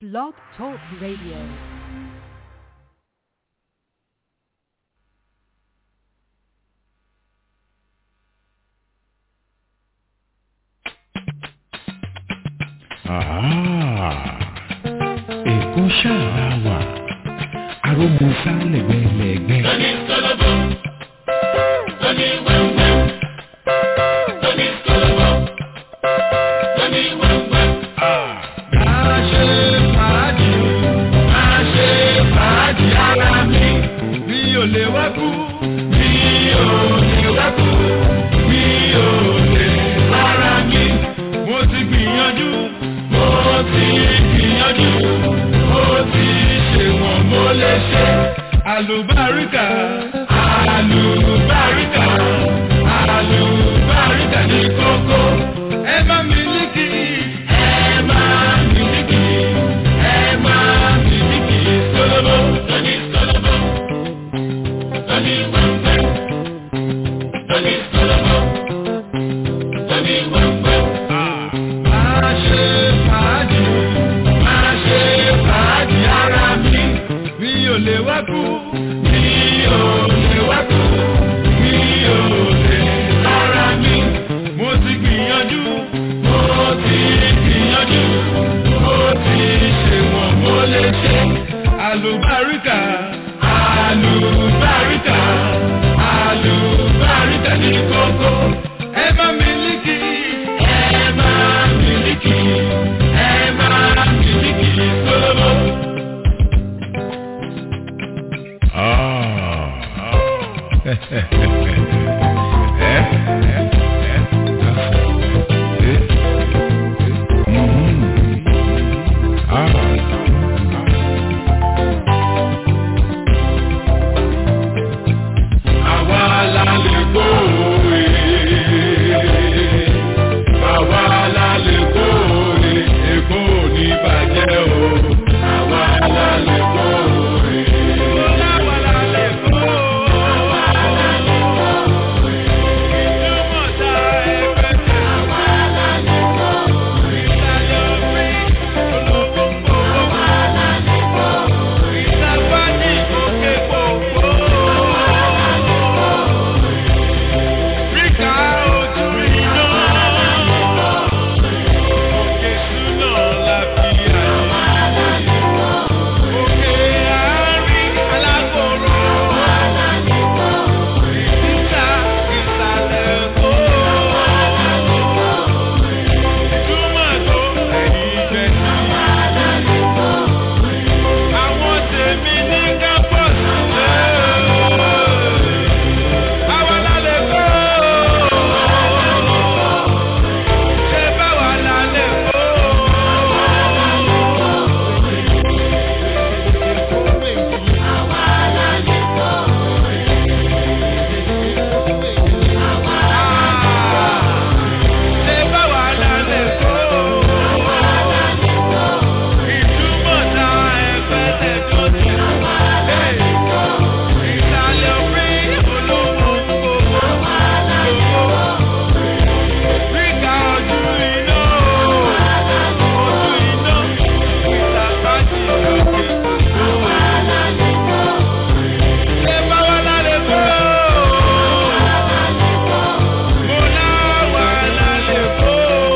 Blog Talk Radio. Èkó ṣáà wà, arógbóṣá lẹ̀gbẹ́lẹ̀gbẹ́. Tony Solobo, Tony Wemwem, Tony Solobo, Tony Wemwem. Máa ṣe fàájì, máa ṣe fàájì ara mi. Mi ò lè wá kú, mi ò lè wá kú, mi ò lè rárá mi. Mo ti gbìyànjú, mo ti gbìyànjú, mo ti ṣe wọ̀n mo lè ṣe. Àlùbáríkà, àlùbáríkà, àlùbáríkà ní kókó. Ẹ má mi líkì, ẹ má mi líkì, ẹ má mi líkì. Solobo, Tony Solobo, Tony Wemwem, Tony Solobo, Tony Wemwem. Máa ṣe fàájì, máa ṣe fàájì ara mi. Mi ò lè wá kú, mi ò lè wá kú, mi ò lè rárá mi. Mo ti gbìyànjú, mo ti gbìyànjú, mo ti ṣe wọ̀n mo lè ṣe. Àlùbáríkà, àlùbáríkà, àlùbáríkà ní kókó. Ẹ bá mi líkì, ẹ bá mi líkì, ẹ bá mi líkì sólóbó. Àwa la lè gbóòwe. Àwa la lè gbóòwe. Èkó ò ní bàjẹ́ o. Àwa la lè gbóòwe. Àwa la lè gbóòwe. Àwa la lè gbóòwe. Ìtumọ̀ ta ẹgbẹ́ tẹ̀. Àwa la lè gbóòwe. Ìsàlẹ̀ òfin olówó ń bọ̀. Àwa la lè gbóòwe. Ìsàgbájì òkè gbòògbò. Ríkà ojú iná. Òkè súná la fi àyè. Òkè àárín alágbòrò. Títà ìsàlẹ̀ kó. Túmọ̀ tó ẹ̀yìn jẹ̀sí. Àwọn tèmi ní kápọ̀sì lẹ́ẹ̀. Àwa la lè kó. Ṣé báwa la lè kó? Ṣé báwa la lè kó? Ìtumọ̀ ta ẹgbẹ́ tẹ̀ tó ti. Ìsàlẹ̀ orí olówó gbogbo. Ríkà ojú iná. Ojú iná. Ìsàpájì òkè. Ṣé báwa la lè kó? Mo láwa la lè kó.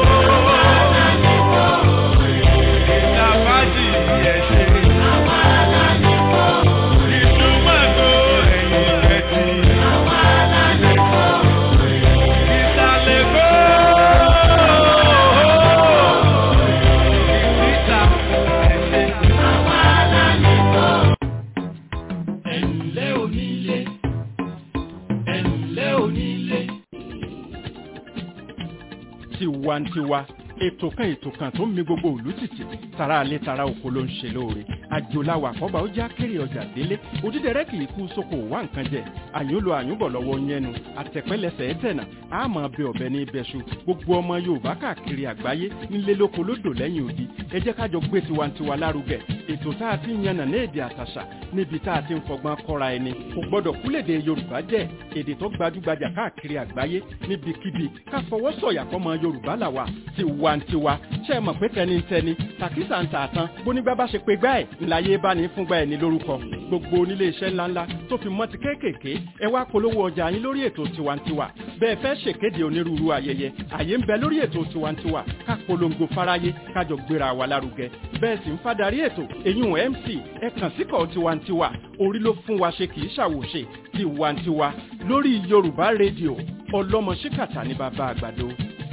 Ìsàpájì ẹ̀ṣẹ̀. Ìtumọ̀ tó ẹ̀yìn ẹ̀tì. Ìsàlẹ̀ kó. Ìsìta ẹ̀ṣẹ̀. Ẹ̀ǹlẹ́ onílé, ẹ̀ǹlẹ́ onílé. tiwantiwa ètò kan ètò kan tó ń mi gbogbo ìlú tìtì tara alẹ́ tara oko ló ń ṣe lóore àjòláwà àkọ́bà ó já kéré ọjà délé òdídẹrẹ́ kì í kú sóko wá nǹkan jẹ àyúnlo àyúnbọ̀ lọ́wọ́ yẹnu àtẹ̀pẹ́lẹsẹ̀ ẹ̀tẹ̀nà àmọ́ bẹ ọ̀bẹ ní ibẹ̀ṣu gbogbo ọmọ yorùbá káàkiri àgbáyé nílé lóko lódò lẹ́yìn odi ẹ jẹ́ kájọ gbé tiwantiwa lárugẹ ètò tá a ti ń yànnà ní èdè àtàṣà níbi tá a ti ń fọgbọ́n kọ́ra ẹni kò gbọ́dọ̀ kúlèdè yorùbá jẹ́ èdè tó gbajúgbajà káàkiri àgbáyé níbikíbi ká fọwọ́ sọ̀yà fọmọ yorùbá làwà tiwantiwa ṣe é mọ̀ pé tẹnitẹni tàkísà ń tà tán bónígbà bá ṣe pé gbá ẹ̀ ńláyé bá ní fúngbà ẹ̀ ní lórúkọ gbogbo onílé iṣẹ́ ńláńlá tó fi mọ́ ti kéékèèké ẹ wá polówó ọjà yín lórí ètò tiwantiwa bẹ́ẹ̀ fẹ́ ṣèkéde onírúurú ayẹyẹ àyè ń bẹ lórí ètò tiwantiwa ká polongo fáráyé kájọ gbéra wa lárugẹ bẹ́ẹ̀ sì ń fadarí ètò èyún mc ẹ kàn síkọ̀ tiwantiwa orí ló fún wa ṣe kì í ṣàwòṣe tiwantiwa lórí yorùbá rédíò ọlọ́mọ ṣíkàtà ní bàbá àgbàdo.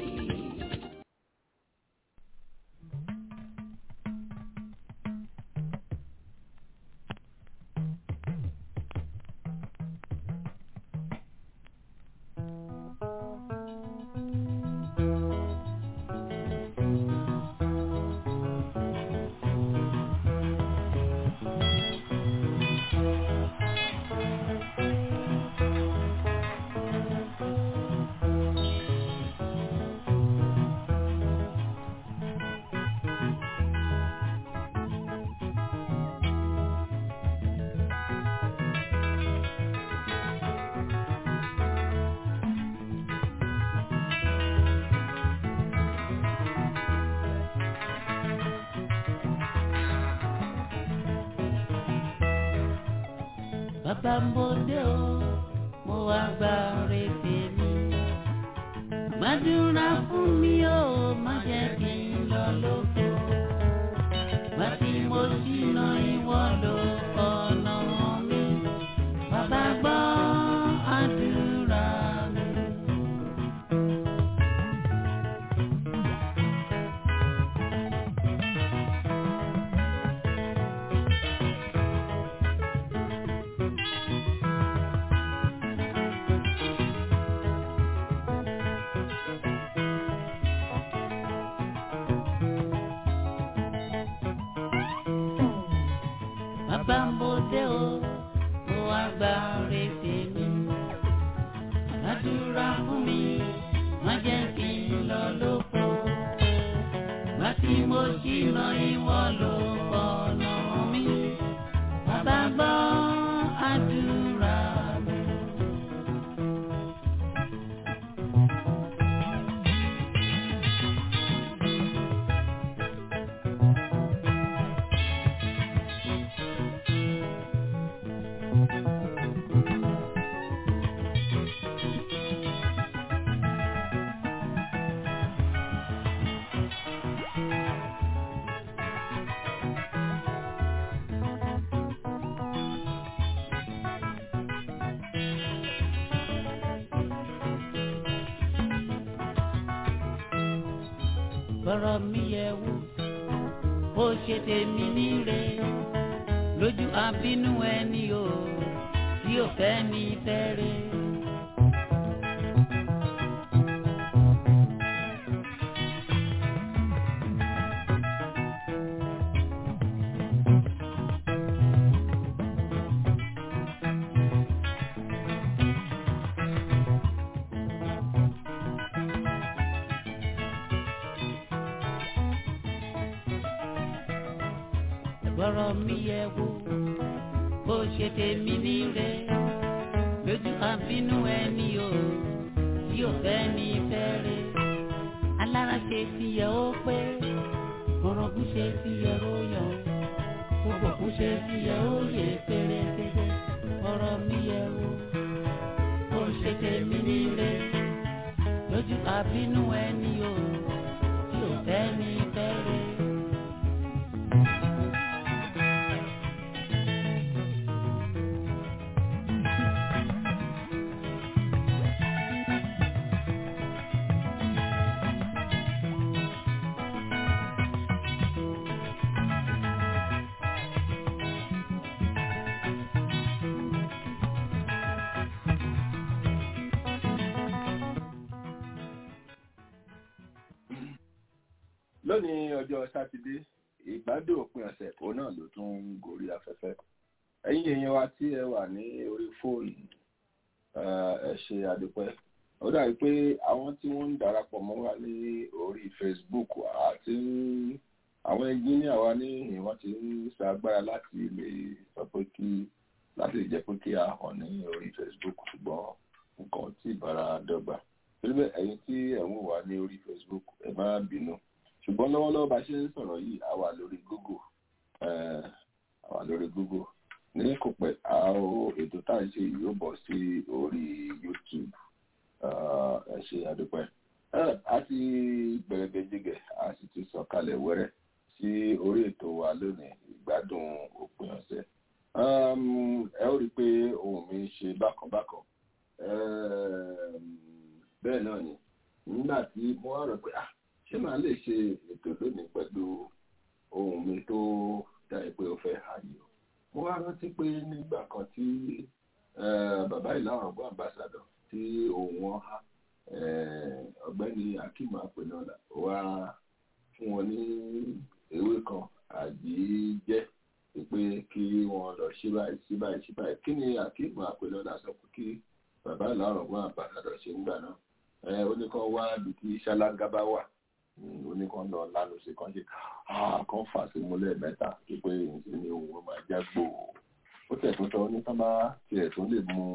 bàbá mbòde o mo wá gba ọ̀rẹ́ tèmi gbàdúrà fún mi o má jẹ́ kí n lọ lóko gbà tí mo ṣìnà ìwọ lọ ọ̀nà mi bàbá gbọ́ àdúrà mi. bàbá mbòde o mo wá gba ọ̀rẹ́ tèmi gbàdúrà fún mi má jẹ́ kí n lọ lóko gbà tí mo ṣìnà ìwọ ló ọ̀nà mi bàbá gbọ́ àdúrà mi. bọ́rọ̀ mi yẹ wò ó ṣe tèmi níre lójú àbínú ẹni o tí ò fẹ́ mi fẹ́rẹ̀. bọ́rọ̀ mi yẹ wò bó ṣe tèmi níre lójú àbínú ẹni o tí ò fẹ́ ní fẹ́rẹ̀ alára ṣe ti yẹ ó pé orogún ṣe ti yẹ ó yọ gbogbo kú ṣe ti yẹ ó yẹ pérépéré bọ́rọ̀ mi yẹ wò bó ṣe tèmi níre lójú àbínú ẹni o tí ò fẹ́ ní fẹ́rẹ̀. lónìí ọjọ́ sátidé ìgbádùn òpin ọ̀sẹ̀ òun náà ló tún ń gorí afẹ́fẹ́ ẹ̀yin èèyàn wa tí ẹ wà ní orí fóònù ẹ ṣe àdúpẹ́ ó dàbí pé àwọn tí wọ́n ń darapọ̀ mọ́ wa ní orí Facebook àti àwọn ẹnjíníà wa ní ìwọ́n ti ń sa agbára láti lè sọ pé kí láti lè jẹ́ pé kí a hàn ní orí Facebook ṣùgbọ́n nǹkan tí ìbára dọ́gba síbẹ̀ ẹ̀yin tí ẹ̀ ń wà ní orí Facebook ẹ má bínú ṣùgbọ́n lọ́wọ́lọ́wọ́ bá ṣe ń sọ̀rọ̀ yìí a wà lórí Google a wà lórí Google ní kò pẹ́ àwọn ètò tá à ń ṣe yóò bọ̀ sí orí YouTube ẹ ṣe àdúpẹ́ a ti bẹ̀rẹ̀ gbẹ̀dẹ̀gẹ̀ a sì ti sọ̀kalẹ̀ wẹ́rẹ́ sí orí ètò wa lónìí ìgbádùn òpin ọ̀sẹ̀ ẹ ó rí i pé ohun mi ń ṣe bákanbákan bẹ́ẹ̀ náà ni nígbà tí mo wá rò pé ah ṣé màá lè ṣe ètò lónìí pẹ̀lú ohun mi tó dáa pé ó fẹ́ ààyè o mo wá rántí pé nígbà kan tí bàbá ìlànà ọgbọ́n àmbàsàdọ̀ tí ohun wọn há ọ̀gbẹ́ni akeem apẹ̀nọ́lá wá fún wọn ní ewé kan àjíjẹ́ pé kí wọ́n lọ ṣí báyìí ṣí báyìí ṣí báyìí kí ni akeem apẹ̀nọ́lá sọ pé kí bàbá ìlànà ọgbọ́n àmbàsàdọ̀ ṣe ń gbà náà ó ní kàn wá ibi tí ṣáláńgá bá wà ó ní kàn lọ lánàá sí kan ṣe kàn fà sí múlẹ̀ mẹ́ta pé ìṣe ni òun máa já gbòò ó tẹ̀ tó sọ ní tán bá tiẹ̀ tó lè mú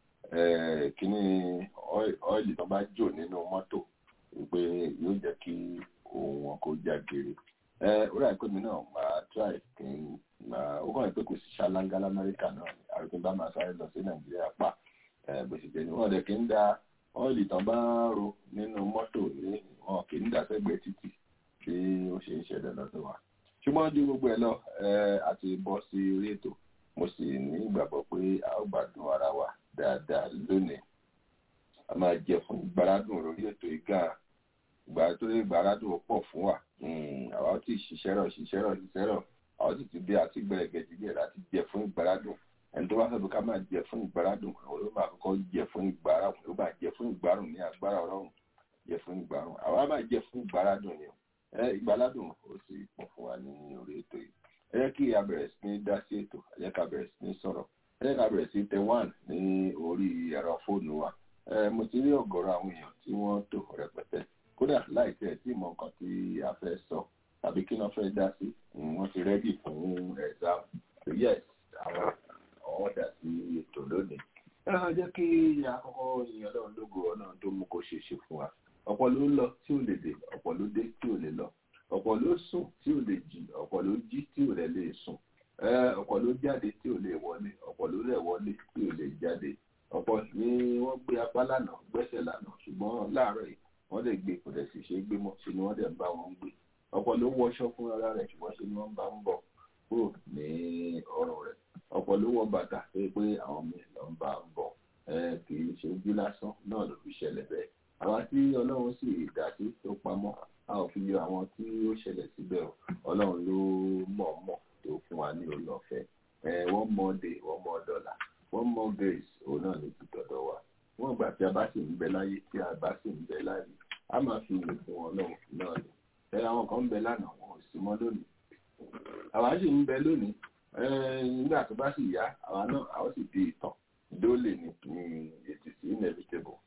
kíní ọ́ìlì tán bá jò nínú mọ́tò pé yóò jẹ́ kí òun wọn kó já gèrè ó rà pé mi náà máa try kí n máa ó kàn pé kò sí ṣáláńgá lamẹ́ríkà náà àrùn bá máa sáré lọ sí nàìjíríà pa bó ṣe jẹ́ ni wọ́n dẹ̀ kí ń da ọ́ìlì tán bá ro nínú mọ́tò ní wọn kì í dàsẹ́gbẹ̀ẹ́ títì tí ó ṣe ń ṣẹlẹ̀ lọ́dọ̀ wa ṣùgbọ́n ju gbogbo ẹ̀ lọ àti bọ́ sí orí ètò mo sì ní ìgbàgbọ́ pé a ó gbádùn ara wa dáadáa lónìí a máa jẹ fún ìgbàládùn lórí ètò ìgá ìgbà tó lè gbàládùn pọ̀ fún wa àwa ó ti ṣiṣẹ́ rọ̀ ṣiṣẹ́ rọ̀ ṣiṣẹ́ rọ̀ àwa ó sì ti bí àti gbẹ̀rẹ̀gẹ̀ jíjẹ̀ láti jẹ fún ìgbàládùn ẹni tó bá fẹ́ bí ká máa jẹ fún ìgbàládùn àwọn ló máa kọ́kọ́ jẹ fún ìgbàládùn ló máa jẹ fún ìgbàládùn ní agbára ọlọ́run jẹ fún ìgbàládùn àwa máa jẹ fún ìgbàládùn ni ìgbàládùn ó sì pọ̀ fún wa ní orí ètò yìí ẹ jẹ́ kí a bẹ̀rẹ̀ sí ní dá sí ètò ẹ jẹ́ ká bẹ̀rẹ̀ sí ní sọ̀rọ̀ ẹ jẹ́ ká bẹ̀rẹ̀ sí tẹ one ní orí ẹ̀rọ fóònù wa mo ti rí ọ̀gọ̀rọ̀ àwọn èèyàn tí wọ́n tò rẹpẹtẹ kódà láì tẹ̀ tí mọ nǹkan tí a fẹ́ sọ tàbí kí wọ́n fẹ́ dá sí wọ́n ti rẹ́dì fún exam yes àwọn àwọn dà sí ètò lónìí ẹ jẹ́ kí àkọ́kọ́ yin ọlọ́run lógo ọlọ́run tó mú kó ṣe ṣe fún wa ọ̀pọ̀ ló lọ tí ò lè dé ọ̀pọ̀ ló dé tí ò lè lọ ọ̀pọ̀ ló sùn tí ò lè jí ọ̀pọ̀ ló jí tí ò lè lè sùn ọ̀pọ̀ ló jáde tí ò lè wọlé ọ̀pọ̀ ló lè wọlé tí ò lè jáde ọ̀pọ̀ ni wọ́n gbé apá lánàá gbẹ́sẹ̀ lánàá ṣùgbọ́n láàárọ̀ yìí wọ́n lè gbé kò dẹ̀ sì ṣe é gbé mọ́ ṣe ni wọ́n dẹ̀ ń bá wọn gbé ọ̀pọ̀ ló wọṣọ fún ara rẹ̀ ṣùgbọ́n ṣe ni wọ́n bá ń bọ̀ kúrò ní ọrùn rẹ̀ ọ̀pọ̀ ló wọ bàtà pé pé àwọn míì lọ ń bá ń bọ̀ kì í ṣe ojú lásán náà ló fi ṣẹlẹ̀ bẹ́ẹ̀ àwa tí ọlọ́run sì dá sí tó pamọ́ a ò fi yọ àwọn tí ó ṣẹlẹ̀ síbẹ̀ o ọlọ́run ló mọ̀ọ́mọ̀ tó fún wa ní orí ọ̀fẹ́ wọ́n mọ dé wọ́n mọ dọ́là wọ́n mọ grace òun náà ní ti dọ̀dọ̀ wa wọ́n gbà tí a bá sì ń bẹ láyé tí a bá sì ń bẹ láyé a máa fi ìwé fún ọlọ́run náà ni ẹ àwọn kan ń bẹ lánàá wọn ò sí mọ́ lónìí àwa sì ń bẹ lónìí nígbà tó bá sì yá àwa náà a ó sì di ìtàn dólè ní it is inevitable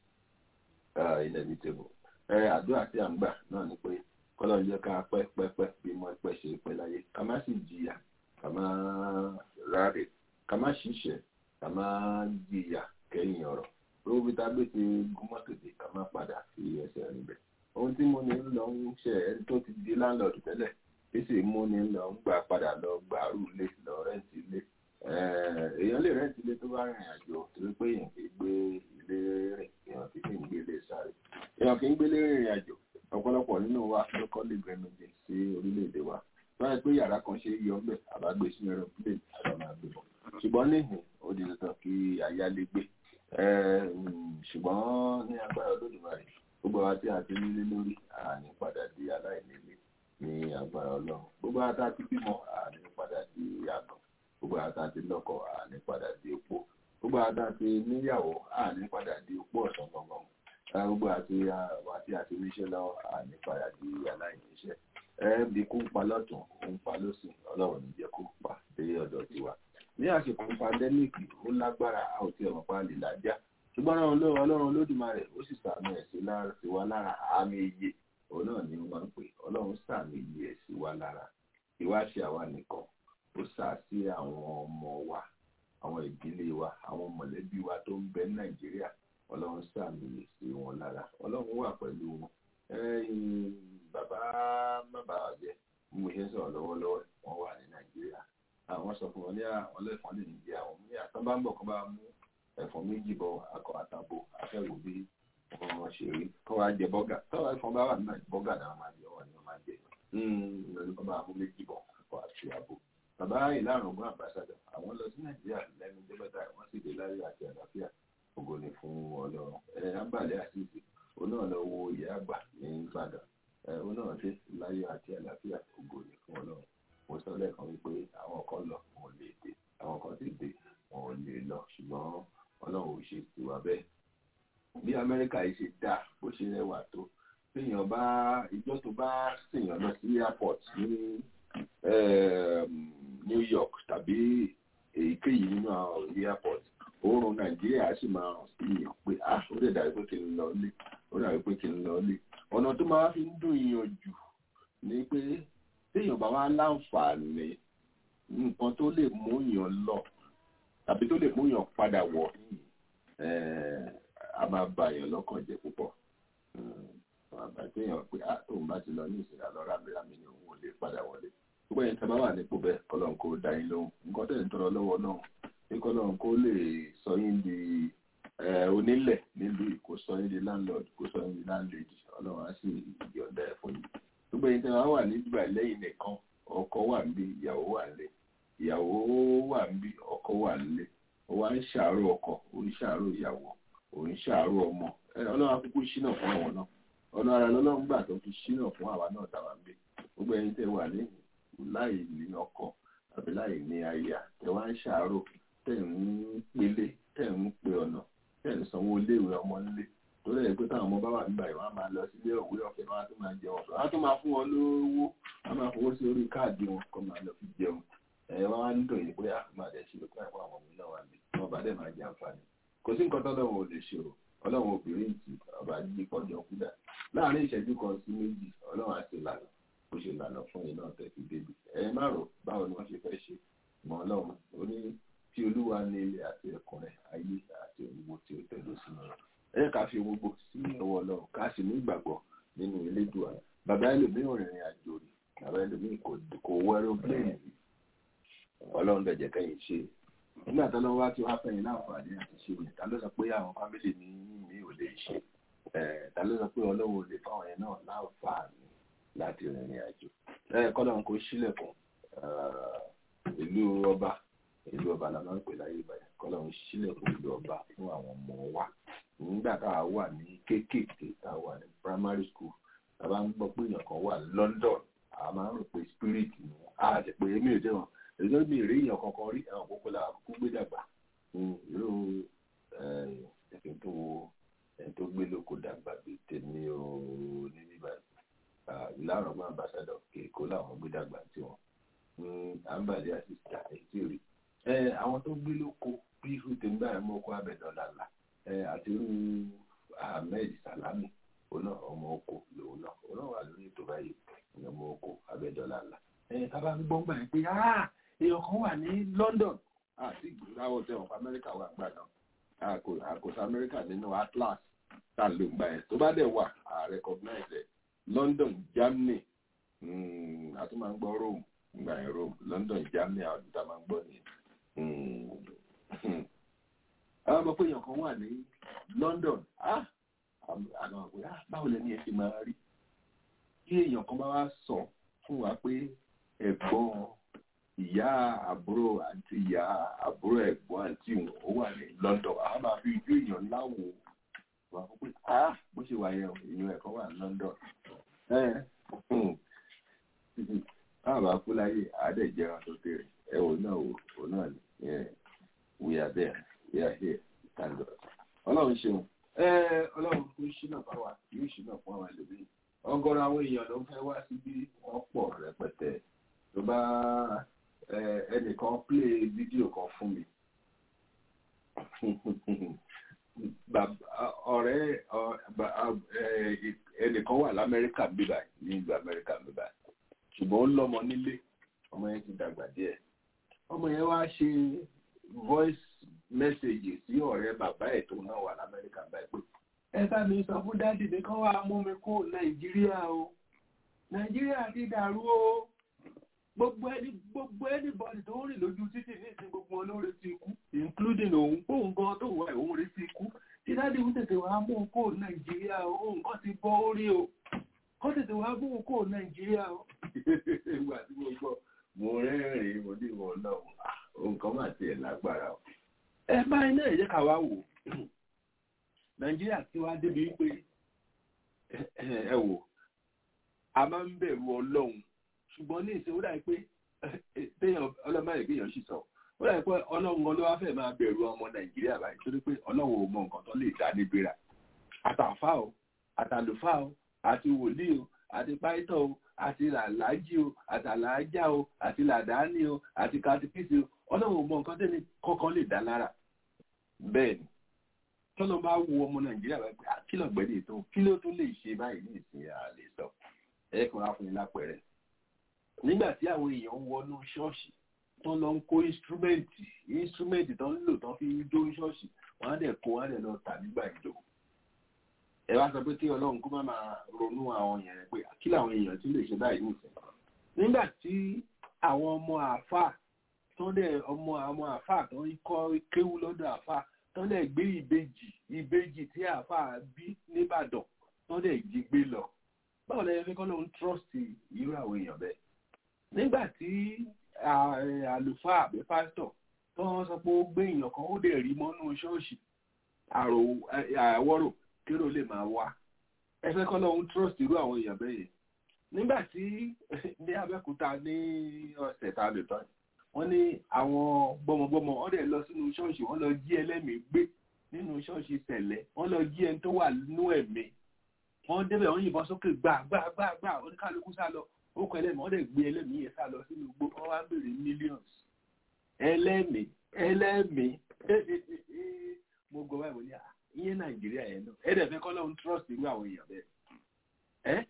uh, inevitable àdúrà tí a ń gbà náà ni pé kọ́lọ́ yẹ ká pẹ́ pẹ́ pẹ́ bí mo pẹ́ ṣe pẹ́ láyé ká má sì jìyà ká má ráre ká má ṣiṣẹ́ ká má jìyà kẹ́yìn ọ̀rọ̀ lówó bí tágbé ti gúnmọ́ tètè ká má padà sí ẹsẹ̀ rìn bẹ̀. ohun tí mo ní ń lọ ń ṣe ẹni tó ti di láńlọ́ọ̀dù tẹ́lẹ̀ tí sì mú ní lọ ń gbà padà lọ gbàrú ilé lọ rẹ́ǹtì ilé èèyàn lè rẹ́ǹtì ilé tó bá rìnrìn àjò torí pé èèyàn kì í gbé ilé rìn èèyàn kì í gbé ilé sáré èèyàn kì í gbélé rìnrìn àjò ọ̀pọ̀lọpọ̀ nínú wa ló kọ́ lè gbẹ̀mẹ̀jẹ sí orílẹ̀-èdè wa báyìí pé yàrá kan ṣe yọ ọ́bẹ̀ àbágbé sínú aeroplane àbá máa gbé bọ̀ ṣùgbọ́n níhìn ó di dandan kí ayálégbé ṣùgbọ́n ní agbára olódùmarè gbogbo wa tí a ti nílé lórí àní padà di aláìnílé ní agbára ọlọ́run gbogbo wa tá a ti bímọ àní padà di àgàn gbogbo wa tá a ti lọ́kọ àní padà di opó gbogbo wa tá a ti níyàwó àní padà di opó ọ̀sán gbọ̀ngàn gbogbo àti àwọn àti àti oníṣẹ́ lọ́wọ́ ànípadà di aláìníṣẹ́ ẹbí kó ń pa lọ́tún ó ń pa lọ́sìn ọlọ́run ní jẹ́ kó pa dé ọ̀dọ̀ tiwa ní àsìkò pandẹ́míkì ó lágbára a ò tí ọmọ pa lè lájá ṣùgbọ́n ọlọ́run ọlọ́run lódùmarè ó sì sàmì ẹ̀ sí wa lára àmì iye òun náà ni ó máa ń pè ọlọ́run sàmì iye ẹ̀ sí wa lára ìwáṣẹ àwa nìkan ó sà sí àwọn ọmọ wa àwọn ìdílé wa àwọn mọ̀lẹ́bí wa tó ń bẹ ní nàìjíríà ọlọ́run sàmì sí wọn lára ọlọ́run wà pẹ̀lú wọn ẹ̀yin bàbá bàbá àjẹ mo ṣe ń sọ̀rọ̀ lọ́wọ́lọ́wọ́ wọ́n wà ní nàìjíríà àwọn sọ fún wọn ní àwọn ẹlẹ́fọn lè jẹ àwọn ní àtọ́bá ń bọ̀ kó bá mú ẹ̀fọn méjì bọ̀ akọ àtàbò afẹ́wò bí wọ́n ṣe rí kó wá jẹ bọ́gà tọ́wọ́ ẹ̀fọn bá wà ní bọ́gà náà máa jẹ wọn ni wọ́n máa jẹ lórí kó bá mú méjì bọ̀ akọ àti àbò bàbá ìlànà ògùn àbáṣádọ àwọn lọ sí nàìjíríà lẹ́nu débẹ̀tà wọ́n sì dé láyé àti àlàáfíà ògo ni fún ọlọ́run ẹ̀ ábàlẹ̀ àṣìṣe òun náà lọ wo ìyá àgbà ní ìbàdàn ẹ̀ òun náà dé láyé àti àlàáfíà ògo ni fún ọlọ́run mo sọ lẹ́ẹ̀kan wípé àwọn kan lọ wọn ò lè dé àwọn kan sì dé wọn ò lè lọ ṣùgbọ́n ọlọ́run ò ṣe tiwa bẹ́ẹ̀ bí amẹ́ríkà yìí ṣe dá bó ṣe rẹwà tó téèyàn bá ìjọ tó bá ṣèyàn lọ sí airport ní New York tàbí èyíkéyìí nínú àwọn airport oorun nàìjíríà sì máa hàn sí èèyàn pé ah ó lè dàbí pé kí n lọ lé ó dàbí pé kí n lọ lé ọ̀nà tó máa fi ń dùn yàn jù ni pé téèyàn bá wá láǹfààní nǹkan tó lè mú yàn lọ tàbí tó lè mú yàn padà wọ̀ a máa ba yàn lọ́kàn jẹ́ púpọ̀ àgbà téèyàn pé ah tóun bá ti lọ ní ìsìn àlọ́ rámírámí ni òun ò lè padà wọlé gbogbo ẹ̀yin tẹ́ bá wà nípò bẹ́ẹ̀ kọ́lọ́n kó dá yín lóhùn nǹkan tẹ̀ ń tọrọ lọ́wọ́ náà ní kọ́lọ́n kó lè sọ yín di onílẹ̀ nílùú kó sọ yín di landlord kó sọ yín di landlady ọlọ́run á sì yọ̀ǹda ẹ̀ fún yín gbogbo ẹ̀yin tẹ́ bá wà nígbà lẹ́yìn nìkan ọkọ wà níbí ìyàwó wà nílé ìyàwó wà níbí ọkọ wà nílé ó wá ń ṣàárò ọkọ ó ń ṣàárò ìyàwó ó ń ṣàárò ọmọ ọlọ́run akúkú ṣínà fún àwọn náà ọ̀nà ara lọ́lọ́run gbà tó fi ṣínà fún àwa náà tàwa ń gbé gbogbo ẹ̀yin tẹ́ wà lẹ́yìn láì ní ọkọ àbí láì ní aya tẹ́ wá ń ṣàárò tẹ́ ń pélé tẹ́ ń pe ọ̀nà tẹ́ ń sanwó iléèwé ọmọ nílé tó lẹ́yìn pé táwọn ọmọ bá wà nígbà yìí wọ́n á máa lọ sílé òwe ọ̀fẹ́ wọn á tún máa jẹun ọ̀sán á tún máa fún wọn lówó á máa fowó sí orí káàdì wọn kó máa lọ fi jẹun ẹ̀ wọ́n á ń dùn yìí pé àfúnmá dẹ̀ ṣe lókè àwọn ọmọ mi náà wà ní wọn bá dẹ̀ máa jẹ àǹfààní kò sí nǹkan tọ́lọ́run ò lè ṣe o ọlọ́run obìnrin ti ọba yí pọ́jọ́ kúdà láàrin ìṣẹ́jú kan sí méjì ọlọ́run àti ìlànà bó ṣe lànà fún iná tẹ̀sí débi ẹ má rò báwo ni wọ́n ṣe fẹ́ ṣe mọ́ ọlọ́run ó ní tí olúwa ní ilé àti ẹ̀kún rẹ̀ ayé àti òwúwo tí ó tẹ̀lé sínú rẹ̀ ẹ ká fi gbogbo sí ọwọ́ ọlọ́run ká sì ní ìgbàgbọ́ nínú elédùà bàbá ẹlòmíràn rìnrìn àjò rí bàbá ẹlòmíràn kò wọ aeroplane rí ọlọ́run dẹ̀ jẹ́ kẹ́yìn ṣe nígbà tó lọ́wọ́ wá tí wàá fẹ́yìn láǹfààní àti ṣe yẹn ta ló sọ pé àwọn fámìlì ní mi ò lè ṣe ta ló sọ pé ọlọ́run ò lè fáwọn yẹn náà láǹfààní láti rìnrìn àjò kọ́lọ́run kò sílẹ̀kùn ìlú ọba ìlú ọba la máa ń pè láyé ìbàdàn kọ́lọ́run sílẹ̀kùn ìlú ọba fún àwọn ọmọ wa nígbà tá a wà ní kéékèèké tá a wà ní primary school tá a bá ń gbọ́ pé èèyàn kan wà London a máa ń rò pé spirit ni a ti pè é mi ò dé wọn èyí mi rí èèyàn kankan rí àwọn kókó la kó gbé dàgbà irú ẹ̀kín tó wo ẹni tó gbé lóko dàgbà bí tèmi ò ní níbà ìlànà ọgbọ́n ambassadọ̀ kéèkó làwọn gbé dàgbà tí wọn àǹbàdì àti ìta ètí rí àwọn tó gbé lóko bí irú tèmi báyìí mú ọkọ abẹ́dọ̀là là àti irú Ahmed Salami ọ̀nà ọmọ oko lòun náà ọ̀nà wà lórí ètò báyìí ọmọ oko abẹ́dọ̀là là tábà ń gbọ́ngbà yẹn pé èèyàn kan wà ní London àti ìgbéláwọ̀ tẹ̀ wọ́n Amẹ́ríkà wà gbà náà àkóso Amẹ́ríkà nínú Atlas tá a lò gbà yẹn tó bá dẹ̀ wà à recognize ẹ̀ London Germany àti máa ń gbọ́ Rome gbà yẹn Rome London Germany àwọn àti tá a máa ń gbọ́ ní. àwọn ọmọ pé èèyàn kan wà ní London àná àgbẹ̀ báwo lẹ́ni ẹ ti máa rí kí èèyàn kan bá wá sọ fún wa pé ẹ̀gbọ́n ìyá àbúrò àti ìyá àbúrò ẹ̀gbọ́n àti ìwọ̀n ó wà ní London àwọn máa fi ojú èèyàn láwo wà fún pé ah bó ṣe wà yẹn èèyàn ẹ̀kọ́ wà ní London báwa kú láyé àádẹ́jẹ́ wọn tó kéré ẹ wò náà wò wò náà ni we are there we are here thank God ọlọ́run ṣeun ọlọ́run kò ṣínà fáwa yóò ṣínà fún àwọn ẹlòmíì ọ̀gọ̀rọ̀ àwọn èèyàn ló ń fẹ́ wá síbí wọ́n pọ̀ rẹpẹtẹ tó bá ẹnìkan plé fídíò kan fún mi ọ̀rẹ́ ẹnìkan wà lamẹ́ríkà bíbá ní ìlú amẹ́ríkà bíbá ṣùgbọ́n ó lọ́mọ nílé ọmọ yẹn ti dàgbà díẹ̀ ọmọ yẹn wá ṣe voice message sí ọ̀rẹ́ bàbá ẹ̀ tó náà wà lamẹ́ríkà báyìí pé ẹ bá mi sọ fún dádì mi kán wá mú mi kó nàìjíríà o nàìjíríà ti dàrú o gbogbo ẹni gbogbo anybody tó ń rìn lójú títì ní ìsìn gbogbo wọn ló retí ikú including òun òun gan tó wà òun retí ikú tí dádì ń tètè wá mú un kó nàìjíríà o òun kan ti bọ́ orí o kó tètè wá mú un kó nàìjíríà o. ìgbà tí mo gbọ́ mo rẹ́rìn-ín mo ní ìwọ náà òun kan máa tiẹ̀ lágbára o. ẹ bá iná ẹ̀ jẹ́ ká wá wò nàìjíríà tí wàá débi wípé ẹ wò a máa ń bẹ̀rù ọlọ́run ṣùgbọ́n ní ìṣe ó dàbí pé téèyàn ọlọ́mọ rẹ̀ kéèyàn sì sọ ó dàbí pé ọlọ́run ọlọ́wà fẹ́ máa bẹ̀rù ọmọ nàìjíríà báyìí torí pé ọlọ́run ò mọ nǹkan tó lè dá níbira àtàfà o àtàlùfà o àti wòlíì o àti páítọ̀ o àti làlájì o àtàlájà o àti làdáni o àti katikísì o ọlọ́run ò mọ nǹkan tẹ́ni kọ́kọ́ lè dá lára bẹ́ẹ̀ ni tọ́lọ́ bá wo ọmọ nàìjíríà báyìí pé àkìlọ̀gbẹ́ni tó kí ló tún lè ṣe báyìí ní ìsìn àlè sọ ẹ̀ kàn á fún yín lápẹ̀rẹ̀ nígbà tí àwọn èèyàn ń wọnú ṣọ́ọ̀ṣì tó lọ ń kó instrumenti instrumenti tó ń lò tó fi ń jó ṣọ́ọ̀ṣì wọ́n á dẹ̀ kó wọ́n á dẹ̀ lọ tà nígbà ìjọ. ẹ wá sọ pé kí ọlọ́run kó má máa ronú àwọn èèyàn rẹ̀ pé kí làwọn èèyàn ti lè ṣe báyìí nìsín. nígbà tí àwọn ọmọ àáfàá tó dẹ̀ ọmọ àwọn àáfàá tó ń kọ́ kéwú lọ́dọ̀ àáfàá tó dẹ̀ gbé ìbejì ìbejì tí àáfàá bí níbàdàn tó dẹ̀ jí gbé lọ. báwo lẹ́yìn fi kọ́ lóun trust irú àwọn èèyàn bẹ́ẹ̀ nígbà tí àlùfáà àbí pásítọ̀ tó wọ́n sọ pé ó gbé èèyàn kan ó dẹ̀ rí mọ́nú ṣọ́ọ̀ṣì àwọ̀rò kérò lè máa wá ẹ fẹ́ kọ́ lọ́hún trust irú àwọn èèyàn bẹ́ẹ̀ yẹn nígbà tí ní Abẹ́òkúta ní ọ̀sẹ̀ tá a lè tán wọ́n ní àwọn gbọmọgbọmọ wọ́n dẹ̀ lọ sínú ṣọ́ọ̀ṣì wọ́n lọ jí ẹlẹ́mìí gbé nínú ṣọ́ọ̀ṣì tẹ̀lẹ̀ wọ́n lọ jí ẹni tó wà nínú ẹ̀mí wọ́n débẹ̀ wọ́n yìnbọn sókè gbà gbà gbà gbà oníkálukú sá lọ ó kọ ẹlẹ́mìí wọ́n dẹ̀ gbé ẹlẹ́mìí yẹn sá lọ sínú igbó wọ́n wá béèrè millions ẹlẹ́mìí ẹlẹ́mìí mo gbọ́ báyìí mo ní ìyẹn nàìjíríà yẹn náà ẹ dẹ̀ fẹ́ kọ́ lóun trust irú àwọn èèyàn bẹ́ẹ̀ ẹ́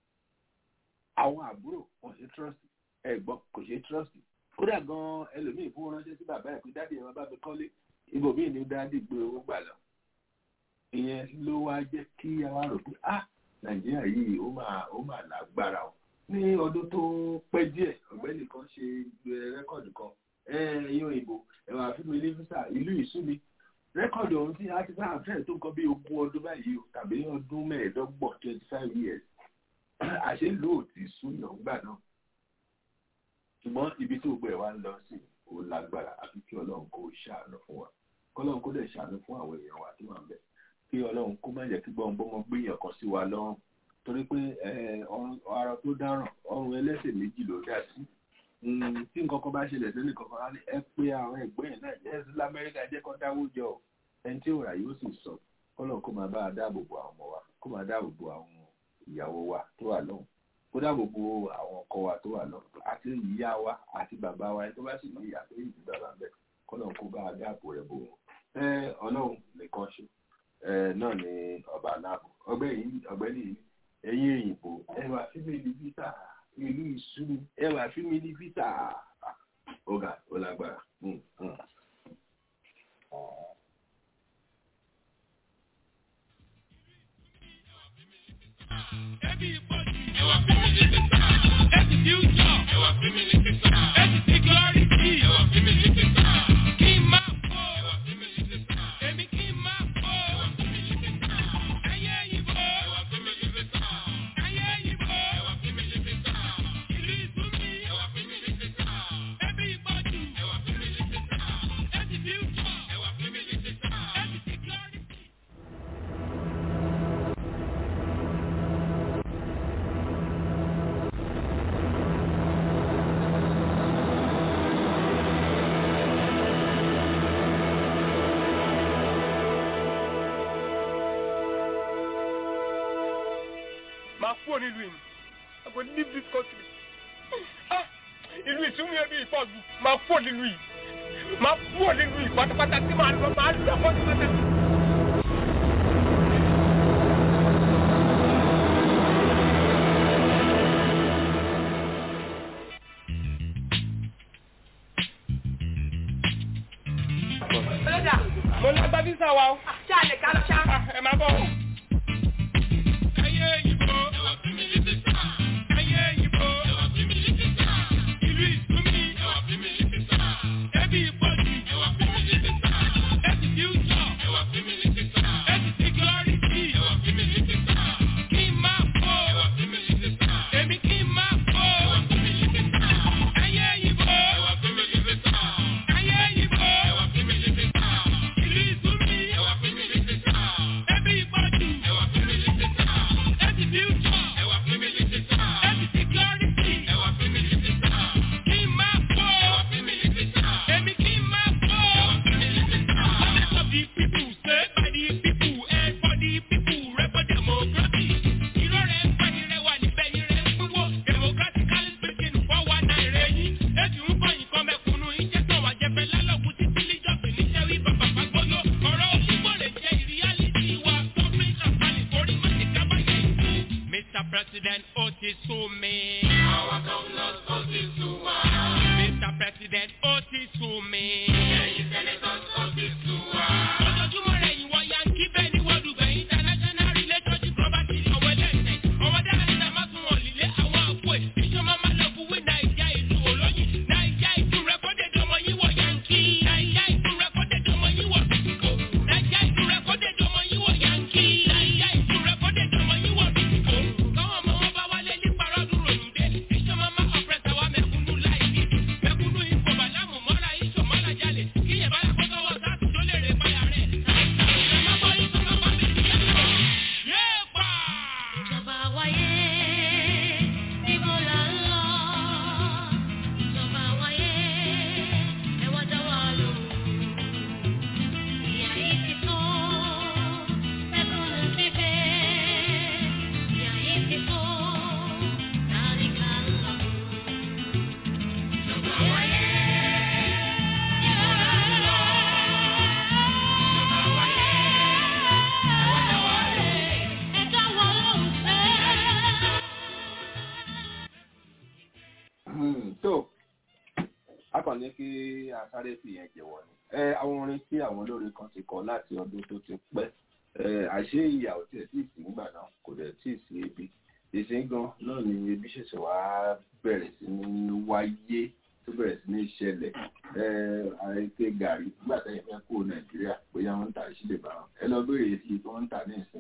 àwọn àbúrò wọn ṣe trust ẹ̀gbọ́n kò ṣe trust kódà gan ẹlòmíì fún ránṣẹ́ sí bàbá ẹ̀ pé dáàdì ẹ̀ máa bá mi kọ́lé ibòmíì ni dáàdì gbé owó gbà lọ ìyẹn ló wá jẹ́ kí àwa rò pé ah nàìjíríà yìí ó máa ó máa lágbára o ní ọdún tó pẹ́ díẹ̀ ọ̀gbẹ́ni kan ṣe rẹ́kọ̀dù kan ẹ̀yìn òyìnbó ẹ̀wà fíìmù ní físà ìlú ìsúmi rẹ́kọ̀dù ọ̀hún tí a ti bá àfẹ́ tó kọ́ bí ogún ọdún báyìí o tàbí ọdún mẹ́ẹ̀ẹ́dọ́gbọ̀n twenty five years àṣẹ ló ò ti súnyàn gbà náà ṣùgbọ́n ibi tó gbẹ̀ wá ń lọ sí ò lágbára àfi kí ọlọ́run kó ṣàánú fún wa kọ́lọ́run kó dẹ̀ ṣàánú fún àwọn èèyàn wa tó wà ń bẹ̀ kí ọlọ́run kó má jẹ́ kí gbọ́ngbọ́n gbéyàn kan sí wa lọ́rùn torí pé ara tó dáràn ọrùn ẹlẹ́sẹ̀ méjì ló dá sí tí nǹkan kan bá ṣẹlẹ̀ sẹ́lẹ̀ kankan á ní ẹ pé àwọn ẹgbẹ́ yẹn náà jẹ́ sí lamẹ́ríkà jẹ́ kó dáwó jọ ẹni tí òòrà yóò sì sọ kọ́lọ̀ kó máa bá a dáàbò bo àwọn ọmọ wa kó máa dáàbò bo àwọn ìyàwó wa tó wà lọ́hùn kó dáàbò bo àwọn ọkọ wa tó wà lọ́hùn àti ìyá wa àti bàbá wa ẹni tó bá sì ní ìyá tó yìí ti bàbá bẹ́ẹ̀ kọ́lọ̀ kó bá a dáàbò rẹ̀ bò wọ́n ọlọ́run nìkan ṣe náà ni ọba aláàbò ọgbẹ́ni yìí ẹ̀yin òyìnbó ẹwà fímìlì visa ìlú ìsúnmi ẹwà fímìlì visa ọgá ọlágbára. Ẹbí ìpọ́jù ẹwà fímìlì visa. Ẹbí future ẹwà fímìlì visa. Ẹbí security ẹwà fímìlì visa. Kí n máa kó ẹwà fímìlì visa. Èmi kí n máa kó ẹwà fímìlì visa. Ayé ìbò ẹwà fímìlì visa. Ayé ìbò ẹwà fímìlì visa. Ìlú ìsúnmi ẹwà fímìlì visa. Ẹbí ìpọ́jù ẹwà fímìlì visa. Ẹbí future ẹwà fímìlì visa. Ẹbí security. máa kúrò nílùú yìí I go leave this country ah ìlú ìsúnmí ẹbí ìpọ̀jù máa kúrò nílùú yìí máa kúrò nílùú yìí pátápátá tí màá lọ máa lọ pátápátá. ọlọ́dà mo ní agbá físà wa o. ṣé a lè ká lọ ṣá. ẹ máa bọ̀. Ẹyẹ ìbò, ẹwà fún mi ní sísá. Ẹyẹ ìbò, ẹwà fún mi ní sísá. Ìlú ìsúnmi, ẹwà fún mi ní sísá. Ẹbí ìpọ́jù, ẹwà fún mi ní sísá. Ẹbí fíútsọ̀, ẹwà fún mi ní sísá. Ẹbí síkírọ́rìtì, ẹwà fún mi ní sísá. Kí n máa fò, ẹwà fún mi ní sísá. Èmi kí n máa fò, ẹwà fún mi ní sísá. Ẹyẹ ìbò, ẹwà fún mi ní sísá. Ẹyẹ ìbò, ẹwà fún mi ní sísá. Ìlú ìsúnmi, ẹwà fún mi ní sísá. Ẹbí ìpọ́jù, ẹwà fún mi ní sísá. Ẹbí fíútsọ̀, ẹwà fún mi ní sísá. Ẹbí síkírọ́rìtì, ẹwà fún mi ní sísá. Kí n máa fò, ẹwà fún mi ní sísá. Èmi kí n máa fò, ẹwà fún mi ní sísá. Let of the people, saved by the people, and for the people, rep for democracy. Irọ́ rẹ̀ ń pẹ́ irẹ́ wà níbẹ̀ irẹ́ ń pínwó. Democratically speaking, fọ́ wa náà rẹ̀ yín. Ètò ń kọ́ nǹkan mẹ́kúnnú, iṣẹ́ tán wà jẹ́fẹ́ lálọ́kùn títí líjọ́sìn níṣẹ́ rí bàbá fagbóyó. Ọ̀rọ̀ òṣùgbọ́ lè jẹ́ ìríyálítì wa. Tọ́pìn àpálì orí má ti kábàyè ìlú. Mr. President, ó ti sú mi. Àwọn governors ó ti sú wa. Mr. President, ó ti sú mi. Ẹ̀yin senators ó ti sú wa. Ojoojúmọ́ rẹ̀ ìwọ yankí bẹ́ẹ̀ ni wọ́n dùgbẹ̀ international relationship property ọ̀wọ́ ẹlẹ́sẹ̀. Ọmọdé àríṣà má tún wọ̀n lílé àwọn àpò ẹ̀. Ìjọba máa lọ fún wí Nàìjíríà ìlú olóyin. Nàìjíríà ìlú rẹ́kọ́dẹ̀dẹ̀ ọmọ yín wọ̀ yankí. Nàìjíríà ìlú rẹ́kọ́dẹ̀dẹ̀ ọmọ yín wọ̀ bìtìkò. Nàìjíríà ìlú rẹ́kọ́dẹ̀dẹ̀ ọmọ yín wọ̀ yankí. Nàìjíríà ìlú rẹ́kọ́dẹ̀dẹ̀ ọmọ yín wọ̀ bìtìkò. Káwọn ọmọ wọn bá wálé ní parọ́ dúró nùdé. Ìjọba máa ọ̀pẹ̀sẹ̀ wa mẹ̀kúnnú láì ní. Mẹ̀kúnnú ipò bàlámù mọ́ra iṣò mọ́ra jalè. Kíyẹ̀ bá yàgbọ́ sọ́wọ́ sáàtì tó lè rè báyà rẹ̀. Yéèpà! Ìjọba wáyé, níbo là ń lọ? Ìjọba wáyé, ẹ wá dá wa lò. Ìyà yìí ti tó, ẹkúnnù ti fẹ́. Ìyà yìí ti tó, láti ká lọ. Ìjọba wáyé, níbo là ń lọ? Ìjọba wáyé, ẹ wá dá wa lò. Ẹ dá wa lóhùn fẹ́. Hmm, tó a kàn ní kí a sáré fi yẹn jẹ́wọ́ ni. ẹ àwọn orin tí àwọn olórin kan ti kọ láti ọdún tó ti pẹ́ ẹ àṣé ìyà ò tiẹ̀ tí ì sí nígbà náà kò dẹ̀ tí ì sí ebi ìsìn gan náà ni ebi ṣẹ̀ṣẹ̀ wá bẹ̀rẹ̀ sí ní wáyé tó bẹ̀rẹ̀ sí ní ṣẹlẹ̀ ẹ àìpé gàrí nígbà tẹ́yìn fẹ́ kó nàìjíríà bóyá wọ́n ń tà sí lè bá wọn ẹ lọ béèrè sí i tí wọ́n ń tà ní ìsìn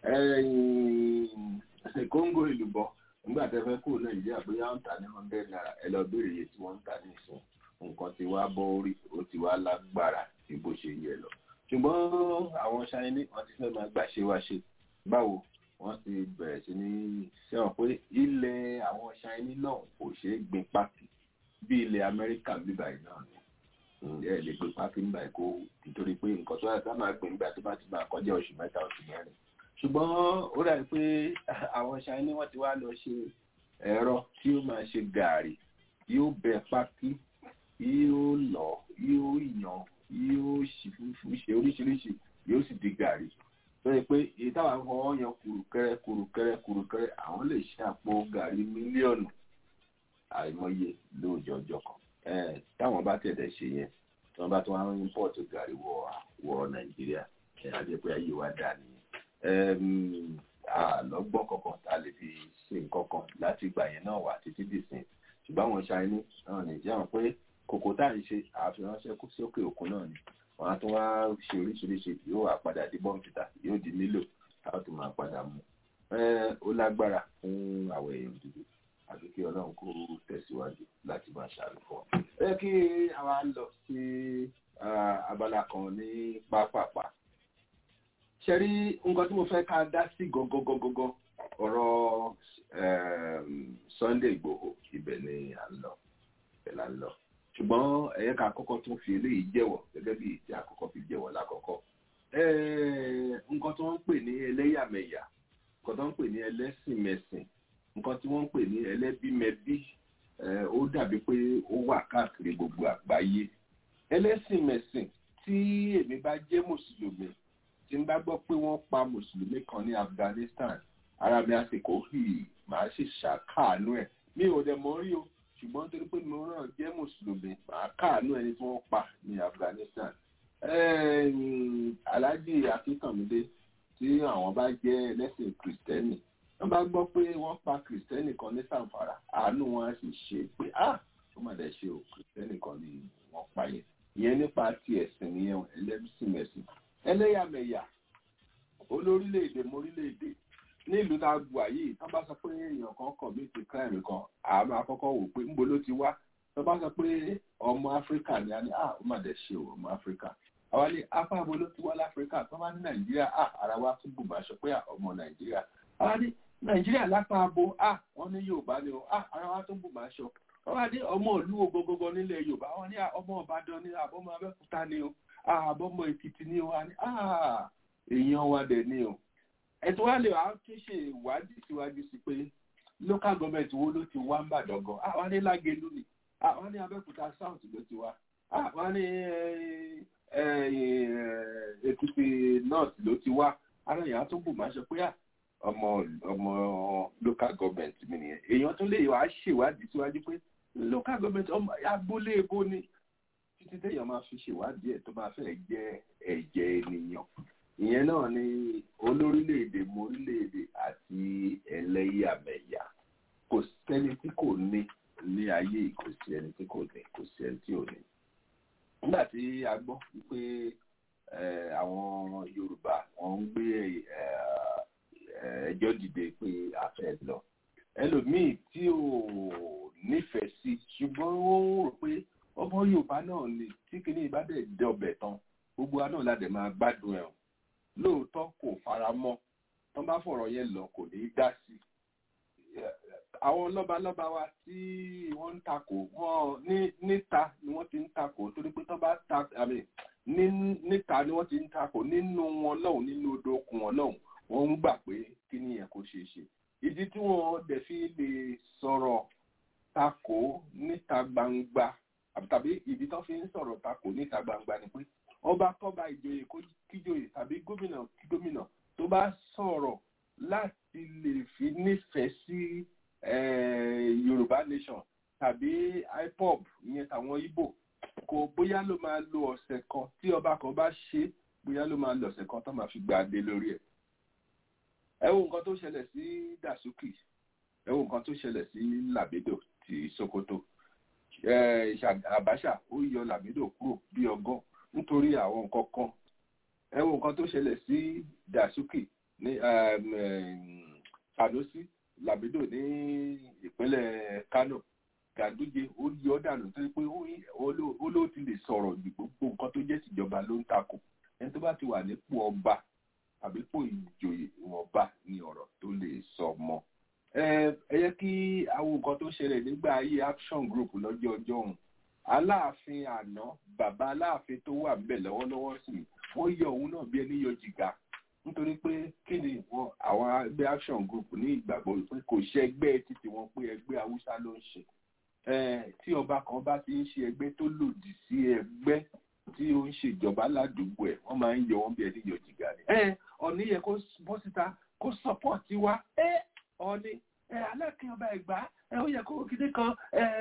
ẹ kóńgò ìlúbọ nígbà tẹ́ fẹ́ kó nàìjíríà bóyá wọ́n ń tà ní hundred naira ẹ lọ béèrè iye tí wọ́n ń tà ní ìsìn nǹkan ti wá bọ́ orí ó ti wá lágbára ju bó ṣe yẹ lọ ṣùgbọ́n àwọn ṣáínì wọ́n ti fẹ́ máa gbàṣe wá ṣe báwo wọ́n ti bẹ̀rẹ̀ sí ní sẹ́wọ̀n pé ilẹ̀ àwọn ṣáínì náà kò ṣeé gbin pákí bí ilẹ̀ amẹ́ríkà bíbá yìí náà ni ẹ lè gbin pákí nígbà yìí kó nítorí pé nǹkan tó yàtọ̀ máa gbin nígbà tó bá ti máa kọjá oṣù mẹ́ta oṣù mẹ́rin ṣùgbọ́n ó dàbí pé àwọn ṣáínì wọ́n ti wá lọ ṣe ẹ̀rọ tí ó máa ṣe gàárì yóò bẹ pákí yóò lọ yóò yàn yóò ṣe oríṣiríṣi yóò sì di gàrí tó yẹ pé èyí táwọn afọwọ́ yan kùrùkẹrẹ kùrùkẹrẹ kùrùkẹrẹ àwọn lè ṣe àpò gàrí mílíọ̀nù àìmọye lóòjọ́ ọjọ́ kan táwọn bá tẹ̀lé ṣe yẹn tí wọ́n bá tún wá ń import gàrí wọ wọ nàìjíríà àti pé ayé wa dà nìyẹn àlọ́gbọ́n kankan tá a lè fi ṣe nǹkan kan láti ìgbà yẹn náà wà títí dìsìn ṣùgbọ́n àwọn ṣáínì náà nìjẹ́ wọn pé kòkó tá à ń ṣe àfiránṣẹ́ sókè òkun náà ni wọ́n á tún wá ṣe oríṣiríṣi yóò wá padà di bọ́ǹkìtà yóò di nílò táwọn tó máa padà mú ó lágbára fún àwọn èèyàn dúdú àti kí ọlọ́run kó tẹ̀síwájú láti máa ṣàlù fún ọ. ẹ kí àwa lọ sí abala kan ní pápápá ṣe rí nǹkan tí mo fẹ́ ká dá sí gangan ọ̀rọ̀ Sunday Igboho ibẹ̀ ni à ń lọ ibẹ̀ là ń lọ ṣùgbọ́n ẹ̀yẹ́ ká kọ́kọ́ tún fi eléyìí jẹ́wọ́ gẹ́gẹ́ bí ìtì àkọ́kọ́ fi jẹ́wọ́ lákọ́kọ́ nǹkan tí wọ́n ń pè ní ẹlẹ́yàmẹ̀yà nǹkan tí wọ́n ń pè ní ẹlẹ́sìnmẹ̀sìn nǹkan tí wọ́n ń pè ní ẹlẹ́bímẹbí ó dàbí pé ó wà káàkiri gbogbo àgbáyé ẹlẹ́sìnmẹ̀sìn tí èmi bá jẹ́ mùsùlùmí tí n bá gbọ́ pé wọ́n pa mùsùlùmí kan ní Afghanistan ara mi àsìkò hì màá sì ṣàkáànú ẹ̀ mi ò dẹ̀ mọ̀ rí o ṣùgbọ́n torí pé mo náà jẹ́ mùsùlùmí màá káànú ẹni tí wọ́n pa ní Afghanistan aláàjì akínkànmídé tí àwọn bá jẹ́ ẹlẹ́sìn kìrìsìtẹ́nì wọ́n bá gbọ́ pé wọ́n pa kìrìsìtẹ́nì kan ní sàǹfàrà àánú wọn á sì ṣe pé ah ó mà dẹ̀ ṣe o kìrìsìtẹ́nì kan ni wọ́n pa yẹn ìyẹn nípa ti ẹ̀sìn nìyẹn ẹlẹ́sìnmẹ̀sìn ẹlẹ́yàmẹ̀yà olórílẹ̀-èdè mórílẹ̀-èdè nílùú tá a gbà yìí tó bá sọ pé èèyàn kan commit crime kan àmọ́ àkọ́kọ́ wò pé ńbo ló ti wá tó bá sọ pé ọmọ áfíríkà ni a ní ah ó mà dẹ̀ ṣe o ọmọ áfíríkà àwa ní apá abo ló ti wá láfíríkà tó bá ní nàìjíríà ah ara wa tún bùbá aṣọ pé ọmọ nàìjíríà àwa ní nàìjíríà lápá abo ah wọ́n ní yorùbá ni o ah ara wa tún bùbá aṣọ wọ́n ní ọmọ ìlú ogogogo nílẹ̀ yorùbá wọ́n ní ọmọ ìbàdàn ni àbọ̀mọ abẹ́òkúta ni o àbọ̀mọ èkìtì ni o ah èèyàn wa dẹ̀ ni o ẹ̀tọ́ wa lè wá tún ṣe ìwádìí síwájú sí pé local government wo ló ti wá ń bàdàn gan àwọn ní lágẹlú ni àwọn ní abẹ́òkúta south ló ti wá àwọn ní èkìtì north ló ti wá ara èèyàn tó bù máa ṣe pé ọmọ ọmọ local government mi nìyẹn èèyàn tó lè wá ṣèwádìí síwájú pé local government ọmọ agboolé ebo ni títí téèyàn máa fi ṣèwádìí ẹ̀ tó máa fẹ́ jẹ́ ẹ̀jẹ̀ ènìyàn ìyẹn náà ni olórílẹ̀-èdè morílẹ̀-èdè àti ẹlẹ́yàmẹ̀yà kò sẹ́ni tí kò ní ní ayé kò sí ẹni tí kò ní kò sí ẹni tí ò ní. nígbà tí a gbọ́ pé àwọn yorùbá wọ́n ń gbé ẹjọ́ dìde pé a fẹ́ lọ ẹlòmíì tí ò nífẹ̀ẹ́ sí ṣùgbọ́n ó ń rò pé ọmọ yorùbá náà ni tí kìíní ìbá dẹ̀ dọ̀bẹ̀ tán gbogbo wa náà la dẹ̀ máa gbádùn ẹ̀ lóòótọ́ kò fara mọ́ tán bá fọ̀rọ̀ yẹn lọ kò ní í dá sí i àwọn lọ́balọ́ba wa tí wọ́n ń takò wọ́n ní níta ni wọ́n ti ń takò torí pé tán bá ta àmì níta ni wọ́n ti ń takò nínú wọn lọ́hùn nínú odò okùn wọn lọ́hùn wọ́n ń gbà pé kí ni yẹn kò ṣeé ṣe ìdí tí wọ́n dẹ̀ fi lè sọ̀rọ̀ takò níta gbangba tàbí ìdí tán fi ń sọ̀rọ̀ takò níta gbangba ni pé ọba kọba ìjòyè kíjòyè tàbí gómìnà kí gómìnà tó bá sọ̀rọ̀ láti lè fi nífẹ̀ẹ́ sí yorùbá nation tàbí ipob ìyẹn tàwọn ibo kò bóyá ló máa lo ọ̀sẹ̀ kan tí ọba kan bá ṣe bóyá ló máa lo ọ̀sẹ̀ kan tó máa fi gba adé lórí ẹ̀. ẹ wo nǹkan tó ṣẹlẹ̀ sí dasuki ẹ wo nǹkan tó ṣẹlẹ̀ sí labedo ti sokoto abacha ó yọ labedo kúrò bí ọgọ́ nítorí àwọn nǹkan kan ẹ wo nǹkan tó ṣẹlẹ̀ sí dasuki ní sanusi labido ní ìpínlẹ̀ kano ganduje ó yọ dànù tó pé ó ló ti lè sọ̀rọ̀ ju gbogbo nǹkan tó jẹ́ tìjọba ló ń takò ẹni tó bá ti wà nípò ọba àbí pò ìjòyè ìwọ̀nba ni ọ̀rọ̀ tó lè sọ mọ́ ẹ yẹ kí àwọn nǹkan tó ṣẹlẹ̀ nígbà ayé action group lọ́jọ́ ọjọ́ òun aláàfin àná bàbá aláàfin tó wà ńbẹ̀ lọ́wọ́lọ́wọ́ sí wọ́n yọ òun náà bí ẹni yọ jìgá nítorí pé kí ni wọn àwọn ẹgbẹ́ action group ní ìgbàgbọ́ pé kò ṣe ẹgbẹ́ títí wọn pé ẹgbẹ́ haúsá ló ń ṣe tí ọba kan bá ti ń ṣe ẹgbẹ́ tó lòdì sí ẹgbẹ́ tí ó ń ṣèjọba ládùúgbò ẹ̀ wọ́n máa ń yọ wọ́n bí ẹni yọ jìgá ni. ọ̀ní yẹ kó bọ́ síta kó sọ́pọ̀tì wa ọ̀ní alákin ọba ẹ̀gbá ó yẹ kó kíní kan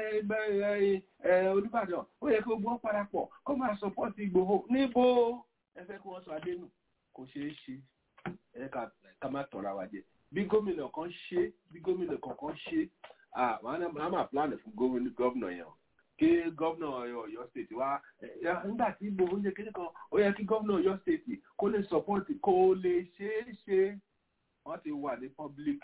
olùbàdàn ó yẹ kó gbọ́ parapọ̀ kó máa sọ́pọ̀tì ìgbòho níbo ẹ fẹ́ kí wọ́n sọ adé nù kò ṣeé ṣe ẹ ká má tọ́ra wa jẹ bí gómìnà kan ṣe bí gómìnà kankan ṣe àwọn á máa plan fún gómìnà yẹn kí gómìnà Ọ̀yọ́ state wá nígbà tí ibo oúnjẹ kékeré kan ó yẹ kí gómìnà Ọ̀yọ́ state kó lè support kó lè ṣeé ṣe wọ́n ti wà ní public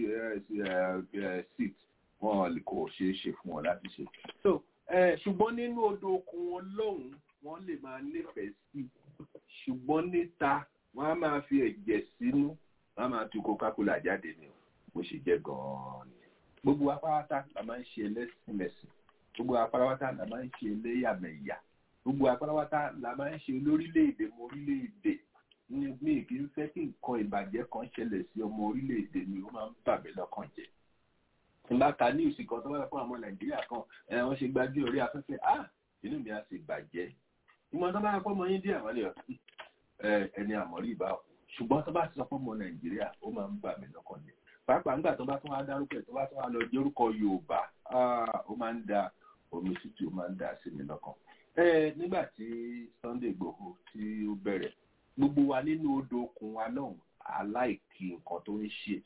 seat wọn kò ṣeé ṣe fún wọn láti ṣe so ṣùgbọ́n nínú odò okun wọn lọ́hùn-ún wọ́n lè máa nífẹ̀ẹ́ sí ṣùgbọ́n níta wọ́n á máa fi ẹ̀jẹ̀ sínú wọ́n á máa tu coca-cola jáde ni o bó ṣe jẹ́ gan-an ni gbogbo apáráta la máa ń ṣe ẹlẹ́sìnmẹ̀sìn gbogbo apáráta la máa ń ṣe ẹlẹ́yàmẹ̀yà gbogbo apáráta la máa ń ṣe lórílẹ̀‐èdè mọ orílẹ̀‐èdè ní mi kì í fẹ́ kí nǹkan ìbàjẹ́ kan ṣẹlẹ̀ sí ọmọ orílẹ̀‐èdè mi ó máa ń bà mí lọ́kàn jẹ́ tí n bá ka ní ìsìnkàn tó wáyé fún àwọn nàìjíríà kan ẹ wọ́n ṣe gbájú orí afẹ́fẹ́ ah inú mi á sì bàjẹ́ ìmọ̀ tó bá yẹ pọ́ mọ yín díẹ̀ wọ́n lè ẹni àmọ́rí ìbá ṣùgbọ́n tó bá ti sọ fún ọmọ nàìjíríà ó máa ń bà mí lọ́kàn jẹ́ pàápàá nígbà tó bá tún wá dárúkọ tó bá tún wá lọ jórúkọ yorùbá ó máa ń da omi tútù ó máa ń da sí mi lọ́kàn ẹ nígbà tí Sunday Igboho tí ó bẹ̀rẹ̀ gbogbo wa nínú odò okun wa náà aláìkí nǹkan tó ń ṣe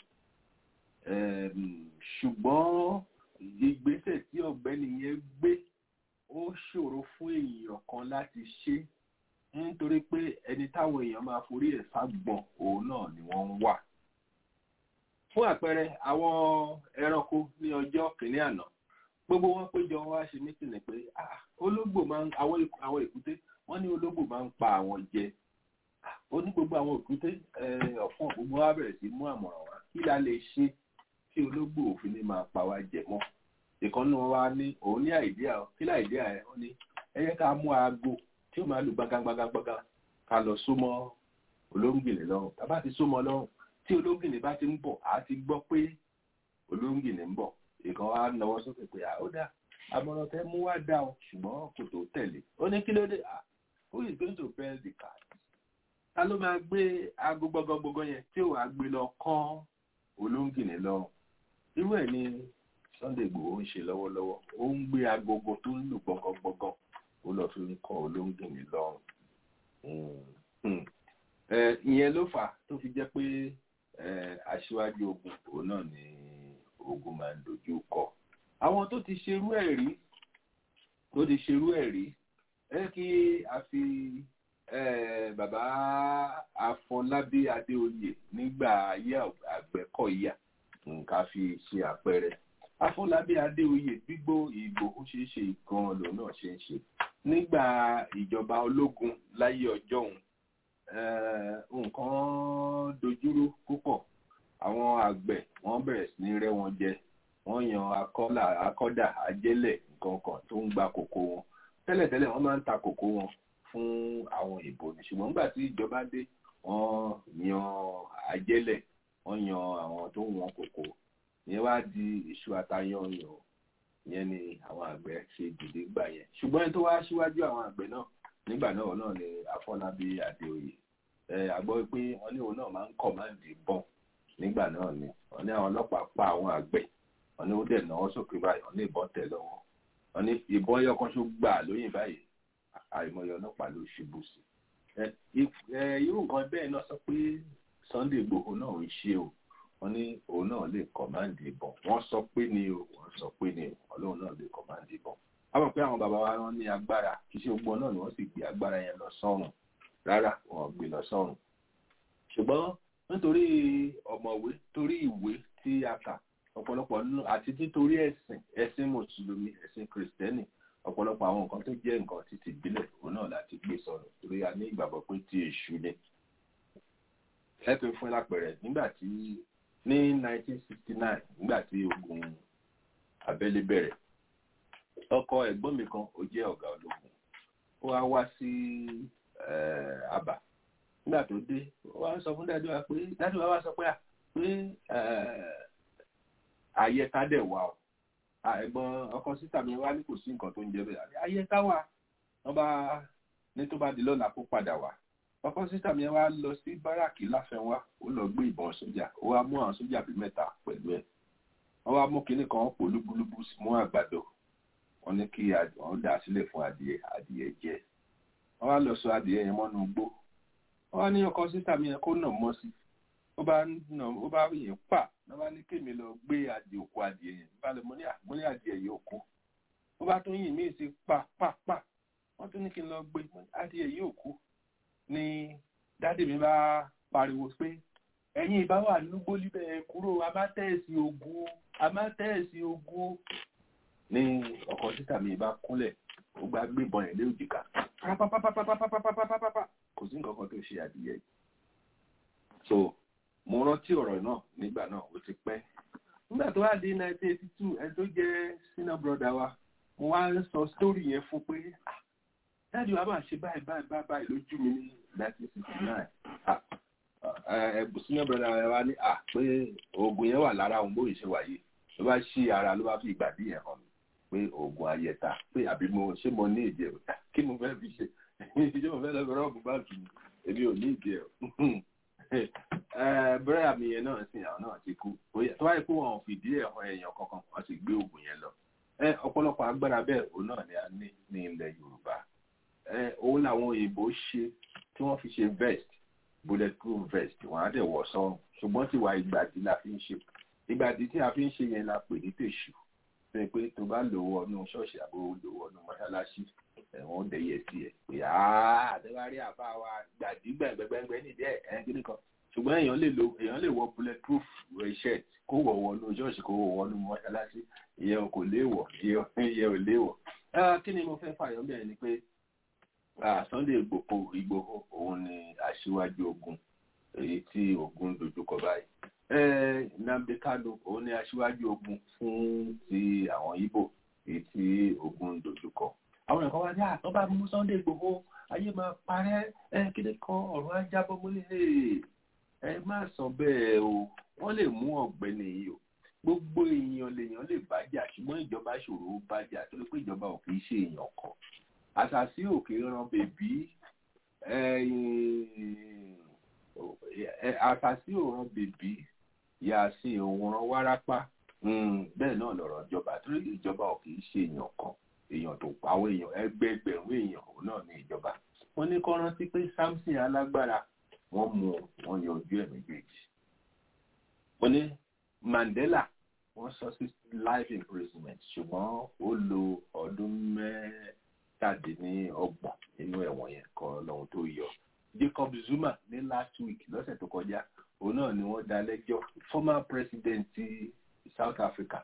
Em, ṣùgbọ́n ìgbésẹ̀ tí ọ̀gbẹ́ni yẹn gbé ó ṣòro fún èèyàn kan láti ṣe nítorí pé ẹni táwọn èèyàn máa forí ẹ̀ ságbọ̀n òun náà ni wọ́n ń wà. fún àpẹẹrẹ àwọn ẹranko ní ọjọ́ kìíní àná gbogbo wọn péjọ wá ṣe mítìnì pé ah, ológbò máa ń àwọn èkú- àwọn èkúté wọ́n ní ológbò máa ń pa àwọn jẹ Ah, ó ní gbogbo àwọn èkúté eh, ọ̀fọ́n gbogbo wa bẹ̀rẹ̀ sí mú àmọ̀ràn wá kí la lè ṣe tí ológbò òfin ní máa pa wá jẹ mọ́ ìkànnì wọn wá ní òun ní àìdíà kí láìdíà ẹ ó ní ẹ yẹ ká mú aago tí ó máa lù gbágágbágágbágá ká lọ súnmọ́ olóńgìnì lọ́rùn tá a bá ti súnmọ́ lọ́rùn tí olóńgìnì bá ti ń bọ̀ á ti gbọ́ pé olóńgìnì ń bọ̀ ìkan wá nawọ́ sókè pé à ó dá àmọ̀ràn tẹ mú wá dá o ṣùgbọ́n kò tó tẹ̀lé ó ní kí ló dé à who is going to bell the cat ta ló máa gbé aago gbọgọgbọgọ yẹn tí ò wá gbé lọ kán olóńgìnì lọ́rùn irú ẹ̀ ni Sunday Igboho ń ṣe lọ́wọ́lọ́wọ́ ó ń gbé agogo tó ń lù gbọ̀ngàngbọ̀ngàn ó lọ fi ń kọ́ olóńgìnì lọ́rùn Mm, mm. Eh, ìyẹn ló fà á tó fi jẹ́ pé eh, aṣíwájú ogun òun náà ni ogun máa ń dojú kọ àwọn tó ti ṣerú ẹ̀ rí tó ti ṣerú ẹ̀ rí ẹ kí a fi eh, bàbá Afọlábí Adéoyè nígbà ayé Àgbẹ̀kọ̀yà nǹkan fi ṣe àpẹẹrẹ Afọlábí Adéoyè gbígbó Ìgbòho ṣe é ṣe gan lòun náà ṣe ń ṣe nígbà ìjọba ológun láyé ọjọ́ òun eh, nǹkan dojúrú púpọ̀ àwọn àgbẹ̀ wọ́n bẹ̀rẹ̀ sí ní rẹ́ wọn jẹ wọ́n yan akọ́là akọ́dà ajẹ́lẹ̀ nǹkan kan tó ń gba kòkó wọn tẹ́lẹ̀tẹ́lẹ̀ wọ́n máa ń ta kòkó wọn fún àwọn ìbò ní ṣùgbọ́n nígbà tí ìjọba dé wọ́n yan ajẹ́lẹ̀ wọ́n yan àwọn tó ń wọn kòkó ìyẹn wá di iṣu àtayán yan ìyẹn ni àwọn àgbẹ̀ ṣe dìde gbà yẹn ṣùgbọ́n ẹni tó wá síwájú àwọn àgbẹ̀ náà nígbà náà náà ni Afọlábí Adéoyè ẹ àgbọ̀ pé wọ́n ní òun náà máa ń kọ̀máǹdì bọ́n nígbà náà ni wọ́n ní àwọn ọlọ́pàá pa àwọn àgbẹ̀ wọ́n ní ó dẹ̀ náwó sókè báyìí wọ́n ní ìbọn tẹ̀ lọ́wọ́ wọ́n ní ìbọn yọkànṣó gbà lóyìn báyìí àìmọye ọlọ́pàá ló ṣubú sí ẹ ẹ irú nǹkan bẹ́ẹ̀ náà sọ pé Sunday Igboho náà ń ṣe o wọ́n ní òun náà lè kọ̀máǹdì ìbọn wọ́n sọ pé ni o wọ́n sọ pé ni o ọlọ́run náà lè kọ̀máǹdì ìbọn a mọ̀ pé àwọn bàbá wa wọn ní agbára kì í ṣe gbogbo náà ni wọ́n sì gbé agbára yẹn lọ sọ́run rárá wọn gbé lọ sọ́run ṣùgbọ́n nítorí ọ̀mọ̀wé torí ìwé tí a kà ọ̀pọ̀lọpọ̀ nínú àti títorí ẹ̀sìn ẹ̀sìn mùsùlùmí ẹ̀sìn kìrìsìtẹ́nì ọ̀pọ̀lọpọ̀ àwọn nǹkan tó jẹ́ nǹkan títí ìbílẹ̀ òun náà láti gbé sọnù torí a ní ìgbàgbọ́ pé tí èṣù ni. ẹ̀pẹ̀ fún lápẹ̀rẹ̀ nígbà tí ní 1969 nígbà tí ogun abẹ́lé bẹ̀rẹ̀ ọkọ ẹ̀gbọ́n mi kan ó jẹ́ ọ̀gá ológun ó wá wá sí àbá nígbà tó dé ó wá sọ fún dájú wa pé dájú wa wá sọ pé à pé àyẹ̀ká dẹ̀ wà ó ẹ̀gbọ́n ọkọ sísà mi wá ní kò sí nǹkan tó ń jẹ bẹ́ẹ̀ àyẹ̀ká wà wọ́n bá ní tó bá di lọ́la kó padà wá ọkọ sísà mi wá lọ sí báràkì láfẹnwá ó lọ gbé ìbọn sójà ó wá mú àwọn sójà bíi mẹ́ta pẹ̀lú ẹ̀ wọ́n wá mú kinní kan pò lúbúlúbú mú àgbàdo wọ́n ní kí wọ́n dà sílẹ̀ fún adìẹ adìẹ jẹ wọ́n wá lọ sọ adìẹ yẹn mọ́nú gbó wọ́n wá ní ọkọ sísà mi yẹn kó nà mọ́ sí ó bá nà ó bá yẹn pa wọ́n bá ní kémi lọ gbé adìẹ òkú adìẹ yẹn bá lè mọ ní àmọ́ ní adìẹ yìí òkú wọ́n bá tún yìn mí sí pa pa pa wọ́n tún ní kí n lọ gbé adìẹ yìí òkú ni dádì mi bá pariwo pé ẹ̀yin ìbá wà lúgbó líbẹ̀ kúrò amátẹ́ẹ̀sì ogun amátẹ́ẹ̀sì ogun ní ọkọ̀ títà mi bá kúnlẹ̀ ó gbá gbébọn ẹ̀ lé òjìká pápápápápápápápápápá kò sí nǹkan kan tó ṣe adìyẹ yìí so mo rántí ọ̀rọ̀ náà nígbà náà ó ti pẹ́ nígbà tó wá di 1982 ẹni tó jẹ́ senior brother wa mo wá ń sọ story yẹn fún pé dáàdi wa máa ṣe báyìí báyìí báyìí báyìí lójú mi ní 1969 ẹ̀bùn senior brother wa ní à pé oògùn yẹn wà lára òun bóyá ṣe wà yìí ló bá ṣí ara ló bá fi ìgbàdí yẹn hàn mí pé oògùn ayẹta pé àbí mo ṣé mo ní ìdí ẹ̀ kí mo fẹ́ fi ṣe ṣé mo fẹ́ lọ bẹ̀rẹ̀ ọ̀bùn báàgì mi èmi ò ní ìdí ẹ̀ bẹ́rẹ̀ àmì yẹn náà sìn àwọn náà ti kú tó wáyé pé wọn ò fìdí ẹ̀ hàn èèyàn kankan wọ́n sì gbé oògùn yẹn lọ ọ̀pọ̀lọpọ̀ agbára bẹ́ẹ̀ òun náà ni a ní ní ilẹ̀ Yorùbá ẹ òun làwọn òyìnbó ṣe tí wọ́n fi ṣe vest bulletproof vest wọ́n á dẹ̀ wọ̀ sọ́run ṣùgbọ́n tiwa ìgbàdí la fi ń ṣe ìgbàdí tí a fi ń ṣe yẹn la pè ní tèṣù pé pé tó bá lò wọnú ṣọ́ọ̀ṣì àbò lò wọnú mọ́ṣáláṣí ẹ̀wọ̀n dẹ̀yẹ sí ẹ̀ pé àtẹ́wárí àbá wa gbàdí gbẹ̀ngbẹ̀ngbẹ̀ nídìí ẹ̀ ẹ̀ kíní kan ṣùgbọ́n èèyàn lè lo èèyàn lè wọ bulletproof shirt kó wọ̀ wọnú ṣọ́ọ̀ṣì kó wọ̀ wọnú mọ́ṣáláṣí ìyẹn kò léèwọ̀ ìyẹn ò léèwọ̀. kí ni mo fẹ́ fàyọ́ bẹ́ẹ̀ ni pé Sunday Igboho Igboho òun ni aṣíwájú ogun èyí tí ogun dojúkọ báyìí Nnamdi Kanu òun ni aṣíwájú ogun fún ti àwọn Ìgbò èyí tí ogun dojúkọ àwọn ẹ̀kọ́ wá ní àtọ́ bá mú Sunday Igboho ayé máa parẹ́ ẹ kéde kan ọ̀rọ̀ ajábọ́ múlẹ̀ ẹ má sọ bẹ́ẹ̀ o wọ́n lè mú ọ̀gbẹ́ni yìí o gbogbo èèyàn lèèyàn lè bájà ṣùgbọ́n ìjọba ṣòro bájà torí pé ìjọba ò kì í ṣe èèyàn kan àṣàṣì òkè ran bèbí àṣàṣì òran bèbí yàsí òran wárápá bẹ́ẹ̀ náà lọ̀rọ̀ ìjọba torí ìjọba ò kì í ṣe èèyàn kan èèyàn tó pa àwọn èèyàn ẹgbẹẹgbẹ̀rún èèyàn òun náà ní ìjọba wọ́n ní kó rántí pé Samson alágbára wọ́n mú wọ́n yanjú ẹ̀ méjèèjì wọ́n ní Mandela wọ́n sọ sí life imprisonment ṣùgbọ́n ó lo ọdún mẹ́tàdínlọ́gbọ̀n nínú ẹ̀wọ̀n yẹn kọ́ lọ́hun tó yọ Jacob Zuma ní last week lọ́sẹ̀ tó kọjá òun náà ni wọ́n dá lẹ́jọ́ former president ti South Africa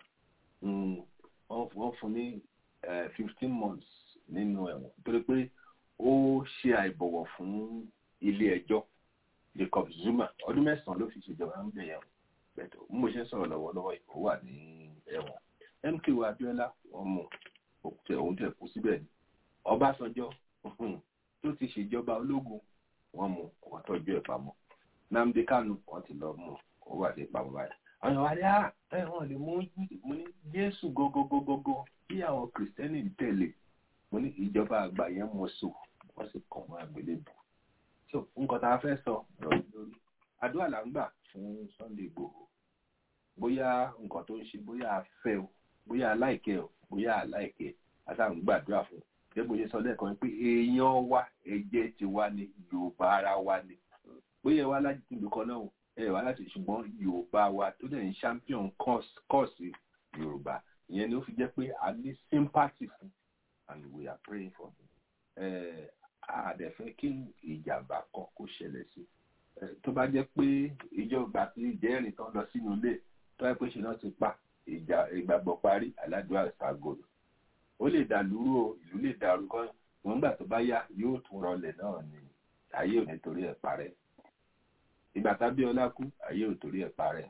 wọ́n fún ní fifteen months nínú ẹ̀wọ̀n torí pé ó ṣe àìbọ̀wọ̀ fún ilé ẹjọ́ Jacob Zuma ọdún mẹ́sàn-án ló fi ṣèjọba ń bẹ̀yẹ̀ bẹ̀tọ̀ bí mo ṣe ń sọ̀rọ̀ lọ́wọ́lọ́wọ́ ó wà ní ẹ̀wọ̀n MKO Abiola wọ́n mú òun tẹ̀ kú síbẹ̀ ni Ọbásanjọ́ tó ti ṣèjọba ológun wọ́n mú wọ́n tọ́jú ẹ̀ pamọ́ Nnamdi Kanu wọ́n ti lọ mú ó wà ní ìpamọ́ báyìí àwọn ìwà rẹ̀ ẹ̀ wọ́n lè mú mo ní Jésù gógógógógó bí àwọn kìrìsìtẹ́nì ń tẹ̀lé mo ní ìjọba àgbà yẹn mọ̀ so wọ́n sì kàn wọ́n àgbélébù so nǹkan tá a fẹ́ sọ lórí lórí àdúrà là ń gbà fún Sunday Igboho bóyá nǹkan tó ń ṣe bóyá a fẹ́ o bóyá a láìkẹ́ o bóyá a láìkẹ́ àtà ń gbàdúrà fún gẹ́gẹ́ bó ṣe sọ lẹ́ẹ̀kan pé èèyàn wa ẹ̀jẹ̀ ti wá ní Yorùbá ara wa ni bóyá ẹ wá láti tìlú kan náà ẹ wá láti ṣùgbọ́n Yorùbá wa tó dẹ̀ ń champion kọ́ọ̀sì Yorùbá ìyẹn ni ó fi jẹ́ pé a ní sympathy fún and we are praying for him àdẹ̀fẹ́ kí ìjàmbá kan kó ṣẹlẹ̀ sí tó bá jẹ́ pé ìjọba tí ìjẹ́rìí tán lọ sínú ilé tó yẹ pé ṣe náà ti pa ìjà ìgbàgbọ́ parí aládùúgbò àṣàgòrò ó lè dà lúrú o ìlú lè dàrú kan wọn gbà tó bá yá yóò tún rọlẹ̀ náà ni ayé ò ní torí ẹ̀ parẹ́ ìgbà tábíọ́lá kú ayé ò torí ẹ̀ parẹ́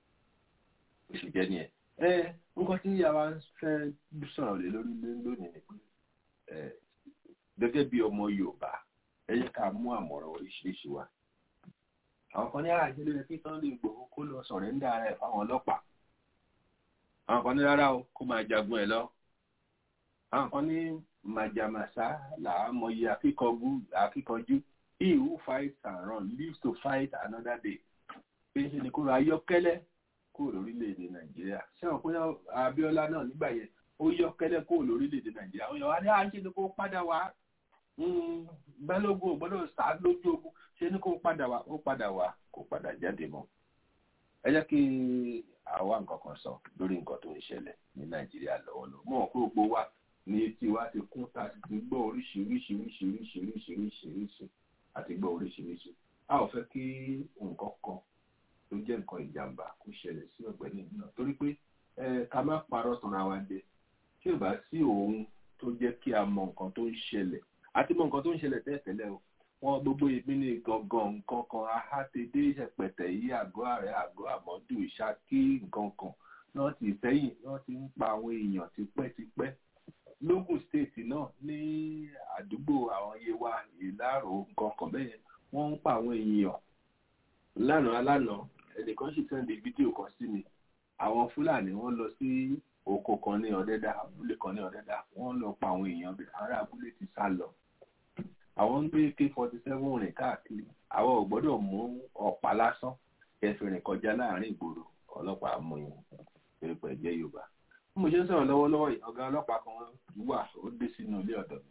ó sì jẹ́ nìyẹn ẹ nǹkan tí yàrá fẹ́ sọ̀rọ̀ lé lórí lónìí ni pé gẹ́gẹ́ bí ọmọ Yorùbá ẹ yẹ ká mú àmọ̀ràn oríṣiríṣi wá àwọn kan ní àjẹ́ lórí kí Sunday Igboho kó lọ sọ̀rẹ́ńdà rẹ̀ fáwọn ọlọ́pàá àwọn kan ní rárá o kó máa jagun ẹ̀ lọ àwọn kan ní màjàmásá làá mọyì akíkanjú he who fights and run lives to fight another day pé ṣe ni kó ra ayọ́kẹ́lẹ́ kúrò lórílẹ̀‐èdè nàìjíríà ṣé wọn pé abíọ́lá náà nígbà yẹn ó yọ́kẹ́lẹ́ kúrò lórílẹ̀‐èdè nàìjíríà àwọn èèyàn wá ní àṣẹ ni kó padà wá balógun ò gbọ́dọ̀ sá lójú ogun ṣé ní kó padà wá ó padà wá kó padà jáde mọ́ ẹ jẹ́ kí àwa nǹkan kan sọ lórí nǹkan tó ń ṣẹlẹ̀ ní nàìjíríà lọ́wọ́lọ́wọ́ mọ̀ pé gbogbo wa ní etí wa ti kún ta ti gbọ́ oríṣiríṣi oríṣiríṣi oríṣiríṣi àti gbọ́ oríṣiríṣi a ò fẹ́ kí nǹkan kan tó jẹ́ nǹkan ìjàmbá kó ṣẹlẹ̀ sí ọ̀gbẹ́ni náà torí pé ká má parọ́ tanra wa jẹ tí ò bá sí òun tó jẹ́ kí a mọ nǹkan tó ń ṣẹlẹ̀ àti mọ nǹkan tó ń ṣẹlẹ̀ tẹ́tẹ́lẹ̀ o wọn gbogbo èmi ní gangan nǹkan kan ahátedé ṣẹpẹtẹ yìí àgọ́ ààrẹ àgọ́ àmọ́dù ìṣákí nǹkan kan náà ti sẹ́yìn náà ti ń pa àwọn èèyàn tipẹ́tipẹ́ lógùn state náà ní àdúgbò àwọn yewa ìlàrò nǹkan kan bẹ́ẹ̀ wọ́n ń pa àwọn èèyàn lánàá lánàá ẹnìkan sì sẹ́ndì fídíò kan sí mi àwọn fúlàní wọ́n lọ sí oko kan ní ọ̀dẹ́dà abúlé kan ní ọ̀dẹ́dà wọ́n lọ pa àwọn èèyàn bẹ̀ ará abúlé ti sá lọ àwọn ń gbé k forty seven rìn káàkiri àwọn ò gbọ́dọ̀ mú ọ̀pá lásán kẹfìrìn kọjá láàrin ìgboro ọlọ́pàá mú yín pẹ̀lú jẹ́ yorùbá bí mo ṣe ń sọ̀rọ̀ lọ́wọ́lọ́wọ́ yìí ọ̀gá ọlọ́pàá kan wà ó dé sínú ilé ọ̀dọ̀ mi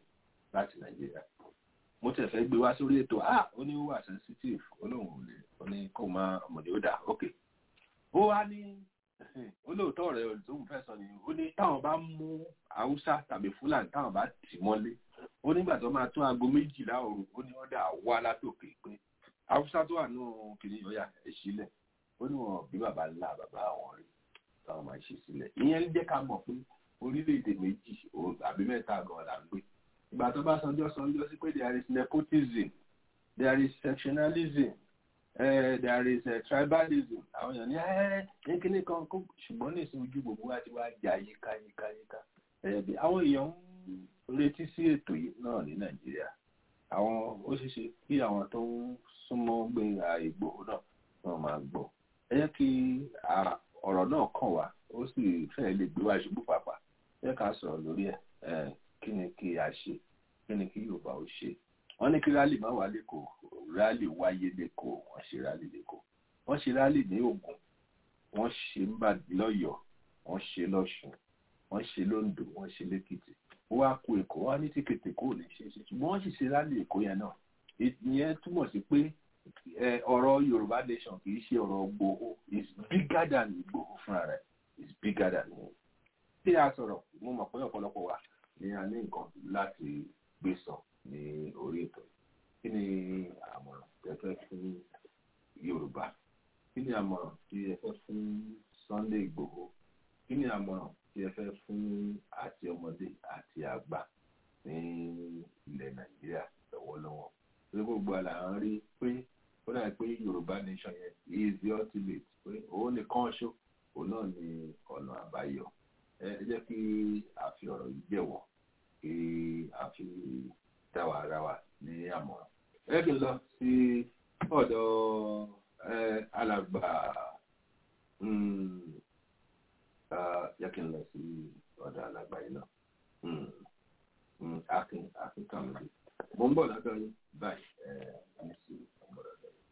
láti nàìjíríà mo tẹ̀ fẹ́ gbé wá sórí ètò ah ó ní ó wà sensitive ó lóun ò lè ó ní kó máa ọmọdé ó dà ok ó wá ní olóòótọ́ rẹ̀ tóun fẹ́ sọ ni ó ní táwọn bá mú haúsá tàbí fúlàní táwọn bá tì mọ́lé ó nígbà tó máa tún aago méjìlá òru ó ní wọ́n dà wá látòkè pé haúsá tó wà nù kìnìún ọ̀yà ẹ̀ sílẹ̀ ó ní wọn bí bàbá ńlá bàbá àwọn rí táwọn máa ṣe sílẹ̀ ìyẹn jẹ́ ká mọ̀ pé orílẹ̀-èdè méjì àbí mẹ́ta gan la ń gbé ìgbà tó bá sanjọ́ sanjọ́ sí pé there is nepotism there is sectionalism uh, there is uh, tribalism àwọn èèyàn ní ẹ ní kíní kan kó ṣùgbọ́n ní ìsìn ojú gbogbo wa ti wá jà yíká yíká yíká ẹbí àwọn èèyàn ń retí sí ètò yìí náà ní nàìjíríà àwọn ó ṣeé ṣe kí àwọn tó ń súnmọ́ gbẹ̀ngà ìgbòho náà wọ́n máa gbọ́ ẹ jẹ́ kí ọ̀rọ̀ náà kàn wá ó sì fẹ́ẹ́ lè gbé wá ṣubú pàpà ẹ ká sọ̀rọ̀ lórí ẹ̀ kí ni kí a ṣe kí ni kí yorùbá ó ṣe wọ́n ní kí rálì má wá lẹ́kọ̀ọ́ rálì wáyé lẹ́kọ̀ọ́ wọ́n ṣe rálì lẹ́kọ̀ọ́ wọ́n ṣe rálì ní ògùn wọ́n ṣe ń bà lọ́yọ̀ọ́ wọ́n ṣe lọ́ṣùn wọ́n ṣe lóńdó wọ́n ṣe lẹ́kìtì ó wá kó èkó wá ní tíkètè kó lè ṣe é ṣe ṣùgbọ́n wọ́n sì ṣe rálì èkó yẹn náà ìyẹn túmọ̀ sí pé ọ̀rọ̀ yorùbá nation kì í ṣe ọ̀rọ̀ gbòho is bigger than gbòho fúnra rẹ̀ is bigger than him tí a sọ̀rọ̀ mo mọ̀ pé ọ̀pọ̀lọpọ̀ wa ni a ní nǹkan láti gbé sọ ní orí ètò kí ni àmọ̀ràn tẹ́fẹ́ fún yorùbá kí ni àmọ̀ràn tí ẹ fẹ́ fún sunday igbòho kí ni àmọ̀ràn tí ẹ fẹ́ fún àti ọmọdé àti àgbà ní ilẹ̀ nàìjíríà lọ́wọ́lọ́wọ́ pé gbogbo àlà ń rí pé ó dàbí pé yorùbá nation yẹn is the ultimate pé òun nìkan ṣó òun náà ni ọ̀nà àbáyọ ẹ jẹ́ kí a fi ọ̀rọ̀ yìí jẹ̀wọ̀ kí a fi dá wa ara wa ní àmọ̀ràn. ẹ kì í lọ sí ọ̀dọ̀ alàgbà yẹ kí n lọ sí ọ̀dọ̀ alàgbà yìí náà akin akin kàmúlì mo ń bọ̀ lọ́dọ̀ yín báyìí ẹ ní sí ọmọ lọ́dọ̀ yín.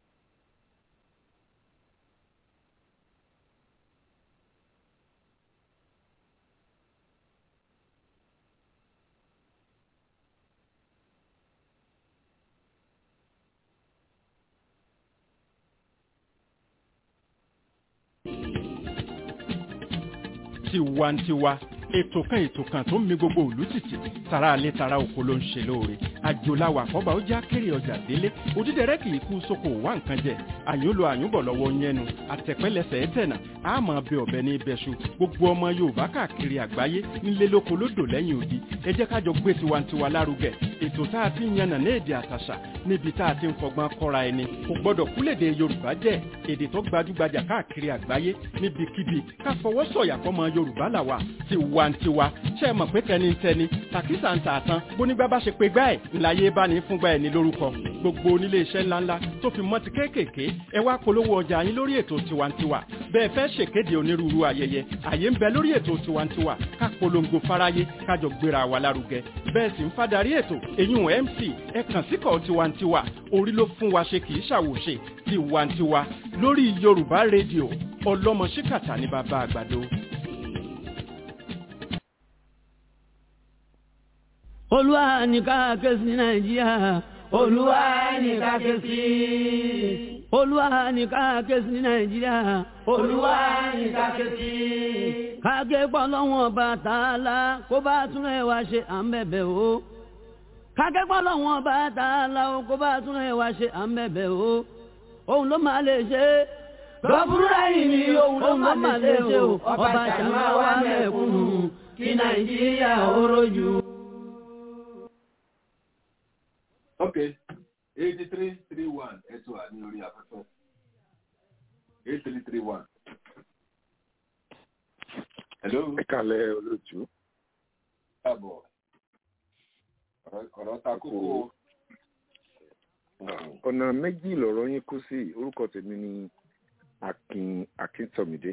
tiwantiwa ètò kan ètò kan tó ń mi gbogbo òlú tìtì tara alẹ́ tara oko ló ń ṣe lóore àjòláwà àkọ́bà ó já kéré ọjà délé òdídẹrẹ́ kì í kú sóko wá nǹkan jẹ àyùnlò àyùnbọ̀ lọ́wọ́ yẹnu àtẹ̀pẹ́lẹsẹ̀ ẹ̀tẹ̀nà àmọ́ bẹ ọ̀bẹ ní ibẹ̀ṣu gbogbo ọmọ yorùbá káàkiri àgbáyé nílé lóko lódò lẹ́yìn odi ẹ jẹ́ kájọ gbé tiwantiwa lárugẹ ètò tá a ti ń yànnà ní èdè àtàṣà níbi tá a ti ń fọgbọ́n kọ́ra ẹni kò gbọ́dọ̀ kúlèdè yorùbá jẹ́ èdè tó gbajúgbajà káàkiri àgbáyé níbikíbi ká fọwọ́ sọ̀yà fọmọ yorùbá làwà tiwantiwa ṣe é mọ̀ pé tẹnitẹni tàkísà ń tààtàn bónígbà bá ṣe pé gbá ẹ̀ ńláyé bá ní fúngbà ẹ̀ ní lórúkọ gbogbo onílé iṣẹ́ ńláńlá tó fi mọ́ ti kéékèèké ẹ wá polówó ọjà yín lórí ètò tiwantiwa bẹ́ẹ̀ fẹ́ ṣèkéde onírúurú ayẹyẹ àyè ń bẹ lórí ètò tiwantiwa ká polongo fáráyé kájọ gbéra wa lárugẹ bẹ́ẹ̀ sì ń fadarí ètò èyún mc ẹ kàn síkọ̀ tiwantiwa orí ló fún wa ṣe kì í ṣàwòṣe tiwantiwa lórí yorùbá rédíò ọlọ́mọ ṣíkàtà ní bàbá àgbàdo. olúwa ní ká ké sí nàìjíríà olúwa ní ká ké sí olúwa ní ká ké sí nàìjíríà olúwa ní ká ké sí. káké pọ́lọ́wọ́n ọba tààlà kó bá tún ẹ̀ wá ṣe à ń bẹ̀bẹ̀ o. káké pọ́lọ́wọ́n ọba tààlà kó bá tún ẹ̀ wá ṣe à ń bẹ̀bẹ̀ o. òun ló máa lè ṣe é lọ́bùrúdà yìí ni òun ló máa lè ṣe o ọba ṣàmà wà mẹ́kúnnù kí nàìjíríà ó rojú. ok eighty three three one ẹ tún wà ní orí afẹ́fẹ́ eight three three one. hello. ẹ kàlẹ́ olóòtú. káàbọ̀ ọ̀rọ̀ ta kókó. ọ̀nà méjì lọ̀rọ̀ yín kú sí orúkọ tèmi ni akin akíntọ́mídé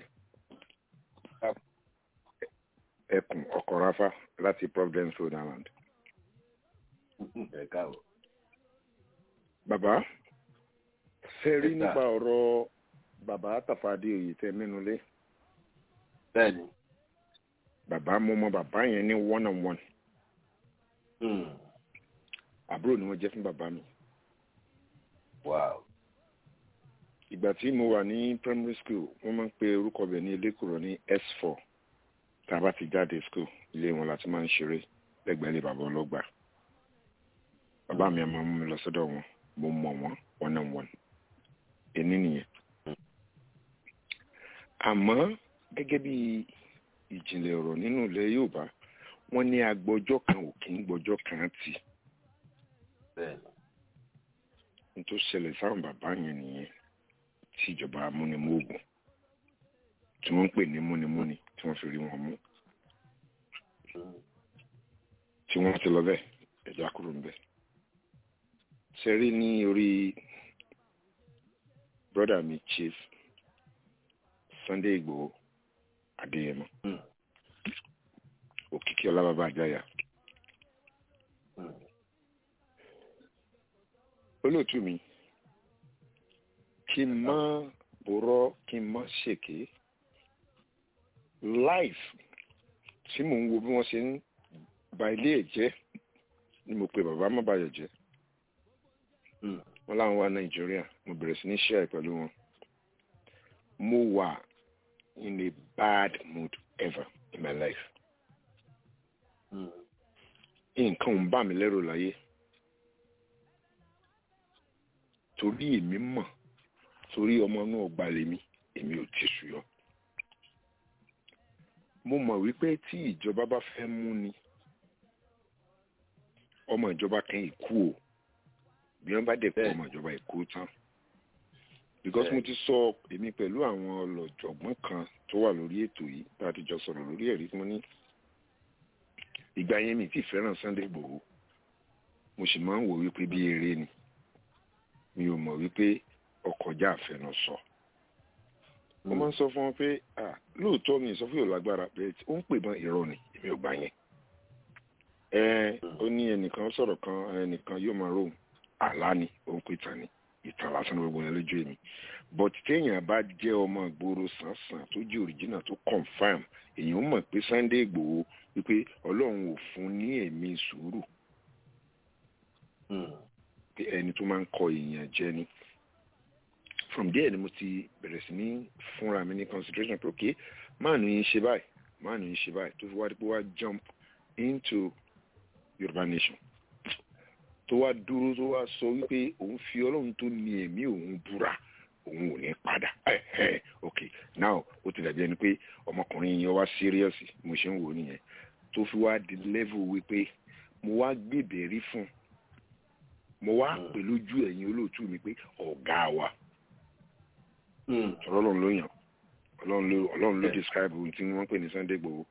ẹkùn ọkọ̀ráfá láti providence rhode island. ẹ káàbọ̀. bàbá ṣe rí Yes, sir. nípa ọ̀rọ̀ bàbá tàfàdé òye tẹ mẹ́nu lé bẹ́ẹ̀ni. bàbá mo mọ bàbá yẹn ní one on one Hmm. àbúrò ni wọ́n jẹ́ fún bàbá mi wow ìgbà tí mo wà ní primary school wọ́n máa ń pe orúkọ bẹ̀ ní elékùrọ̀ ní s4 tá a bá ti jáde school ilé wọn láti máa ń ṣeré lẹ́gbẹ̀ẹ́ ilé bàbá ọlọ́gbà bàbá mi a máa mú mi lọ sọ́dọ̀ wọn mo mọ̀ wọ́n one on one èní nìyẹn àmọ́ gẹ́gẹ́ bí ìjìnlẹ̀ ọ̀rọ̀ nínú ilẹ̀ Yorùbá wọ́n ní agbọ́jọ́ kan ò kí ń gbọ́jọ́ kan tì bẹ́ẹ̀ ní tó ṣẹlẹ̀ sáwọn bàbá yẹn nìyẹn tí ìjọba amúnimóògùn tí wọ́n ń pè ní múnimúni tí wọ́n fi rí wọn mú tí wọ́n ti lọ bẹ́ẹ̀ ẹ̀já kúrò ń bẹ̀. sẹ́rí ní orí brọ́dà mi chief Sunday Igboho Adéyẹmọ òkìkí ọlábàbà àjáyà olóòtú mi kí n má borọ́ kí n má ṣèké life tí mò ń wo bí wọ́n ṣe ń ba ilé ẹ̀ jẹ́ ni mo pe bàbá má bàyọ̀ jẹ́ wọ́n láwọn wá nàìjíríà mo bẹ̀rẹ̀ sí ní share pẹ̀lú wọn mo wà in a bad mood ever in my life nǹkan ń bà mí lẹ́rù láyé torí èmi mọ̀ torí ọmọ náà gba lèmi èmi ò ti sùn yọ mo mọ̀ wípé tí ìjọba bá fẹ́ mú ni ọmọ ìjọba kan ìkú o bí wọ́n bá dẹ̀ kú ọmọ ìjọba ìkú tán because mo ti sọ èmi pẹ̀lú àwọn ọlọ́jọ̀gbọ́n kan tó wà lórí ètò yìí bá a ti jọ sọ̀rọ̀ lórí ẹ̀rí tí mo ní ìgbà yẹn mi ti fẹ́ràn Sunday Igboho mo sì máa ń wò wípé bí eré ni mi ò mọ̀ wípé ọkọjá àfẹnusọ mo máa ń sọ fún wọn pé lóòótọ́ mi ìsọfún yóò lágbára bẹ́ẹ̀ tí ó ń pè mọ́ irọ́ ni èmi ò gbà yẹn ẹ ó ní ẹnìkan sọ̀rọ̀ kan ẹnìkan yóò máa rò àlá ni ó ń pè tán ni ìtàn lásán gbogbo yẹn lójú èmi but téèyàn bá jẹ́ ọmọ ìgboro sàn-sàn tó jẹ́ original tó confam èèyàn mọ̀ pé Sunday Igboho wípé ọlọ́run ò fún ní ẹ̀mí sùúrù pé ẹni tó máa ń kọ èèyàn jẹ ni from there ni mo ti bẹ̀rẹ̀ sí ní fúnra mi ní consideration pé ok máàlù yín ṣe báyìí máàlù yín ṣe báyìí tó fi wá dípò wá jump into Yorùbá nation tó wá dúró tó wá sọ wípé òun fi ọlọ́run tó ní ẹ̀mí òun búra òun ò ní padà ok now ó ti dàbí ẹni pé ọmọkùnrin yẹn wá serious mo ṣe ń wò ó nìyẹn tó fi wá di level wípé mo wá gbèbèrè fún mo wá pè lójú ẹ̀yin olóòtú mi pé ọ̀gá wa ọlọ́run ló yàn ọlọ́run ló ọlọ́run ló describe ohun tí wọ́n pè ní Sunday Igboho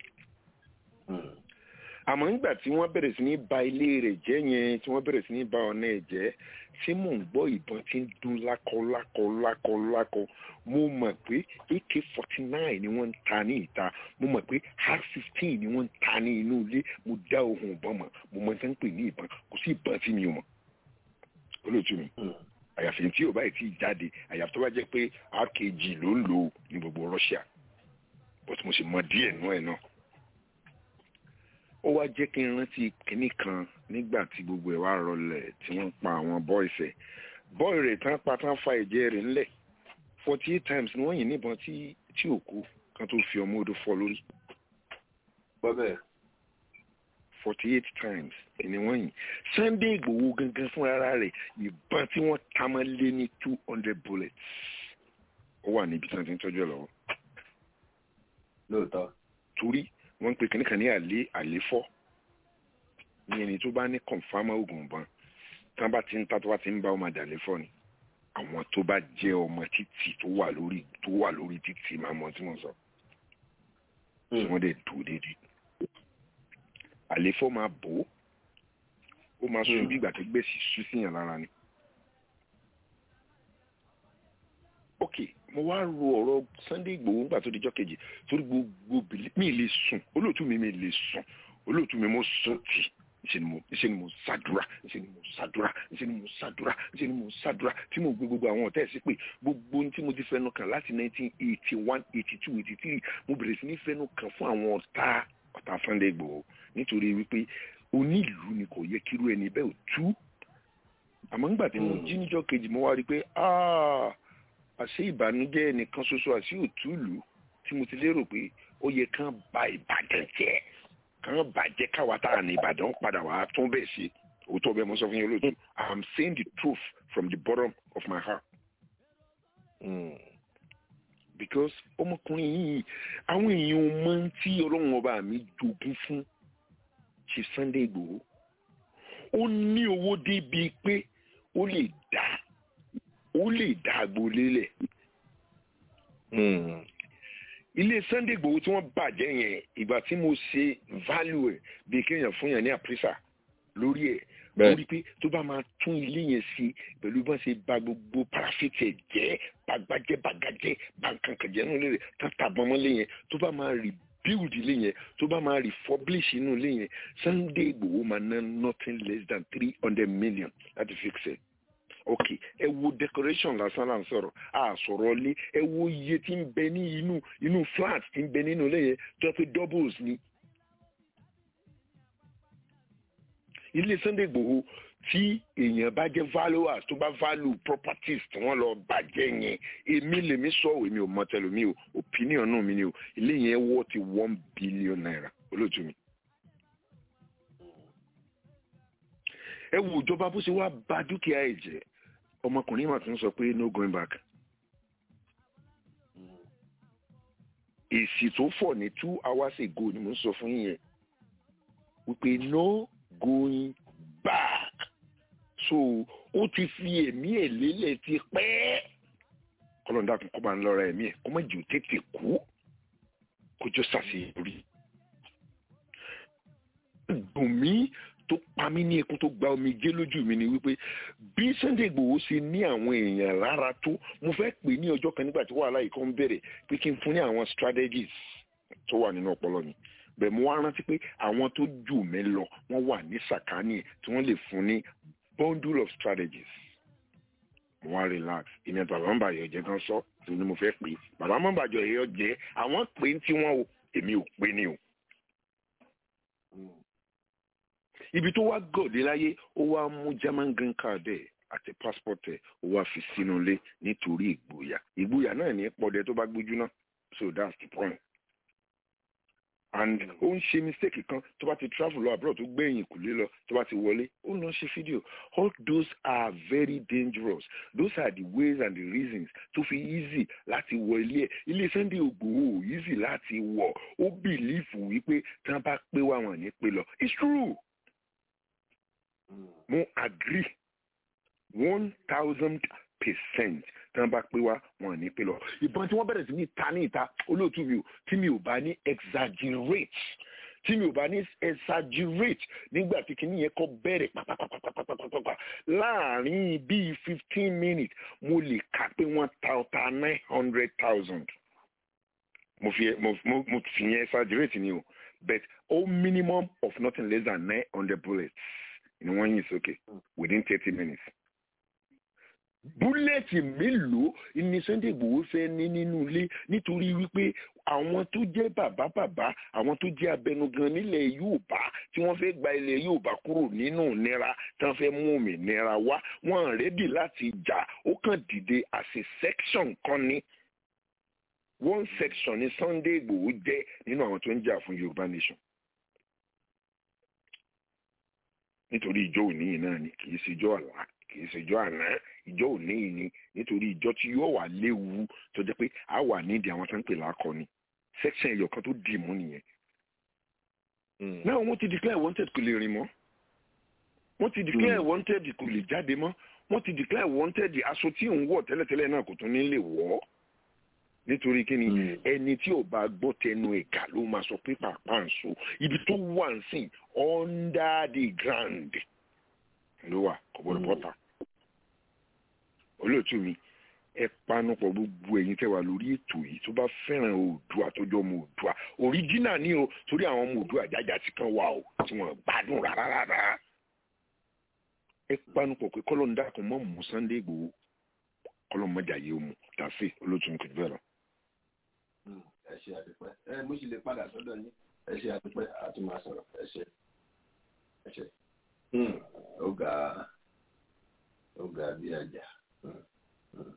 àmọ́ nígbà tí wọ́n bẹ̀rẹ̀ sí ní ba ilé rẹ̀ jẹ́ yẹn tí wọ́n bẹ̀rẹ̀ sí ní ba ọ̀nà ẹ̀ jẹ́ tí mò ń gbọ́ ìbọn tí ń dún lákọ lákọ lákọ lákọ mo mọ̀ pé ak forty nine ni wọ́n ń ta ní ìta mo mọ̀ pé r fifteen ni wọ́n ń ta ní inú ilé mo dá ohun ìbọn mọ̀ mo mọ̀ tí wọ́n ń pè ní ìbọn kò sí ìbọn tí mi ò mọ̀ olóòtú mi àyàfi tí ò báyìí tí ì jáde àyàfi tó bá jẹ́ pé rkg ló ń lò ní gbogbo Russia but mo sì mọ̀ díẹ̀ nú ẹ̀ náà ó wá jẹ́ kí n rántí kinní kan nígbà tí gbogbo ẹ̀ wá rọlẹ̀ tí wọ́n pa àwọn bọ́ìsì ẹ̀ bọ́ì rẹ̀ tán pa tán fa ẹ̀jẹ̀ rẹ̀ ńlẹ̀ forty eight times ni wọ́n yìn níbọn tí tí ò kú kan tó fi ọmọ odò fọ́ lórí. bọ́bẹ̀. forty eight times ni wọ́n yìn Sunday Igboho gangan fúnra rẹ̀ ìbọn tí wọ́n ta mọ́ lé ní two hundred bullets ó wà níbi tí wọ́n ti ń tọ́jú ẹ̀ lọ́wọ́. lóòótọ́. torí wọ́n ń pe kìnnìkan ní àlé àléfọ́ ní ẹni tó bá ní kọ̀nfàmà oògùn ọ̀bọ̀n tí wọ́n bá ti ń ta tó bá ti ń bá ọmọ àdàléfọ́ ni àwọn tó bá jẹ́ ọmọ títì tó wà lórí tó wà lórí títì máa mọ tí mo sọ tí wọ́n dẹ̀ dùn déédéé àléfọ́ máa bò ó ó máa sún bí ìgbà tó gbèsè sú síyàn lára ni. ok mo wá ro ọ̀rọ̀ Sunday Igboho nígbà tó dijọ́ kejì torí gbogbo mi lè sùn olóòtú mi mi lè sùn olóòtú mi mo sùn tì ṣe ni mo ṣe ni mo ṣàdúrà ṣe ni mo ṣàdúrà ṣe ni mo ṣàdúrà ṣe ni mo ṣàdúrà tí mo gbé gbogbo àwọn ọ̀tá ẹ̀ sí pé gbogbo ohun tí mo ti fẹnu kàn láti nineteen eighty one eighty two eighty three mo bẹ̀rẹ̀ sí ní fẹnu kàn fún àwọn ọ̀tá ọ̀tá Sunday Igboho nítorí wípé onílùú ni kò yẹ kírú ẹni bẹ́ẹ̀ ò tú àmọ́ nígbà tí mo jí níjọ́ kejì mo wá rí i pé "Ah, àṣé ìbànújẹ́ ẹnìkan ṣoṣo àṣé òtúlù tí mo ti lérò pé ó yẹ kán ba ìbàdàn jẹ́ kán bàjẹ́ káwa tá à ní ìbàdàn padà wàá tún bẹ́ẹ̀ ṣe òótọ́ bẹ́ẹ̀ mo sọ fún yín lóòótọ́ I am saying the truth from the bottom of my heart because ọmọkùnrin yìí àwọn èèyàn mọ ohun tí ọlọ́run ọba mi jogún fún Chief Sunday Igboho ó ní owó débi pé ó lè dá ó lè dá agboolé lẹ̀ ilé Sunday Igboho tí wọ́n bàjẹ́ yẹn ìgbà tí mo ṣe value ẹ̀ bí kéèyàn fún yàn ní àprísà lórí ẹ̀ mo rí i pé tó bá máa tún ilé yẹn sí pẹ̀lú bá ṣe ba gbogbo parafiti ẹ̀ jẹ́ bagbajẹ́ bagajẹ́ bankankajẹ́ nínú ilé rẹ̀ tata bọ́mọ́lé yẹn tó bá máa rebuild ilé yẹn tó bá máa refurbish inú ilé yẹn Sunday Igboho máa ná nothing less than three hundred million láti fix ẹ̀ ok ẹ wo decoration lásán là ń sọ̀rọ̀ a sọ̀rọ̀ lé ẹ wo iye tí ń bẹ ní inú inú flat tí ń bẹ nínú ilé yẹn tó pé doubles ni ilé Sunday Igboho tí èèyàn bá jẹ́ valuers tó bá value properties tí wọ́n lọ bàjẹ́ yẹn èmi lèmi sọ èmi ò mọ tẹlomi o opinion náà mi ni o ilé yẹn wọ́ ti one billion naira olóòtú mi. ẹ wo ìjọba bó ṣe wá bà dúkìá ẹ̀ jẹ́ ọmọkùnrin mà tún sọ pé no going back. èsì tó fọ̀ ní two hours ago ni mo ń sọ fún yín yẹn wípé no going back so ó ti fi ẹ̀mí ẹ̀ lélẹ̀ ti pẹ́ kọlọ́ndà kan kó bá ń lọ́ra ẹ̀mí ẹ̀ kó má jù tètè kú kó jọ ṣàṣeyọrí. dùn mí tó pa mí ní ẹkún tó gba omijé lójú mi ni wípé bí Sunday Igboho ṣe ní àwọn èèyàn lára tó mo fẹ́ pè ní ọjọ́ kan nígbà tí wàhálà yìí kan bẹ̀rẹ̀ pé kí n fún ní àwọn strategies tó wà nínú ọpọlọ mi bẹ́ẹ̀ mo wá rántí pé àwọn tó jù mí lọ wọ́n wà ní sàkání ẹ̀ tí wọ́n lè fún ní bundle of strategies mo wá relax ìyẹn bàbá ń bàjẹ́ jẹ́ kan sọ tí ni mo fẹ́ pè bàbá ń bàjẹ́ ẹ̀yọ́ jẹ́ àwọn pè ń tí wọ́n o èmi ò pè ní o. ibi tó wá gòdè láyé ó wá mú German green card ẹ̀ àti passport ẹ̀ ó wá fi sínú ilé nítorí ìgboyà ìgboyà náà ní pọ̀dẹ tó bá gbójú náà so that's the point and ó ń ṣe mistake kan tó bá ti travel lọ abroad tó gbẹ̀yìn kùlé lọ tó bá ti wọlé ó ń lọ ṣe fídíò all those are very dangerous those are the ways and the reasons tó fi easy láti wọ ilé ẹ̀ ilé Sunday Igboho easy láti wọ̀ ó bìlífù wípé tí wọ́n bá pé wá wọn ní pé lọ it's true mo agree one thousand percent tí wọ́n bá pé wá wọn ní pé lọ ìbọn tí wọ́n bẹ̀rẹ̀ sí ní ta ní ìta olóòtú mi ò tí mi ò bá ní exaggerate tí mi ò bá ní exaggerate nígbà tí kinní yẹn kọ́ bẹ̀rẹ̀ pàpàpàpàpàpàpà láàrin bíi fifteen minutes mo lè kà pé wọ́n ta ọta nine hundred thousand mo fi mo mo mo fi yẹn exaggerate ni o but all minimum of nothing less than nine hundred bullets ni wọ́n yìn sókè within thirty minutes búlẹ̀tì mélòó ni Sunday Igboho fẹ́ ní nínú ilé nítorí wípé àwọn tó jẹ́ bàbá bàbá àwọn tó jẹ́ abẹnugan nílẹ̀ Yorùbá tí wọ́n fẹ́ gba ilẹ̀ Yorùbá kúrò nínú ìnira tí wọ́n fẹ́ mú òmìnira wá wọ́n rẹ́dì láti jà ó kàn dìde as a section kan ní one section ní Sunday Igboho jẹ́ nínú àwọn tó ń jà fún Yorùbá nation nítorí ìjọ òní yìí náà ni kì í ṣe ìjọ àlá kì í ṣe ìjọ àná ìjọ òní yìí ni nítorí ìjọ tí yóò wà léwu tó jẹ́ pé a wà nídìí àwọn tó ń pè lákọni section ẹyọ kan tó dì mú nìyẹn. náà wọ́n ti declare wanted kò lè rìn mọ́ wọ́n ti declare wanted kò lè jáde mọ́ wọ́n ti declare wanted aṣọ tí òun wọ̀ tẹ́lẹ̀tẹ́lẹ̀ náà kò tún ní lè wọ̀ ọ́ nítorí kí ni ẹni tí ò bá gbọ́ tẹnu ẹ̀ka ló máa sọ pé pàápàá ń so ibi tó wà ń sìn under the ground ló wà kò gbọdọ̀ bọ́ta olóòtú mi ẹ panupọ̀ gbogbo ẹ̀yin tẹ́ wà lórí ètò yìí tó bá fẹ́ràn oòdùà tó jọ ọmọ oòdùà òríjínà ni o torí àwọn ọmọ oòdùà jájà ti kan wà o tí wọ́n gbádùn rárá rárá ẹ panupọ̀ pé kọ́lọ́ ń dákun mọ́ mú Sunday Igboho kọ́lọ́ mọ́jà yìí ó mu dàsí olóòtú mi kò bẹ́ẹ̀ lọ. ẹ ṣe àdúpẹ́ ẹ mo sì lè padà sọ́dọ̀ yín ẹ ṣe àdúpẹ́ àti máa sọ̀rọ̀ ẹ ṣe ẹṣẹ Hmm, ó ga ó ga bí ajá. Hmm, hmm.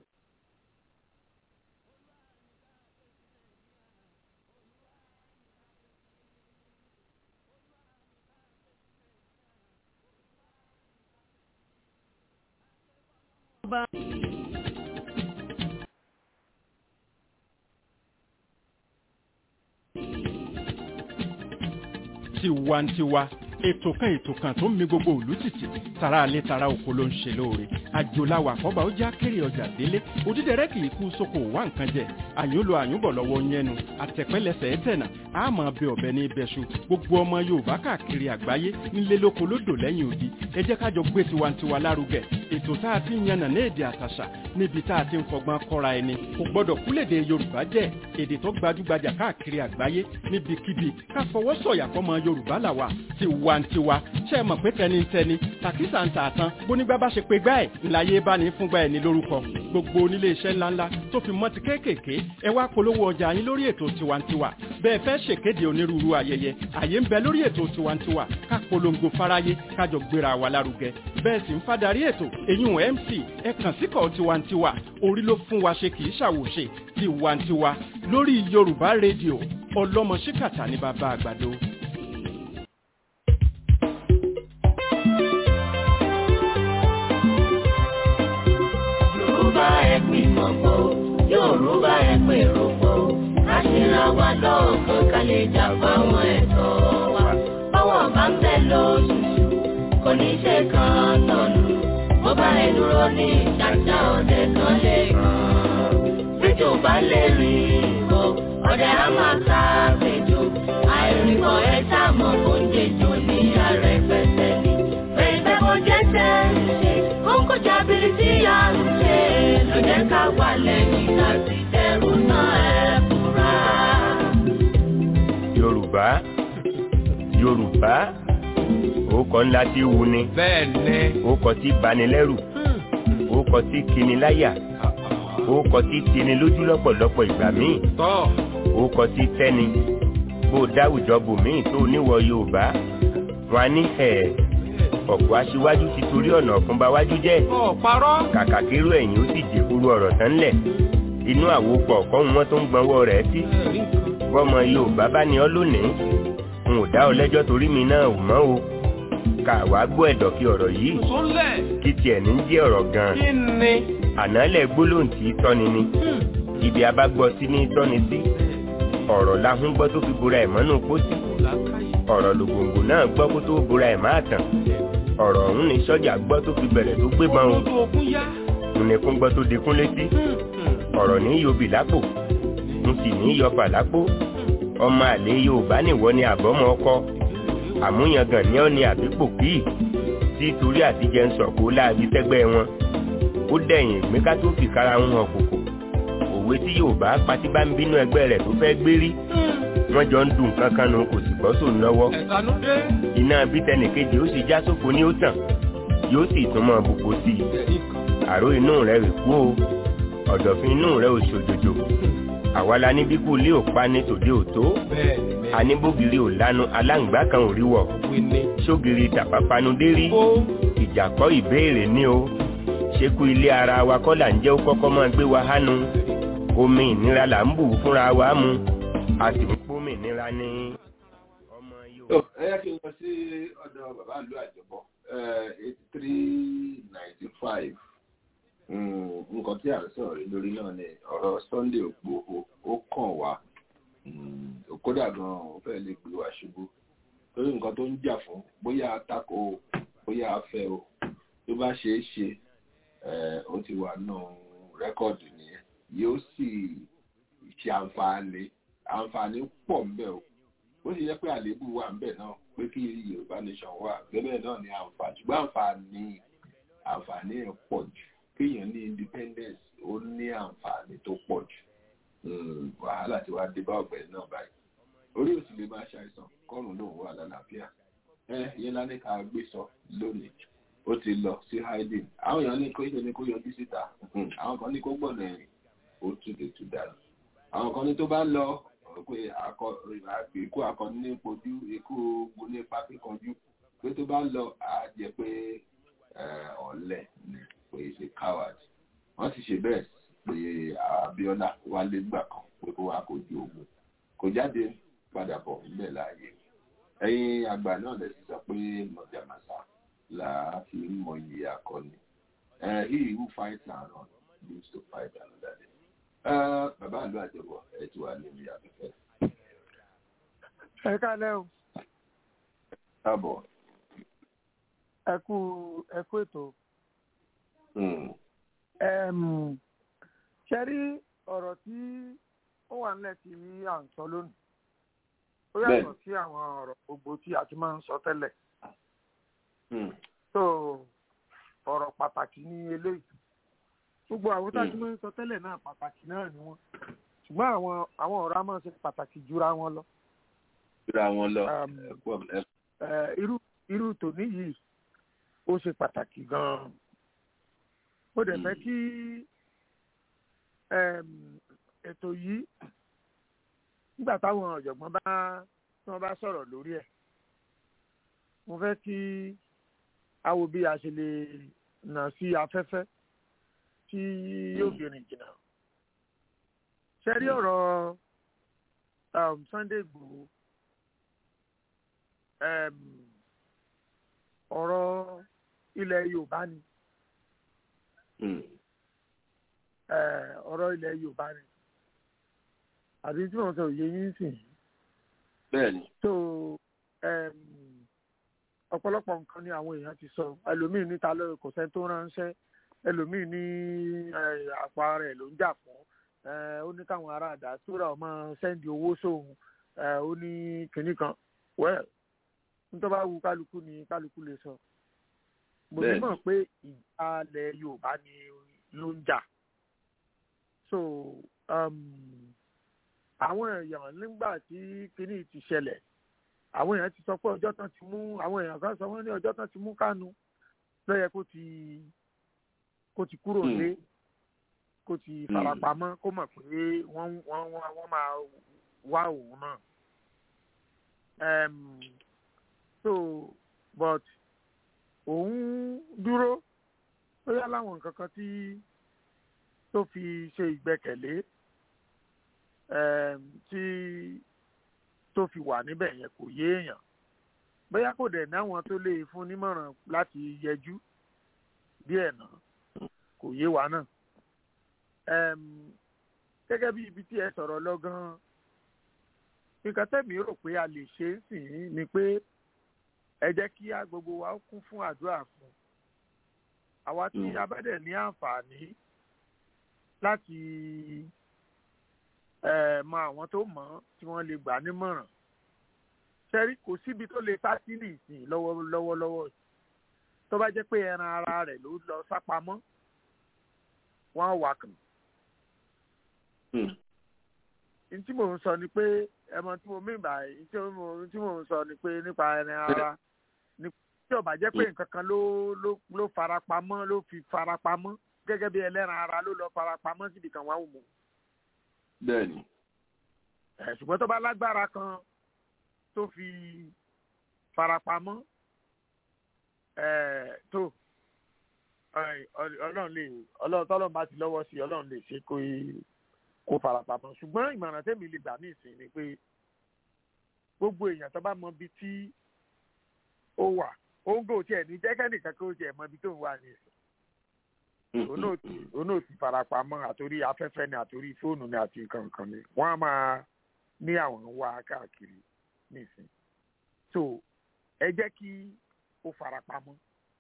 tiwantiwa ètò kan ètò kan tó ń mi gbogbo òlú tìtì tara alẹ́ tara oko ló ń ṣe lóore àjòláwà àkọ́bà ó já kéré ọjà délé òdídẹrẹ́ kì í kú sóko wá nǹkan jẹ àyúnlò àyúnbọ̀ lọ́wọ́ yẹnu àtẹ̀pẹ́lẹsẹ̀ ẹ̀tẹ̀nà àmọ́ bẹ ọ̀bẹ ní ibẹ̀ṣu gbogbo ọmọ yorùbá káàkiri àgbáyé nílé lóko lódò lẹ́yìn odi ẹ jẹ́ kájọ gbé tiwantiwa lárugẹ ètò tá a ti ń yànnà ní èdè àtàṣà níbi tá a ti ń fọgbọ́n kọ́ra ẹni kò gbọ́dọ̀ kúlèdè yorùbá jẹ́ èdè tó gbajúgbajà káàkiri àgbáyé níbikíbi ká fọwọ́ sọ̀yà fọmọ yorùbá làwà tiwantiwa ṣe é mọ̀ pé tẹnitẹni tàkísà ń tà tán bónígbà bá ṣe pé gbá ẹ̀ ńláyé bá ní fúngbà ẹ̀ ní lórúkọ gbogbo onílé iṣẹ́ ńláńlá tó fi mọ́ ti kéékèèké ẹ wá polówó ọjà yín lórí ètò tiwantiwa bẹ́ẹ̀ fẹ́ ṣèkéde onírúurú ayẹyẹ àyè ń bẹ lórí ètò tiwantiwa ká polongo fáráyé kájọ gbéra wa lárugẹ bẹ́ẹ̀ sì ń fadarí ètò èyún mc ẹ kàn síkọ̀ tiwantiwa orí ló fún wa ṣe kì í ṣàwòṣe tiwantiwa lórí yorùbá rédíò ọlọ́mọ ṣíkàtà ní bàbá àgbàdo. Yorùbá ẹ gbìmọ̀ pọ̀, Yorùbá ẹ pèrò pọ̀, ká ṣera wa lọ́ọ̀kan ká lè jà fáwọn ẹ̀tọ́ wa. Báwọn bá ń bẹ̀ lóṣooṣù, kò ní ṣe kan tọ̀nù. Mo bá ẹ dúró ní ìṣàṣà ọdẹ kan lè kàn. Bíjò bá lè rìn o, ọdẹ á máa ká bèjò. Àìrìnkàn ẹ sàmọ̀ kó ń jẹjọ ní ààrẹ pẹ̀sẹ̀ ni. Bẹ́ẹ̀ mo jẹ́ tẹ́ ṣe, ó ń kọjá bíi tí a ń ṣe. Ló jẹ́ ká wà lẹ́yìn ká sì dẹrù náà ẹ fura. yorùbá yorùbá orúkọ ńlá tí wù ni bẹ́ẹ̀ni orúkọ tí banilẹ́rù orúkọ tí kini láyà orúkọ tí tini lójú lọ́pọ̀lọpọ̀ ìgbà míì tọ́ orúkọ tí tẹ́ni bó dáwùjọ bòmíì tó níwọ̀ yorùbá wọn á ní ẹ̀ ọ̀pọ̀ aṣíwájú ti torí ọ̀nà ọ̀fun bá wájú jẹ́ ọ parọ́ kàkà kérò ẹ̀yìn ó sì jèkúrú ọ̀rọ̀ tán lẹ̀ inú àwòpọ̀ ọ̀kọ́ wọn tó ń gbọ́nwọ́ rẹ̀ sí bọ́mọ yorùbá bá ní ọ lónìí n ò dá ọ lẹ́jọ́ torí mi náà ò mọ́ o kà wá gbọ́ ẹ̀dọ̀ kí ọ̀rọ̀ yìí sólẹ̀ kí tiẹ̀ ní jẹ́ ọ̀rọ̀ gan-an kí ni ànálẹ̀ gbólóhùn tí í tọ́ni ni ibi abágbọ́ sí ní tọ́ni sí ọ̀rọ̀ lahún gbọ́ tó fi bora ẹ̀ mọ́nú pósí ọ̀rọ̀ lògòǹgò náà gbọ́ kó tó bora ẹ̀ máa tàn ọ̀rọ̀ ọ̀hún ni sọ́jà gbọ́ tó fi bẹ̀rẹ̀ tó gbébọn o ojú ogun yá nìkún gbọ́ tó dekún létí ọ̀rọ̀ ní yobi lápò n sì ní yọfà lápò ọmọ àlè yorùbá nìwọ ni àbọ̀mọ ọkọ àmúyangàn ní ọ̀ni àbípò kíì tí torí àtijẹ́ ń sọ̀kò láàbí sẹ́gbẹ́ wọn ó dẹ̀yìn ìgbéká tó fi kára ń hàn kòkò òwe tí yorùbá patí bá ń bínú ẹgbẹ́ rẹ̀ tó fẹ́ gbérí wọ́n jọ ń dùn kankan nu kò sì gbọ́ sóun lọ́wọ́ ẹ̀sánú dé iná bítẹnìkejì ó sì já sóko ní ó tàn yóò sì tún mọ bùkù sí i àrò inú rẹ̀ rè kú o ọ̀dọ̀fin inú rẹ̀ ò ṣòjòjò àwa la ní bíkú ilé ò pa ní tòde ò tó bẹ́ẹ̀ni aníbógiri ò lanu aláǹgbá kan ò rí wọ̀ wíní sógiri tàpápánudé rí ó ìjà kọ́ ìbéèrè ní o ṣekú ilé ara wa kọ́ là ń jẹ́ ó kọ́kọ́ máa gbé wa hánu omi ìnira là ń bù fúnra wa mu a sì ń pómi ìnira ní ọmọ tó yóò. ẹ yá kí n lọ sí ọ̀dọ̀ bàbá ìlú àjọbọ eighty three ninety five nǹkan tí à ń sọ̀rọ̀ lé lórí náà ni ọ̀rọ̀ Sunday Ògbòho ó kàn wá Mm, kódà gan-an ó fẹ́ lè gbé wa ṣubú lórí nǹkan tó ń jà fún bóyá tako o bóyá afẹ́ o tó bá ṣeé ṣe eh, ó ti wà nù rẹ́kọ̀dù nìyẹn yóò sì ṣe àǹfààní àǹfààní pọ̀ ńbẹ̀ o ó sì yẹ pé àléébù wà ńbẹ̀ náà pé kí Yorùbá nation wà gẹ́gẹ́ náà ni àǹfààní ṣùgbọ́n àǹfààní àǹfààní ẹ̀ pọ̀ jù kéèyàn ní independence ó ní àǹfààní tó pọ̀ jù Mm, wàhálà tí wàá dé bá ọ̀gbẹ́ni náà báyìí orí òsì lè máa ṣàìsàn kọ́rùn lòun wà lálàáfíà ẹ yẹn lánàá ká gbé sọ lónìí ó ti lọ sí hiding àwọn èèyàn ní kó ṣe ní kó yọjú síta Mm, àwọn kan ní kó gbọ̀nà ẹ̀rìn ó túlẹ̀ tù dànù àwọn kan ní tó bá lọ pé akọ ikú akọni ní pojú ikú ogun ní ipa kíkanjú pé tó bá lọ á jẹ pé ọ̀lẹ ni pé ṣe coward wọ́n sì ṣe bẹ́ẹ̀ pé Abíọ́lá wálé gbà kan pé kó wá kojú ogun kò jáde padà bọ̀ níbẹ̀ láàyè ẹ̀yin àgbà náà lè sọ pé mọ̀jàmásá là á fi ń mọ iye akọni he who fights and run lives to fight another day. bàbá àlọ́ àjọbọ̀ ẹ̀ tí wàá lórí afẹ́fẹ́. ẹ kálẹ́ o. káàbọ̀. ẹ kú ẹ kú ètò. ṣe rí ọ̀rọ̀ tí ó wà nílẹ̀ tí à ń sọ lónìí ó yàtọ̀ sí àwọn ọ̀rọ̀ gbogbo tí a ti máa ń sọ tẹ́lẹ̀. so ọ̀rọ̀ pàtàkì ní eléyìí gbogbo àwọn tá a ti máa ń sọ tẹ́lẹ̀ náà pàtàkì náà ni wọ́n ṣùgbọ́n àwọn àwọn ọ̀rọ̀ á máa ṣe pàtàkì jura wọn lọ. jura wọn lọ irú irú tòní yìí ó ṣe pàtàkì gan-an ó dẹ̀ fẹ́ kí ètò yìí nígbà táwọn ọ̀jọ̀gbọ́n bá tí wọ́n bá sọ̀rọ̀ lórí ẹ̀ mo fẹ́ kí a wo bí a ṣe lè nà sí afẹ́fẹ́ tí yóò fi rìn jìnnà. ṣe rí ọ̀rọ̀ Sunday Igboho ọ̀rọ̀ ilẹ̀ Yorùbá ni ọ̀rọ̀ ilẹ̀ Yorùbá ni àbí tí wọ́n sọ òye yín sìn. bẹ́ẹ̀ni. so ọ̀pọ̀lọpọ̀ nǹkan ni àwọn èèyàn ti sọ ẹlòmíín níta lórí kò sẹ́ni tó ránṣẹ́ ẹlòmíín ní àpá rẹ̀ ló ń jà fún ó ní káwọn ará àdá sóra ọmọ sẹ́ndì owó sóhun ó ní kinní kan well nítorí bá wu kálukú ni kálukú lè sọ mo ní mọ̀ pé ìjàlẹ̀ Yorùbá ni ló ń jà so àwọn èèyàn nígbà tí kinní ti ṣẹlẹ̀ àwọn èèyàn ti sọ pé ọjọ́ tán ti mú àwọn èèyàn kan sọ wọ́n ní ọjọ́ tán ti mú Kánú ló yẹ kó ti kó ti kúrò lé kó ti farapamọ́ kó mọ̀ pé wọ́n wọ́n wọ́n máa wá òun náà. Um, so but òun dúró ó yá láwọn nǹkan kan tí tó fi ṣe ìgbẹ́kẹ̀lé tí tó fi wà níbẹ̀ yẹn kò yé èèyàn bóyá kò dẹ̀ náwọn tó lè fún nímọ̀ràn láti yẹjú díẹ̀ náà kò yé wa náà gẹ́gẹ́ bí ibi tí ẹ sọ̀rọ̀ lọ gan-an nǹkan tẹ̀mí rò pé a lè ṣe é sìn ni pé ẹ jẹ́ kí a gbogbo wa kún fún àdúrà fún àwa tí a bá dẹ̀ ní àǹfààní láti mọ àwọn tó mọ̀ ọ́ tí wọ́n lè gbà nímọ̀ràn ṣẹ́rí kò síbi tó lè sá sí nìsín lọ́wọ́lọ́wọ́ tó bá jẹ́ pé ẹran ara rẹ̀ ló lọ sápamọ́ wọ́n á wà kàn. Ntí mò ń sọ ni pé ẹmọ tí mo mí báyìí tí mò ń sọ ni pé nípa ẹran ara ni tí ó bá jẹ́ pé nǹkan kan ló ló ló farapamọ́ ló fi farapamọ́ gẹ́gẹ́ bí ẹlẹ́ran ara ló lọ farapamọ́ síbi kan wá wò mọ́. Bẹ́ẹ̀ni. Ẹ̀ ṣùgbọ́n tó bá lágbára kan tó fi farapamọ́ ẹ̀ tó ọlọ́run lè ọlọ́run tọ́lọ́run bá ti lọ́wọ́ sí ọlọ́run lè ṣe kó kó farapamọ́ ṣùgbọ́n ìmọ̀ràn tẹ́mi lè gbà ní ìsìn ni pé gbogbo èèyàn tó bá mọ ibi tí ó wà ó ń gò tiẹ̀ ní jẹ́kẹ́nìkan kó tiẹ̀ mọ ibi tó ń wà ní ìsìn òun náà ti farapamọ́ àtòrí afẹ́fẹ́ ni àtòrí fóònù ni àti nǹkan kan ni wọ́n á máa ní àwọn wá káàkiri nísìn so ẹ jẹ́ kí ó farapamọ́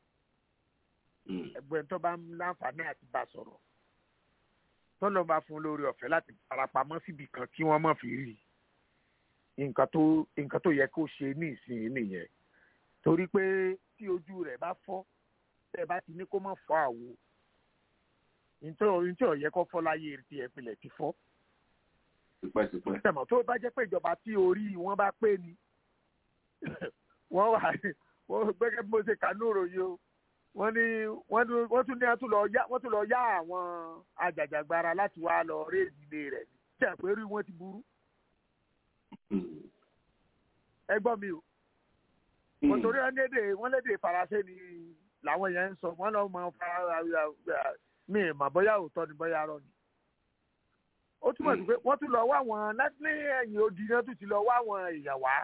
ẹgbẹ́ tó bá ń láǹfààní àti bá sọ̀rọ̀ tọ́lọ́ bá fún lórí ọ̀fẹ́ láti farapamọ́ síbi kan kí wọ́n má fi rí nǹkan tó nǹkan tó yẹ kó ṣe ní ìsìn nìyẹn torí pé tí ojú rẹ̀ bá fọ́ tẹ́ bá ti ní kó má fọ́ àwo nítorí tí ò yẹ kó fọ́ láyé ti ẹ̀pìlẹ̀ ti fọ́. tẹ̀mọ̀ tó bá jẹ́ pé ìjọba tí orí wọn bá pé ni wọ́n wà wọ́n gbẹ́gẹ́ bí mo ṣe kà ní òròyìn o wọ́n ní wọ́n tún ní wọ́n tún lọ yá wọ́n tún lọ yá àwọn ajàjàgbara láti wá lọ réèdì ilé rẹ̀ tí àpérí wọn ti burú. ẹ gbọ́ mi o wọ́n torí wọ́n lédè wọ́n lédè faransé ni làwọn yẹn ń sọ wọ́n lọ́ mọ fara mi ì mà bóyá òótọ́ ni bóyá arọ ni. ó túmọ̀ sí pé wọ́n tún lọ wá wọn láti ní ẹ̀yìn odi náà tún ti lọ wá wọn èèyàn wá.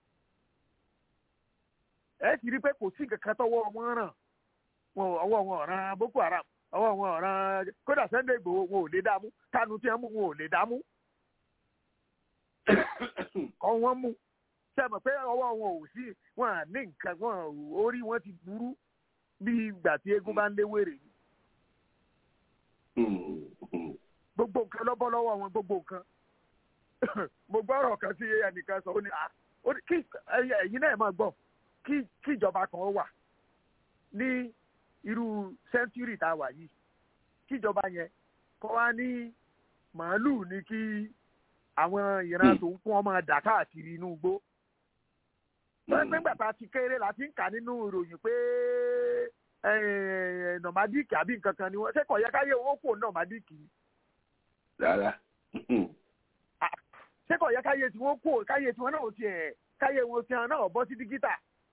ẹ sì rí i pé kò sí kankan tọwọ́ wọn ràn ọwọ́ wọn ọ̀ràn boko haram ọwọ́ wọn ọ̀ràn kódà Sunday Igboho wọn ò lè dààmú kánú tí wọ́n mú wọn ò lè dààmú kọ́ wọ́n mú sẹ́mọ̀ pé ọwọ́ wọn ò sí wọn à ní nǹkan wọn orí wọn ti burú bí ìgbà tí eégún bá ń lé wèrè ni. gbogbo nǹkan lọ́bọ́ lọ́wọ́ wọn gbogbo nǹkan mo gbọ́ ọ̀rọ̀ kan tí ẹnìkan sọ ó ní kí ẹ̀yin náà máa gbọ́ kí ìjọba kan wà ní irú sẹ́ńtúrì tá a wà yìí kí ìjọba yẹn kọ́ wá ní màálù ní kí àwọn ìran tó ń fún ọmọ dà káàkiri inú igbó nígbà tá a ti kéré la ti ń kà nínú ìròyìn pé nọ̀mádìkì àbí nǹkan kan ni wọ́n ṣé kò yẹ káyé owó kò nọ̀mádìkì. rárá. ṣé kò yẹ káyé tí wọ́n kò káyé tí wọ́n náà tiẹ̀ káyé wọn tiẹ̀ náà bọ́ sí dígítà.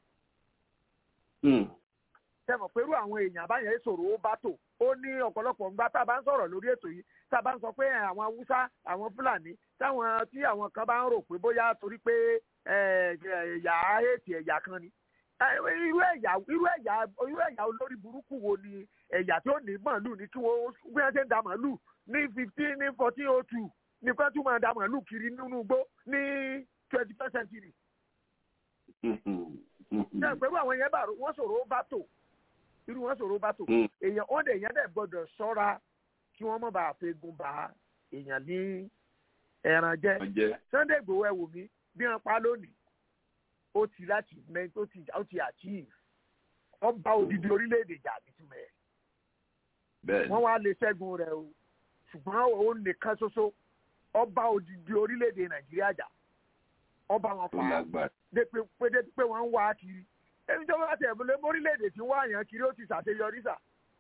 sẹ́mọ̀ pẹ̀lú àwọn èèyàn àbáyẹn sọ̀rọ̀ ó bá tò ó ní ọ̀pọ̀lọpọ̀ ńgbà tá a bá ń sọ̀rọ̀ lórí ètò yìí tá a bá ń sọ pé àwọn haúsá àwọn fúlàní táwọn tí àwọn kan bá ń rò pé bóyá torí pé ẹ̀yà ètì ẹ̀yà kan ni irú ẹ̀yà irú ẹ̀yà irú ẹ̀yà olórí burúkú wo ni ẹ̀yà tí ó ní màálù ní kí wọ́n bí wọ́n ṣe ń da màálù ní fifteen ní fourteen oh two ní kí wọ́n tún máa da màálù kiri nínú igbó ní twenty first century. ṣé ìpẹ́rù àwọn yẹn bá wọ́n sọ̀rọ̀ ó bá tò irú wọn sọ̀rọ̀ ó bá tò èèyàn wọ́n dẹ̀ èèyàn dẹ̀ gbọ́dọ̀ ṣọ́ra kí wọ́n má bàa fegun ba èèyàn ní ẹran jẹ Sunday Igboho ẹ wò mí bí wọn pa lónìí ó ti láti mẹ ó ti ó ti achieve wọn bá odidi orílẹ̀-èdè jà nítumẹ̀ wọ́n wá lè ṣẹ́gun rẹ̀ o ṣùgbọ́n òun nìkan ṣoṣo ọba odidi orílẹ̀-èdè Nàìjíríà jà ọba wọn fa dépe pé wọ́n ń wá kiri ẹni tó bá tẹ̀ lé mórílẹ̀-èdè tí ń wá yàn kiri ó ti ṣàṣeyọrí sà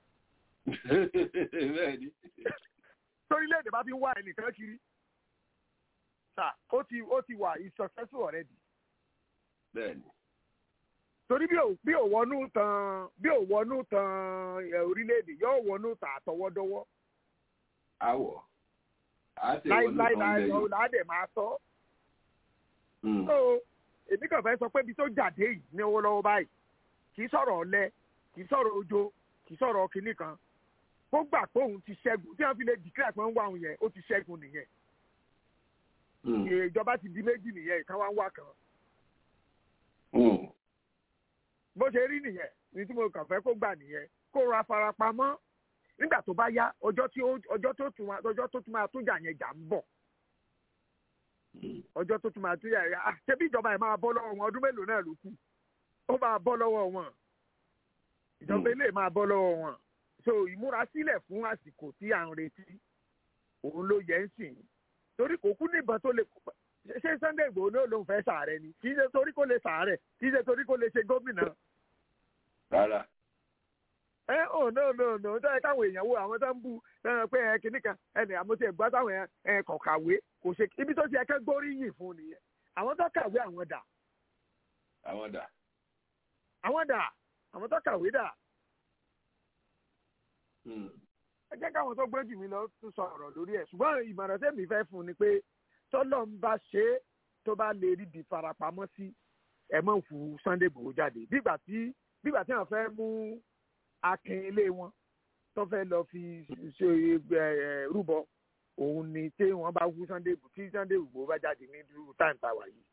torílẹ̀-èdè bá fi ń wá ẹnìkan kiri sà ó ti ó ti wà is successful already. bẹ́ẹ̀ni. torí bí ò bí ò wọnú tan bí ò wọnú tan orílẹ̀-èdè yóò wọnú tan àtọwọ́dọ́wọ́. àwọ̀ á ti wọnú tan láíláí lẹ́yìn. ládẹ̀ máa sọ. so èmi kàn fẹ́ sọ pé ibi tó jáde yìí ní owó lọ́wọ́ báyìí kì í sọ̀rọ̀ ọ̀lẹ kì í sọ̀rọ̀ ojo kì í sọ̀rọ̀ kinní kan kó gbà pé òun ti ṣẹ́gun tí wọ́n fi lè dìklẹ̀ pé ń wá òun yẹn ó ti ṣẹ́gun nìyẹn ìjọba ti di méjì nìyẹn ìkan wá ń wá kan. bó ṣe rí nìyẹn ní tí mo kàn fẹ́ kó gbà nìyẹn kó ra farapamọ́ nígbà tó bá yá ọjọ́ tí ọjọ́ tó tún ọjọ́ tó tún máa tún jà yẹn jà ń bọ̀ ọjọ́ tó tún máa tún jà yẹn ah ṣé bí ìjọba yẹn máa bọ́ lọ́wọ́ wọn ọdún mélòó náà ló kù ó máa bọ́ lọ́wọ́ wọn ìjọba ilé máa bọ́ lọ́wọ́ wọn so ìmúrasílẹ̀ fún àsìkò tí à ń retí òun ló yẹ ń sìn torí kò kú níbọn tó lè ṣé Sunday Igboho ló lóun fẹ́ sàárẹ̀ ni kì í ṣe torí kó lè sàárẹ̀ kì í ṣe torí kó lè ṣe gómìnà. rárá. ẹ ò no no no tó yẹ káwọn èèyàn wo àwọn tó ń bu pé ẹ kìíní kan ẹnì àmọ́ tí ẹ gbọ́ táwọn ẹ kọ̀ kàwé kò ṣe ibi tó ti ẹ kẹ́ gbóríyìn fún nìyẹn àwọn tó kàwé àwọn dà. àwọn dà. àwọn dà àwọn tó kàwé dà ẹ jẹ́ káwọn tó gbé jù mí lọ tún sọ ọ̀rọ̀ lórí ẹ̀ ṣùgbọ́n ìmọ̀ràn tẹ́mi fẹ́ fún ni pé tọ́lọ́ ń bá ṣe é tó bá lè rí di farapamọ́ sí ẹ̀ mọ̀ fún Sunday Igboho jáde bígbà tí bígbà tí wọ́n fẹ́ mú akin ilé wọn tó fẹ́ lọ fi ṣe rúbọ òun ni tí wọ́n bá wú Sunday Igboho tí Sunday Igboho bá jáde ní dúró táìm táwa yìí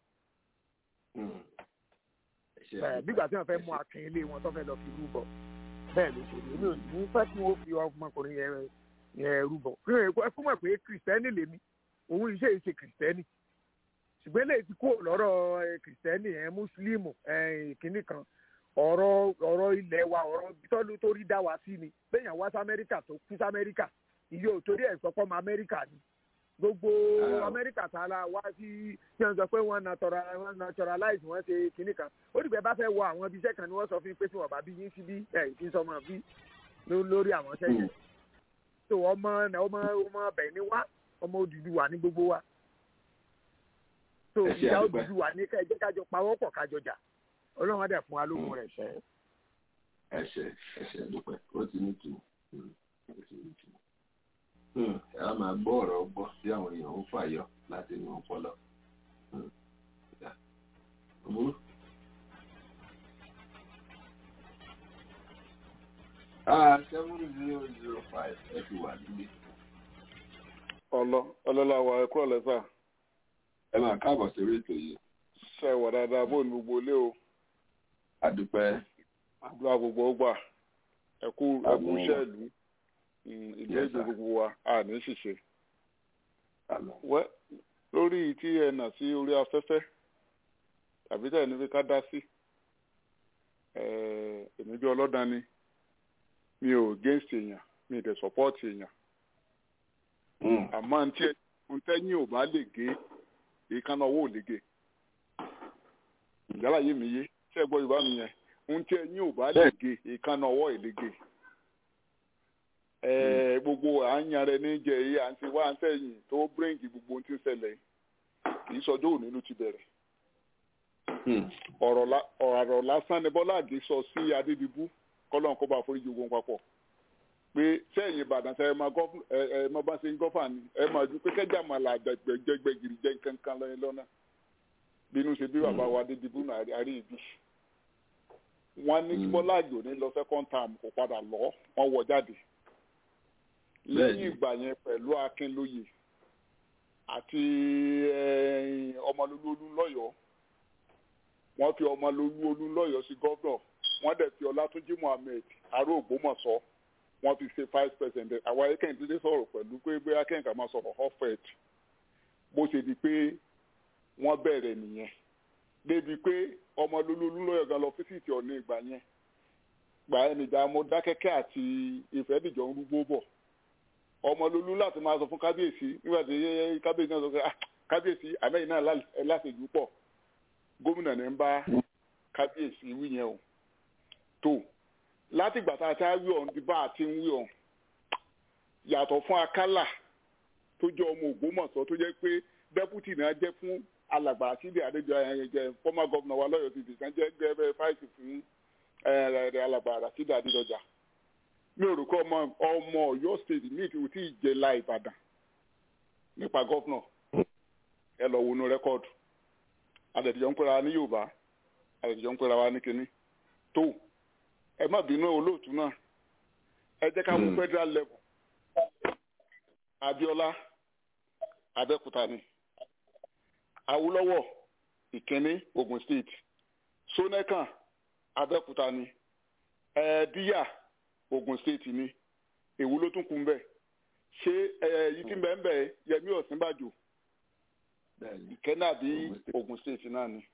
bígbà tí wọ́n fẹ́ mú akin ilé wọn tó fẹ́ lọ fi rúbọ bẹ́ẹ̀ ló ṣe èmi ò ní fẹ́ kí wọ́n fi ọmọkùnrin yẹn yẹn rúbọ ẹ fún mọ̀ pé kìrìsìtẹ́nì lèmi òun iṣẹ́ ìṣe kìrìsìtẹ́nì ṣùgbọ́n eléyìí ti kó lọ́rọ̀ kìrìsìtẹ́nì ẹ̀ mùsùlùmù kìnnì kan ọ̀rọ̀ ọ̀rọ̀ ilẹ̀ wa ọ̀rọ̀ tọ́lú tó rí dá wa sí ni bẹ́ẹ̀yàn wá sí amẹ́ríkà tó kú sí amẹ́ríkà iye òtórí ẹ̀ sọpọ́ mọ́ amẹ́ríkà ni gbogbo amẹ́ríkà tá a la wá sí tí wọ́n sọ pé wọ́n naturalize wọ́n ṣe kinní kan ó dìgbẹ́ bá fẹ́ wọ àwọn ibiṣẹ́ kan ni wọ́n sọ fún pé tí wọ́n bá bí yín síbí ẹ̀ ìfi sọmọ bí lórí àwọn sẹ́yìn tó ọmọ ọmọ ọmọ ọbẹ̀ ni wá ọmọ Odùduwà ní gbogbo wa tó ìyá Odùduwà ní ká ẹjẹ́ kájọ pawọ́pọ̀ kájọ jà ọlọ́run á dẹ̀ fún wa lóhun rẹ̀ ṣẹ́. ẹ ṣe ẹ ṣe dúpẹ́ ó ti ní tù ó ti ní tù ẹ á máa gbọ́ ọ̀rọ̀ gbọ́ tí àwọn èèyàn ń fàyọ láti inú ọpọlọ. Ah, seven zero zero five ẹ ti wà nílé. ọlọ ọlọlá wa ẹ kúrò lẹsà. ẹ máa káàbọ̀ sórí ètò yìí. ṣe wà dáadáa bóun gbogbo ilé o. adúpẹ́. àdúrà gbogbo ó gbà ẹ kú ẹ kú iṣẹ́ ìlú ìlú èdè gbogbo wa a ní ṣìṣe. wẹ́ lórí tí ẹ nà sí orí afẹ́fẹ́ tàbí tẹ̀ ní fi ká dá sí èmi bí ọlọ́dàn ni mi ò against èèyàn mi ì dẹ̀ support èèyàn àmọ́ ntí ntẹ́yìn ò bá lè gé èékánná owó ò lè gé ìyálà yé mi yé ṣé ẹ gbọ́ yorùbá mi yẹn ntí ẹ̀yìn ò bá lè gé èékánná ọwọ́ ò lè gé gbogbo à ń yan rẹ ní jẹ èyí à ń ṣe wá ń sẹ́yìn tó bírèǹgì gbogbo ohun tí ń ṣẹlẹ̀ kì í sọjọ́ òní ló ti bẹ̀rẹ̀ ọ̀rọ̀ lásán ni bọ́lá àgé sọ sí adédìbú kọ́lọ́n kó bá foríjì ogun papọ̀ pé sẹ́yìn ìbàdàn sẹ́yìn máa gọ́ ẹ máa bá ṣe ń gọ́fà ni ẹ máa ju pé kẹ́jà máa là jẹgbẹ́ gírí jẹ́ kankan lọ́yìn lọ́nà bínú ṣe bí bàbá wa adédìbú náà àrí ìbí wọ́n ní kí bọ́lá àjò ní lọ second term kò padà lọ wọ́n wọ jáde lẹ́yìn ìgbà yẹn pẹ̀lú akínlóye àti ọmọlúlú lọ́yọ̀ọ́ wọ́n fi ọmọlúlú lọ́yọ̀ọ́ sí gọ́vnọ̀ wọ́n dẹ̀ fi ọlátúnjí muhammed aró ògbómọ̀ṣọ́ wọ́n fi ṣe vice president àwa akẹ́yìndínlẹ́ sọ̀rọ̀ pẹ̀lú pé bí akẹ́yìndínlẹ́ máa sọ̀rọ̀ hofet bó ṣe di pé wọ́n bẹ̀rẹ̀ nìyẹn débi pé ọmọlúlú lọ́yọ̀ọ́ gan lọ fíṣítì ọ̀nà ìgbà yẹn gbà ẹnìjà Mọdákẹ́kẹ́ àti Ìfẹ́dìjọ ń rúgbó bọ̀ ọmọlúlú láti máa sọ fún kábíyèsí nígbà tí kábíyèsí náà sọ pé kábíyèsí àmẹ́yìn náà láṣẹjú pọ̀ gómìnà ní ń bá kábíyèsí wí yẹn o tó látìgbà tá a ti wí ọ̀hún di bá a ti ń wí ọ̀hún yàtọ̀ fún akálà tó jẹ́ ọmọ Ògbómọ̀ṣọ́ tó jẹ́ pé dẹ́pútì náà jẹ́ fún alàgbà síbi àdéjọ ẹ̀yẹ former governor wa lọ́yọ̀ọ́ tìbí kan jẹ́ gẹ́gẹ́ fáìsì fún alàgbà síbi àdéjọjà mi ò rò kọ́ ọmọ ọmọ Ọ̀yọ́ state mi ò tí ì jẹ la Ìbàdàn nípa gọ́fúnà ẹ lọ wọnú rẹ́kọ́ọ̀dù àdẹ̀dìjọ́ ń pera wa ní Yorùbá àdẹ̀dìjọ́ ń pera wa ní kínní tó ẹ má bínú olóòtú náà ẹ jẹ́ ká mú federal level Abíọ́lá Abẹ́òkúta ni Awólọ́wọ̀ Ìkíní Ogun State Ṣónẹ́kàn Abẹ́òkúta ni ẹ̀ẹ́díyà Ogun State ni èwo ló tún kù ń bẹ̀ ṣé ẹ̀yìn tí ń bẹ̀ ń bẹ̀ Yẹmí Ọ̀sínbàjò ìkẹ́nà bí Ogun State náà ni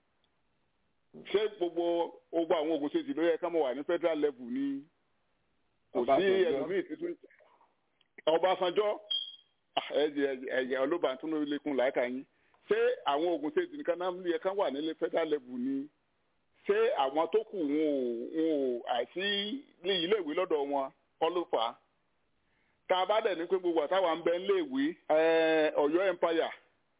ṣé gbogbo gbogbo àwọn Ogun State ló yẹ ká mọ̀ wà ní federal level ni kò sí ẹlòmíì tuntun Ọbásanjọ́ ẹ̀yẹ ọlọ́bàntún ló lékun láìka yín ṣé àwọn Ogun State nìkan náà yẹ ká wà nílé federal level ni ṣé àwọn tó kù wọn ò wọn ò àìsí ní iléèwé lọ́dọ̀ wọn kọ́ ló fà á tá a bá dẹ̀ ní pé gbogbo àtàwọn ń bẹ níléèwé Ọ̀yọ́ empire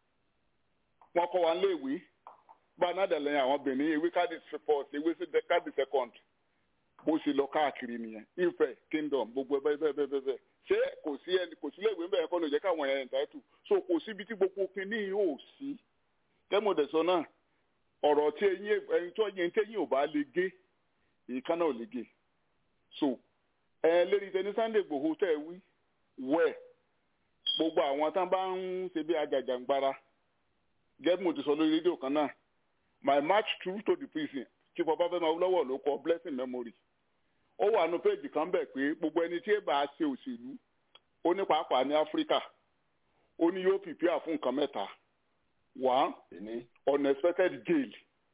wọ́n kọ́ wa níléèwé gbanadẹ̀lẹ̀ àwọn benin ewé káàdì first ewé káàdì second bó ṣe lọ káàkiri nìyẹn Ifẹ̀ kingdom gbogbo ẹ bẹ́ẹ̀ bẹ́ẹ̀ bẹ́ẹ̀ bẹ́ẹ̀ ṣé kò sí ẹni kò sí léèwé bẹ́ẹ̀ kọ́ ló jẹ́ káwọn ẹ̀yà ìtàtù so kò síbi tí gbogbo kinní yóò sí tẹ́mọ̀dẹ̀sọ náà ọ̀rọ̀ tí eyín ẹni tó yẹn tẹ́yìn ò bá lè gé èékánná ò lè gé so ẹ lérí tẹni Sunday Igboho tẹ́ ẹ wí wẹ̀ gbogbo àwọn tán bá ń ṣe bí ajàjàngbara gẹ́gẹ́ mo ti sọ lórí rédíò kan náà my march through to the prison chief Ọbáfẹ́mi Awólọ́wọ̀ ló kọ blessing memory ó wà nù péjì kan bẹ̀ pé gbogbo ẹni tí èèbà ṣe òṣèlú ó ní pàápàá ní Áfíríkà ó ní yóò pìpìà fún nǹkan mẹ́ta one unexpected jail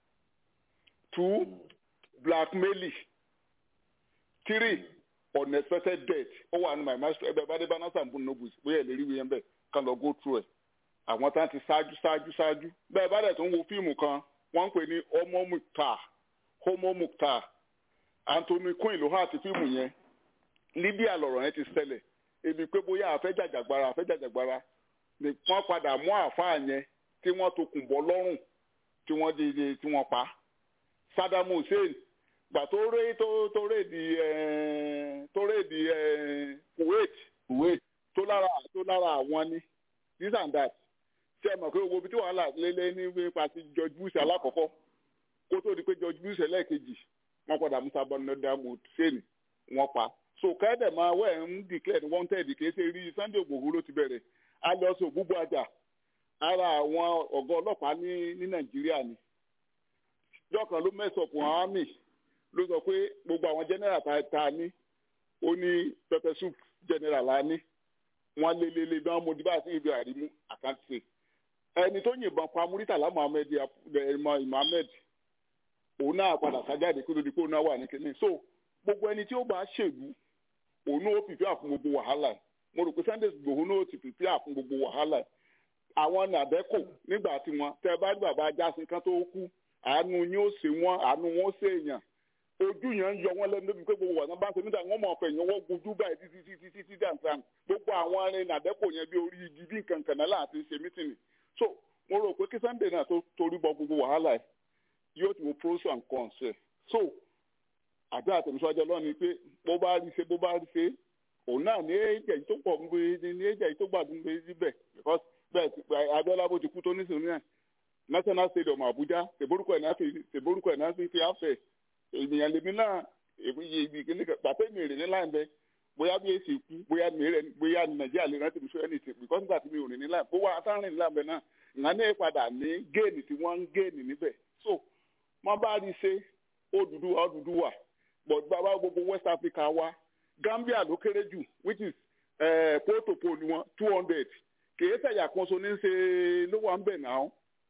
two blackmail three unexpected death ó wà nù my march ẹbẹ bá dé bá náà sàmbùn nobles bóyá ẹ lè rí wíyẹn bẹ́ẹ̀ kán lọ go through ẹ̀ àwọn tá ti ṣáájú ṣáájú ṣáájú bẹ́ẹ̀ bá dẹ̀ tó ń wo fíìmù kan wọ́n ń pè ní homo muktar homo muktar anthony quinn ló hà ti fíìmù yẹn libya lọ̀rọ̀ yẹn ti ṣẹlẹ̀ ebi pé bóyá àfẹ́jàjàgbara àfẹ́jàjàgbara ni wọ́n padà mú àáfàá yẹn tí wọ́n tokùn bọ́ lọ́rùn tí wọ́n di tí wọ́n pa Saddam Hussein gbà tó ré tó tó ré di ẹ tó ré di ẹ Kuwait Kuwait tó lára tó lára àwọn ni this and that ṣe é mọ̀ pé owó ibi tí wàhálà lélẹ́ ní nípa ti George Bush alákọ̀ọ́kọ́ kó tó di pé George Bush ẹlẹ́ẹ̀kejì wọ́n padà musa Saddam Hussein wọ́n pa so kẹ́dẹ̀ máa wẹ̀ ń declare wanted kì í ṣe rí Sunday Igboho ló ti bẹ̀rẹ̀ a lọ sí ògbúgbò àjà ara àwọn ọ̀gá ọlọ́pàá ní ní Nàìjíríà ni jọ́kan ló mẹ́sọ̀pù àwọn army ló sọ pé gbogbo àwọn general ta ta ní ó ní pepper soup general la ní wọ́n lé lé lé bí wọ́n mo dìbò àti ibi àrímú àkáǹtì ẹni tó yìnbọn pa Muritala Muhammed Muhammed òun náà padà sájáde kí ló di pé òun náà wà ní kínní so gbogbo ẹni tí ó bá ṣèlú òun náà ó pìpìà fún gbogbo wàhálà mo rò pé Sunday Igboho náà ó ti pìpìà fún gbogbo wàhálà àwọn nàbẹ́kò nígbà tí wọn tẹ bá ní bàbá ajásin kan tó kú àánú yín ó ṣe wọn àánú wọn ó ṣe èèyàn ojú yẹn ń yọ wọn lẹ́nu débi pé gbogbo wàhálà bá ń ṣe níta wọn mọ̀ ọ̀fẹ́ yẹn wọ́n gojú báyìí títí títí títí dàntàn gbogbo àwọn arìn nàbẹ́kò yẹn bí orí igi bí nǹkan kan náà láti ṣe mítìnì so mo rò pé kí Sunday náà tó torí bọ gbogbo wàhálà yìí yóò ti wo pros and cons ẹ so àbí àtẹnusọjọ lọ́ni pé bó bá rí ṣe bó bá rí ṣe òun náà ní ẹ̀jẹ̀ yìí tó pọ̀ ń gbé ní ẹ̀jẹ̀ yìí tó gbàdúrà gbé síbẹ̀ because bẹ́ẹ̀ ti Abiola bó ti kú tó nísìnyí náà National Stadium Abuja ṣèborúkọ ẹ̀ náà fi ṣèborúkọ ẹ̀ náà fi fi àfẹ́ ènìyàn lèmi náà èmi yé ibi kíní kan pàtẹ́ mi rìn ní láì bẹ bóyá bí èsì kú bóyá mi rẹ bóyá Nàìjíríà lè rántí mi sọ ẹni tì because nígbà tí mi ò rìn ní láì bó wà á tá rìn ní láì bẹ náà ìgbà náà padà ní géènì tí wọ́n ń géènì níbẹ̀ so wọ́n bá rí ṣe Odùduwà Odùduwà but bàbá gbogbo West Africa wa Gambia ló kéré jù which is uh, pole pole wọn two hundred kìí ṣẹ̀yà kan so ní ṣe ló wà ń bẹ̀ náà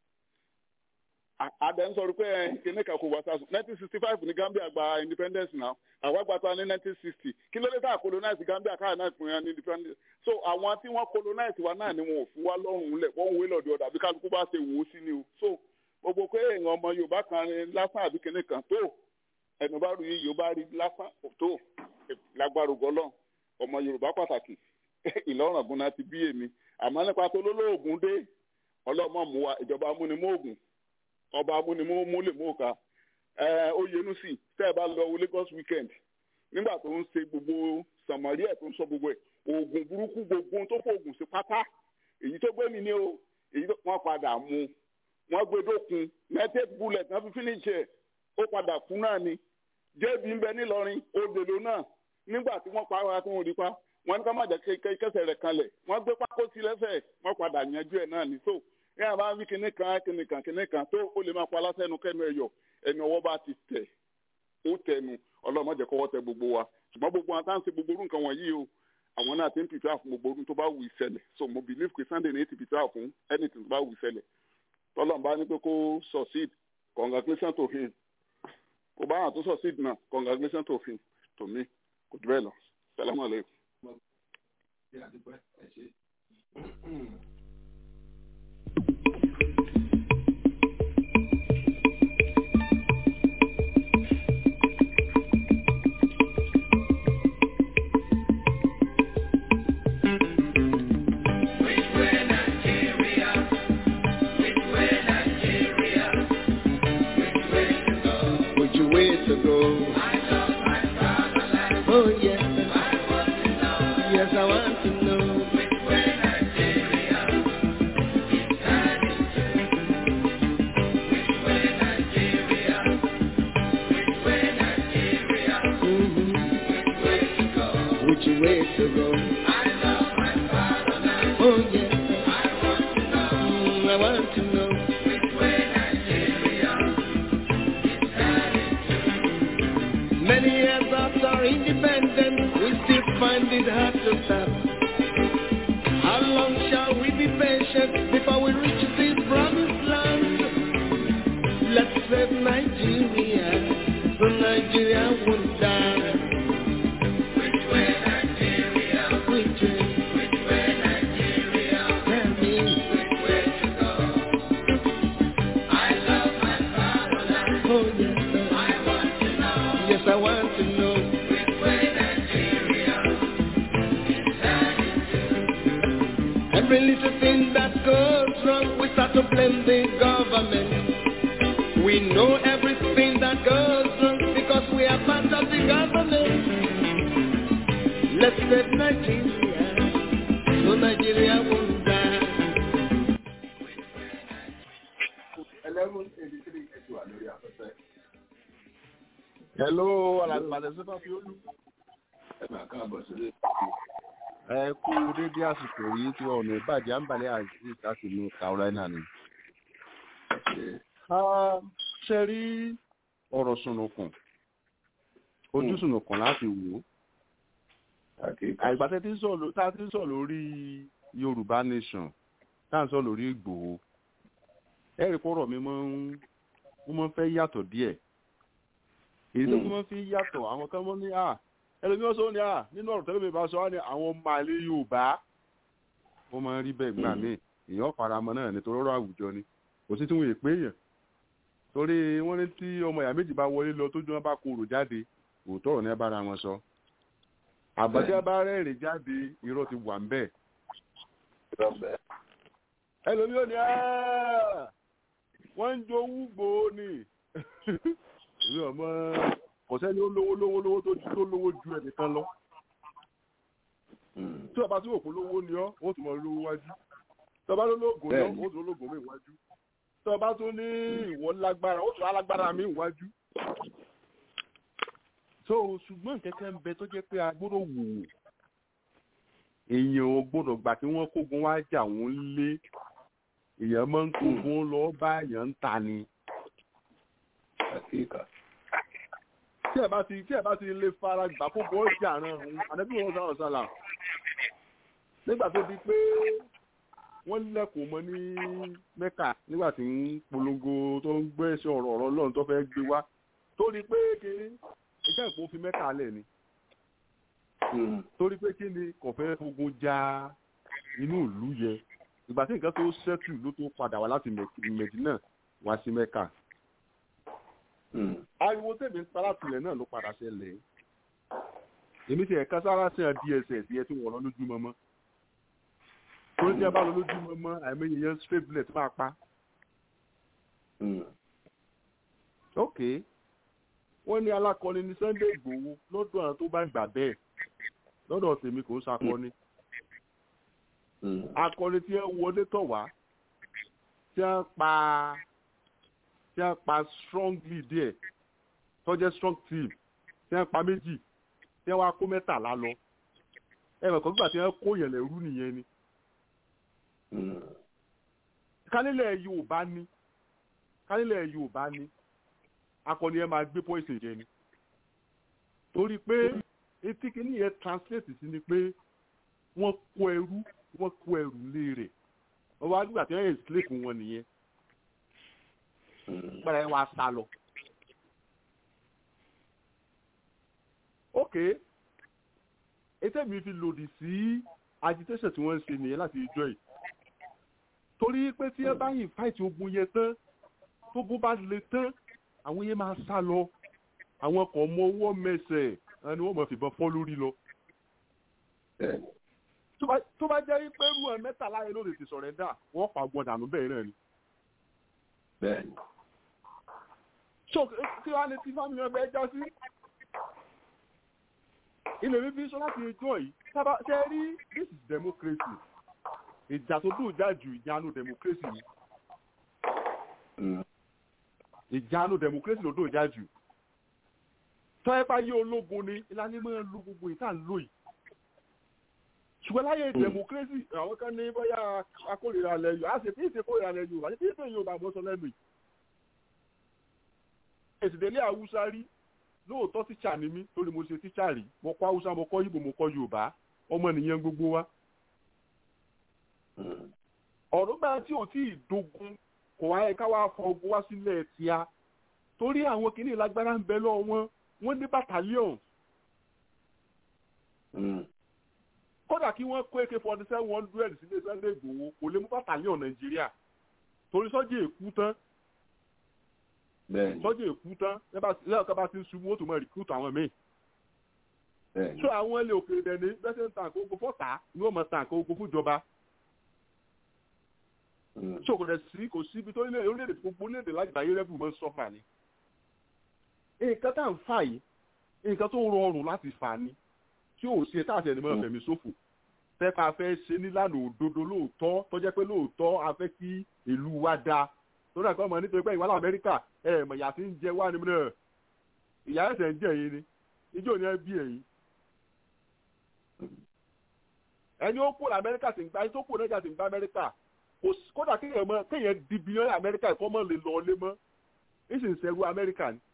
àdé ń sọ̀rọ̀ pé kìnìún kan kò wá sásùn nineteen sixty five ní Gambia gba independence náà àwa gba ta ní nineteen sixty kí ló dé tá a colonize Gambia káà náà pín in ní independence so àwọn tí wọ́n colonize wa náà ni wọn ò fún wa lọ́rùn lẹ̀ wọ́n ń wé lọ́dọ̀ ọ̀dà bí kálukú bá ṣe wò ó sí ni o so gbogbo pé èèyàn ọmọ Yorùbá kan ní lásán àbí kìnìún kan tó ẹnu bá rú yìí Yorùbá rí lásán tó lágbára ògọ́lọ́ ọmọ Yorùbá pàtàkì Ìlọrin ọ̀gùn ti bí èmi àmọ́ nípa tó lólóògùn dé ọlọ́mọ mú wa ìjọba amúnimóògùn ọba amúnimó múlẹ̀ mọ́ọ̀ká Oyènúsì tẹ́ ẹ bá lọ wo Lagos weekend nígbà tó ń ṣe gbogbo sàmárì ẹ̀ tó ń sọ gbogbo ẹ̀ oògùn burúkú gbogbo tó fòògùn sí pátá èyí tó gbé mi ní o èyí tó wọ́n padà mú wọ́n gbé dókun united bullet náà fi finish ẹ̀ ó padà kú náà ni jébì ń bẹ nílọrin òdèlò náà nígbà tí wọ́n pa ara tí wọ́n rí pa wọ́n ní ká má jẹ́ kẹsẹ̀ rẹ̀ kanlẹ̀ wọ́n gbé pákó sí lẹ́sẹ̀ wọ́n padà yanjú ẹ̀ náà ní so ní àbá wí kinní kan kinní kan kinní kan tó ó lè máa pa lásẹ̀nu kẹ́nu ẹ̀yọ̀ ẹni ọwọ́ bá ti tẹ̀ ó tẹnu ọlọ́mọdé kọ́wọ́ tẹ gbogbo wa ṣùgbọ́n gbogbo àwọn táwọn ṣe gbogbo orú nǹkan wọ̀nyí o àwọn náà ti ń pìtà fún gbogbo orú tó bá wù ìṣẹ̀lẹ̀ so mo believe pé Sunday ní ti pìtà fún anything tó bá wù ìṣẹ̀lẹ̀ tọ́lọ̀ bá ní pé kó succeed congratulations to him kò bá àwọn tó succeed náà congratulations to him to me kò jù bẹ́ẹ̀ lọ salamu aleykum. Which way to go? Oh yes, yes I want to know. Mhm. Which way to go? Oh yes, Mm, I want to know. Many years after our independence, we still find it hard to stop. How long shall we be patient before we reach the promised land? Let's save Nigeria, so Nigeria won't die. Which way Nigeria? Which way? Which way Nigeria? Tell me. Which way to go? I love my fatherland. Oh yes, sir. I want to know. Yes, I want to know. Which way Nigeria? Every little thing that goes wrong, we start to blame the government. We know everything that under the government. Let's save Nigeria, so Nigeria won't die. eleven eighty three ẹ̀sùn wà lórí afẹ́fẹ́. hello alàgbàdẹ sọfà fi olú. ẹ máa káàbọ̀ sílé. ẹ kú dédé àsìkò yìí tí ọ̀nà ìbàjẹ́ àǹbálẹ̀ azeez láti ní carolina ni. ṣe rí ọ̀rọ̀ sùnùkùn ojú sùnùkùn láti wò ó. àìgbà tẹ́ tá a ti ń sọ̀rọ̀ lórí yorùbá nation tá a ń sọ̀rọ̀ lórí ìgbòho ẹ̀rí kọ́rọ̀ mi máa ń wọ́n máa ń fẹ́ yàtọ̀ díẹ̀ èyí tó máa ń fi yàtọ̀ àwọn kan máa ń ní à ẹlòmíràn sọ ní à nínú ọ̀rọ̀ tẹ́lẹ̀ mi bá sọ wá ní àwọn ọmọ àlè yorùbá wọ́n máa ń rí bẹ́ẹ̀ gbà mí èèyàn faramọ́ náà nítorí ọ̀rọ̀ àwùjọ ni kò sí tí wọ́n èpè èèyàn torí wọ́n ní tí ọmọ ìyá méjì bá wọlé lọ tójú wọn bá korò jáde òótọ́ ọ̀rọ̀ ní ẹ bára wọn sọ àbọ̀tí ẹ bá rẹ́rìn jáde irọ́ ti wà ń bẹ̀ ẹlòmíràn ní à wọ́n ń jowú gbòó ni èmi ọmọ kò sẹ́ni ó lówó lówó lówó tó tó lówó ju ẹnìkan lọ tí ọba tí òkú lówó ni ọ́ ó tún mọ lówó wájú tí ọba tó lóògùn ni ọ́ ó tún lóògùn mi wájú tí ọba tó ní ìwọ lágbára ó tún alágbára mi wájú. so ṣùgbọ́n kẹ́kẹ́ ń bẹ tó jẹ́ pé a gbọ́dọ̀ wò ó èèyàn ò gbọ́dọ̀ gbà kí wọ́n kógun wá jà wọ́n lé èèyàn máa ń kógun lọ bá èèyàn ń ta ni. tí ẹ bá ti tí ẹ bá ti lè fara gbà kógun ọjà náà àdébí wọn sọ̀rọ̀ sọ̀là nígbà tó di pé wọ́n lẹ́kùn mọ́ ní mẹ́kà nígbà tí ń polongo tó ń gbé ẹsẹ̀ ọ̀rọ̀ ọ̀rọ̀ lọ́run tó fẹ́ gbé wá torí pé kiri ẹjẹ́ ìpò fi mẹ́kà lẹ̀ ni torí pé kí ni kò fẹ́ fogun ja inú ìlú yẹ ìgbà tí nǹkan tó ṣẹ́tù ló tó padà wá láti mẹ̀dínà wá sí mẹ́kà. ariwo tèmi ń para tilẹ̀ náà ló padà ṣẹlẹ̀ èmi ti ẹ̀ka sára sí dss yẹ tí wọ́n lọ lójúmọmọ tó ní abá lọ lójúmọmọ àìmọye yẹn straight bullet máa pa. ok wọ́n ní alákọni ní sunday igbòho lọ́dọ̀ àwọn tó bá gbà bẹ́ẹ̀ lọ́dọ̀ tèmi kò ń sakọni akọni tí ẹ wọlé tọ̀ wá tí a pa tí a pa strongly díẹ̀ tó jẹ́ strong team tí a pa méjì tí a wá kó mẹ́tàlá lọ ẹ mọ̀ kọ́ nígbà tí a kó yẹn lẹ́rú nìyẹn ni. kálílẹ̀ yorùbá ní kálílẹ̀ yorùbá ní akọni ẹ máa gbé poison jẹ ni torí pé etí kìíní yẹn translate sí ni pé wọ́n kó ẹrú wọ́n kó ẹrù lé rẹ̀ wọ́n wá nígbà tí wọ́n yẹn slave wọn nìyẹn gbọ́dọ̀ ẹ wá sá lọ. ok ètò mi fi lòdì sí agitation tí wọ́n ń ṣe nìyẹn láti ìjọ yìí torí pé tí ẹ bá yìn fáìtì ogun yẹn tán tó bó bá le tán àwọn yẹn máa sá lọ àwọn ọkọ̀ ọmọ ọwọ́ mẹsẹ̀ ẹni wọ́n mọ̀ fìbọn fọ́ lórí lọ tó bá jẹ́ pé rú ẹ mẹ́tàlá yẹn ló lè ti sọ̀rọ̀ ẹ̀dá wọ́n pa ọgbọ́n dànù bẹ́ẹ̀ náà ni. bẹ́ẹ̀ni. so kí wàá ní tí fámìlì ọgbẹ́ ẹjọ́ sí. ilé mi fi sọ láti ẹjọ́ yìí sábà ṣe rí this is democracy ìjà tó dùn já ju ìjánu democracy ni. ìjánu democracy ló dùn já jù. tọ́ ẹ bá yé ológun ni ìlànà ìmọ̀ ẹ̀ lo gbogbo ìta ń lò yìí ṣùgbọ́n láyé democracy àwọn kan ní bóyá akórira lẹ́yìn á sì fi ìṣe kórira lẹ́yìn àti fi ìṣe yorùbá bọ́ sọ lẹ́nu yìí. èsìdélé haúsá rí lóòótọ́ tíṣà ni mí torí mo ṣe tíṣà rí mo kọ́ haúsá mo kọ́ yíbo mo kọ́ yorùbá ọmọ nìyẹn gbogbo wa. ọ̀rọ̀ gbà tí ò tí ì dogun kò wáyé ká wá fọ ogun wá sílẹ̀ tíá torí àwọn kìnìún lágbára ń bẹ lọ́wọ́ wọn wọ́n ní battalion kódà kí wọ́n kó ak forty seven hundred sílé sunday igbòho kò lè mú bàtàlíọ̀n nàìjíríà torí sọ́jà èkú tán sọ́jà èkú tán lẹ́yìn ọ̀kan bá ti ń ṣubú ó tún mọ̀ rìkúùtù àwọn míì. so àwọn ilé òkèèrè dẹ̀ni bẹ́sẹ̀ ń tàn kó ogun fọ́tà ni wọ́n mọ̀ tàn kó ogun fúnjọba. so kò dẹ̀ sí kò síbi tó nílẹ̀ orílẹ̀-èdè gbogbo orílẹ̀-èdè lágbàáyé rẹ́bù mọ́ sọ́fà ni. nǹkan tá à ń fà yìí nǹkan tó rọrùn láti fà ni tí ò ṣe táàtì ẹni mọ́ fẹ̀mí ṣòfò tẹ́pà fẹ́ ṣe nílànà òdodo lóòótọ́ tó jẹ́ pé lóòótọ́ a fẹ́ kí ìlú wa dáa lórí àkọ́ ọmọ nítorí pé ìwà lamẹ́ríkà ẹ̀ mọ̀ ìyá tí ń jẹ wá ni mìíràn ìyá ẹ̀sẹ̀ ń jẹ yìí ni ijó ni ẹ bí ẹ̀yìn ẹni ó kó lamẹ́ríkà sì ń gba ẹni tó kó nàìjíríà sì ń gba amẹ́ríkà kódà kéèyàn mọ kéèyàn di bílíọ̀nù amẹ́ríkà ìkọ́ mọ́ lè lọ lé mọ́ ń sì ń sẹ́rù amẹ́ríkà ni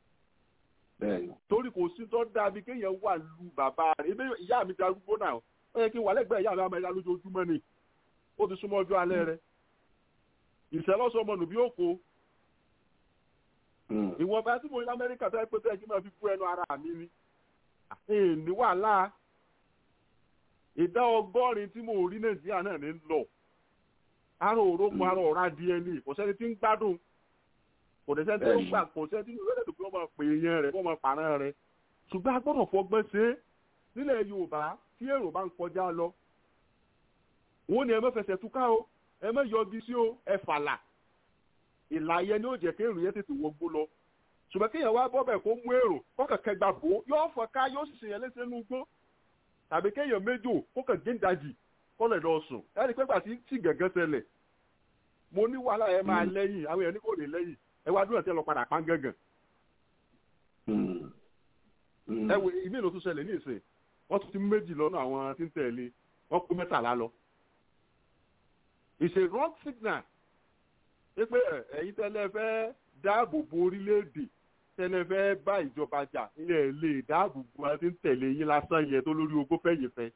torí kò sí tó dàbí kéèyàn wà lu bàbá rẹ̀ ebi ìyá mi darúgbó náà ó yẹ kí n wà lẹ́gbẹ̀ẹ́ ìyá mi amẹ́ríkà lójoojúmọ́ ni ó ti súnmọ́ ọjọ́ alẹ́ rẹ̀ ìṣẹ́lọ́sọ ọmọ nùbí òkò ìwọ̀n bá tí mo ní amẹ́ríkà tó yẹ pé tó yẹ kí n máa fi kú ẹnu ara mi ni ní wàhálà ìdá ọgọ́rin tí mo rí nàìjíríà náà ní lọ aró òrókun aró ọ̀rá dna kò sẹ́ni tí ń gbádùn kò dẹ̀ sẹ́ni tí ń gbà kò sẹ́ni tí ń lọ́dẹ̀ tó fi wọ́n máa pè yẹn rẹ̀ wọ́n máa pàrọ̀ rẹ̀ ṣùgbọ́n a gbọ́dọ̀ fọgbọ́n ṣe é nílẹ̀ yorùbá tí èrò bá ń kọjá lọ wọ́n ní ẹ má fẹsẹ̀ túká o ẹ má yọgi sí o ẹ fàlà ìlà yẹn ni ó jẹ́ kí èrò yẹn tètè wọgbó lọ ṣùgbọ́n kéèyàn wá bọ́ bẹ̀ kó mú èrò kọ́kàn kẹgbà bò yóò fọ ká yóò sì ṣèyàn léṣe nínú gbó tàbí kéèyàn méjò kókàn géńdàjì kọ́lẹ̀ lọ sùn ẹni pé gbà tí tí gẹ̀gẹ́ ṣẹlẹ̀ mo ní wàhálà ẹ máa lẹ́yìn àwọn èèyàn ní kò ní lẹ́yìn ẹ wá dúró ẹ̀ tẹ́ lọ padà pán gángan. ẹ wo ìmí ìlú tó ṣẹlẹ̀ ní ìsìn wọ́n tún ti méjì lọ́nà àwọn tí ń tẹ̀lé wọ́n kó mẹ́tàlá lọ. it's a wrong signal pé ẹ̀yin tẹ́lẹ̀ fẹ́ dáàbò bo orílẹ̀-èdè tẹ́lẹ̀ fẹ́ bá ìjọba jà ilẹ̀ lè dáàbò bo àti ń tẹ̀lé yín lásán yẹn tó lórí ogó fẹ́yìn fẹ́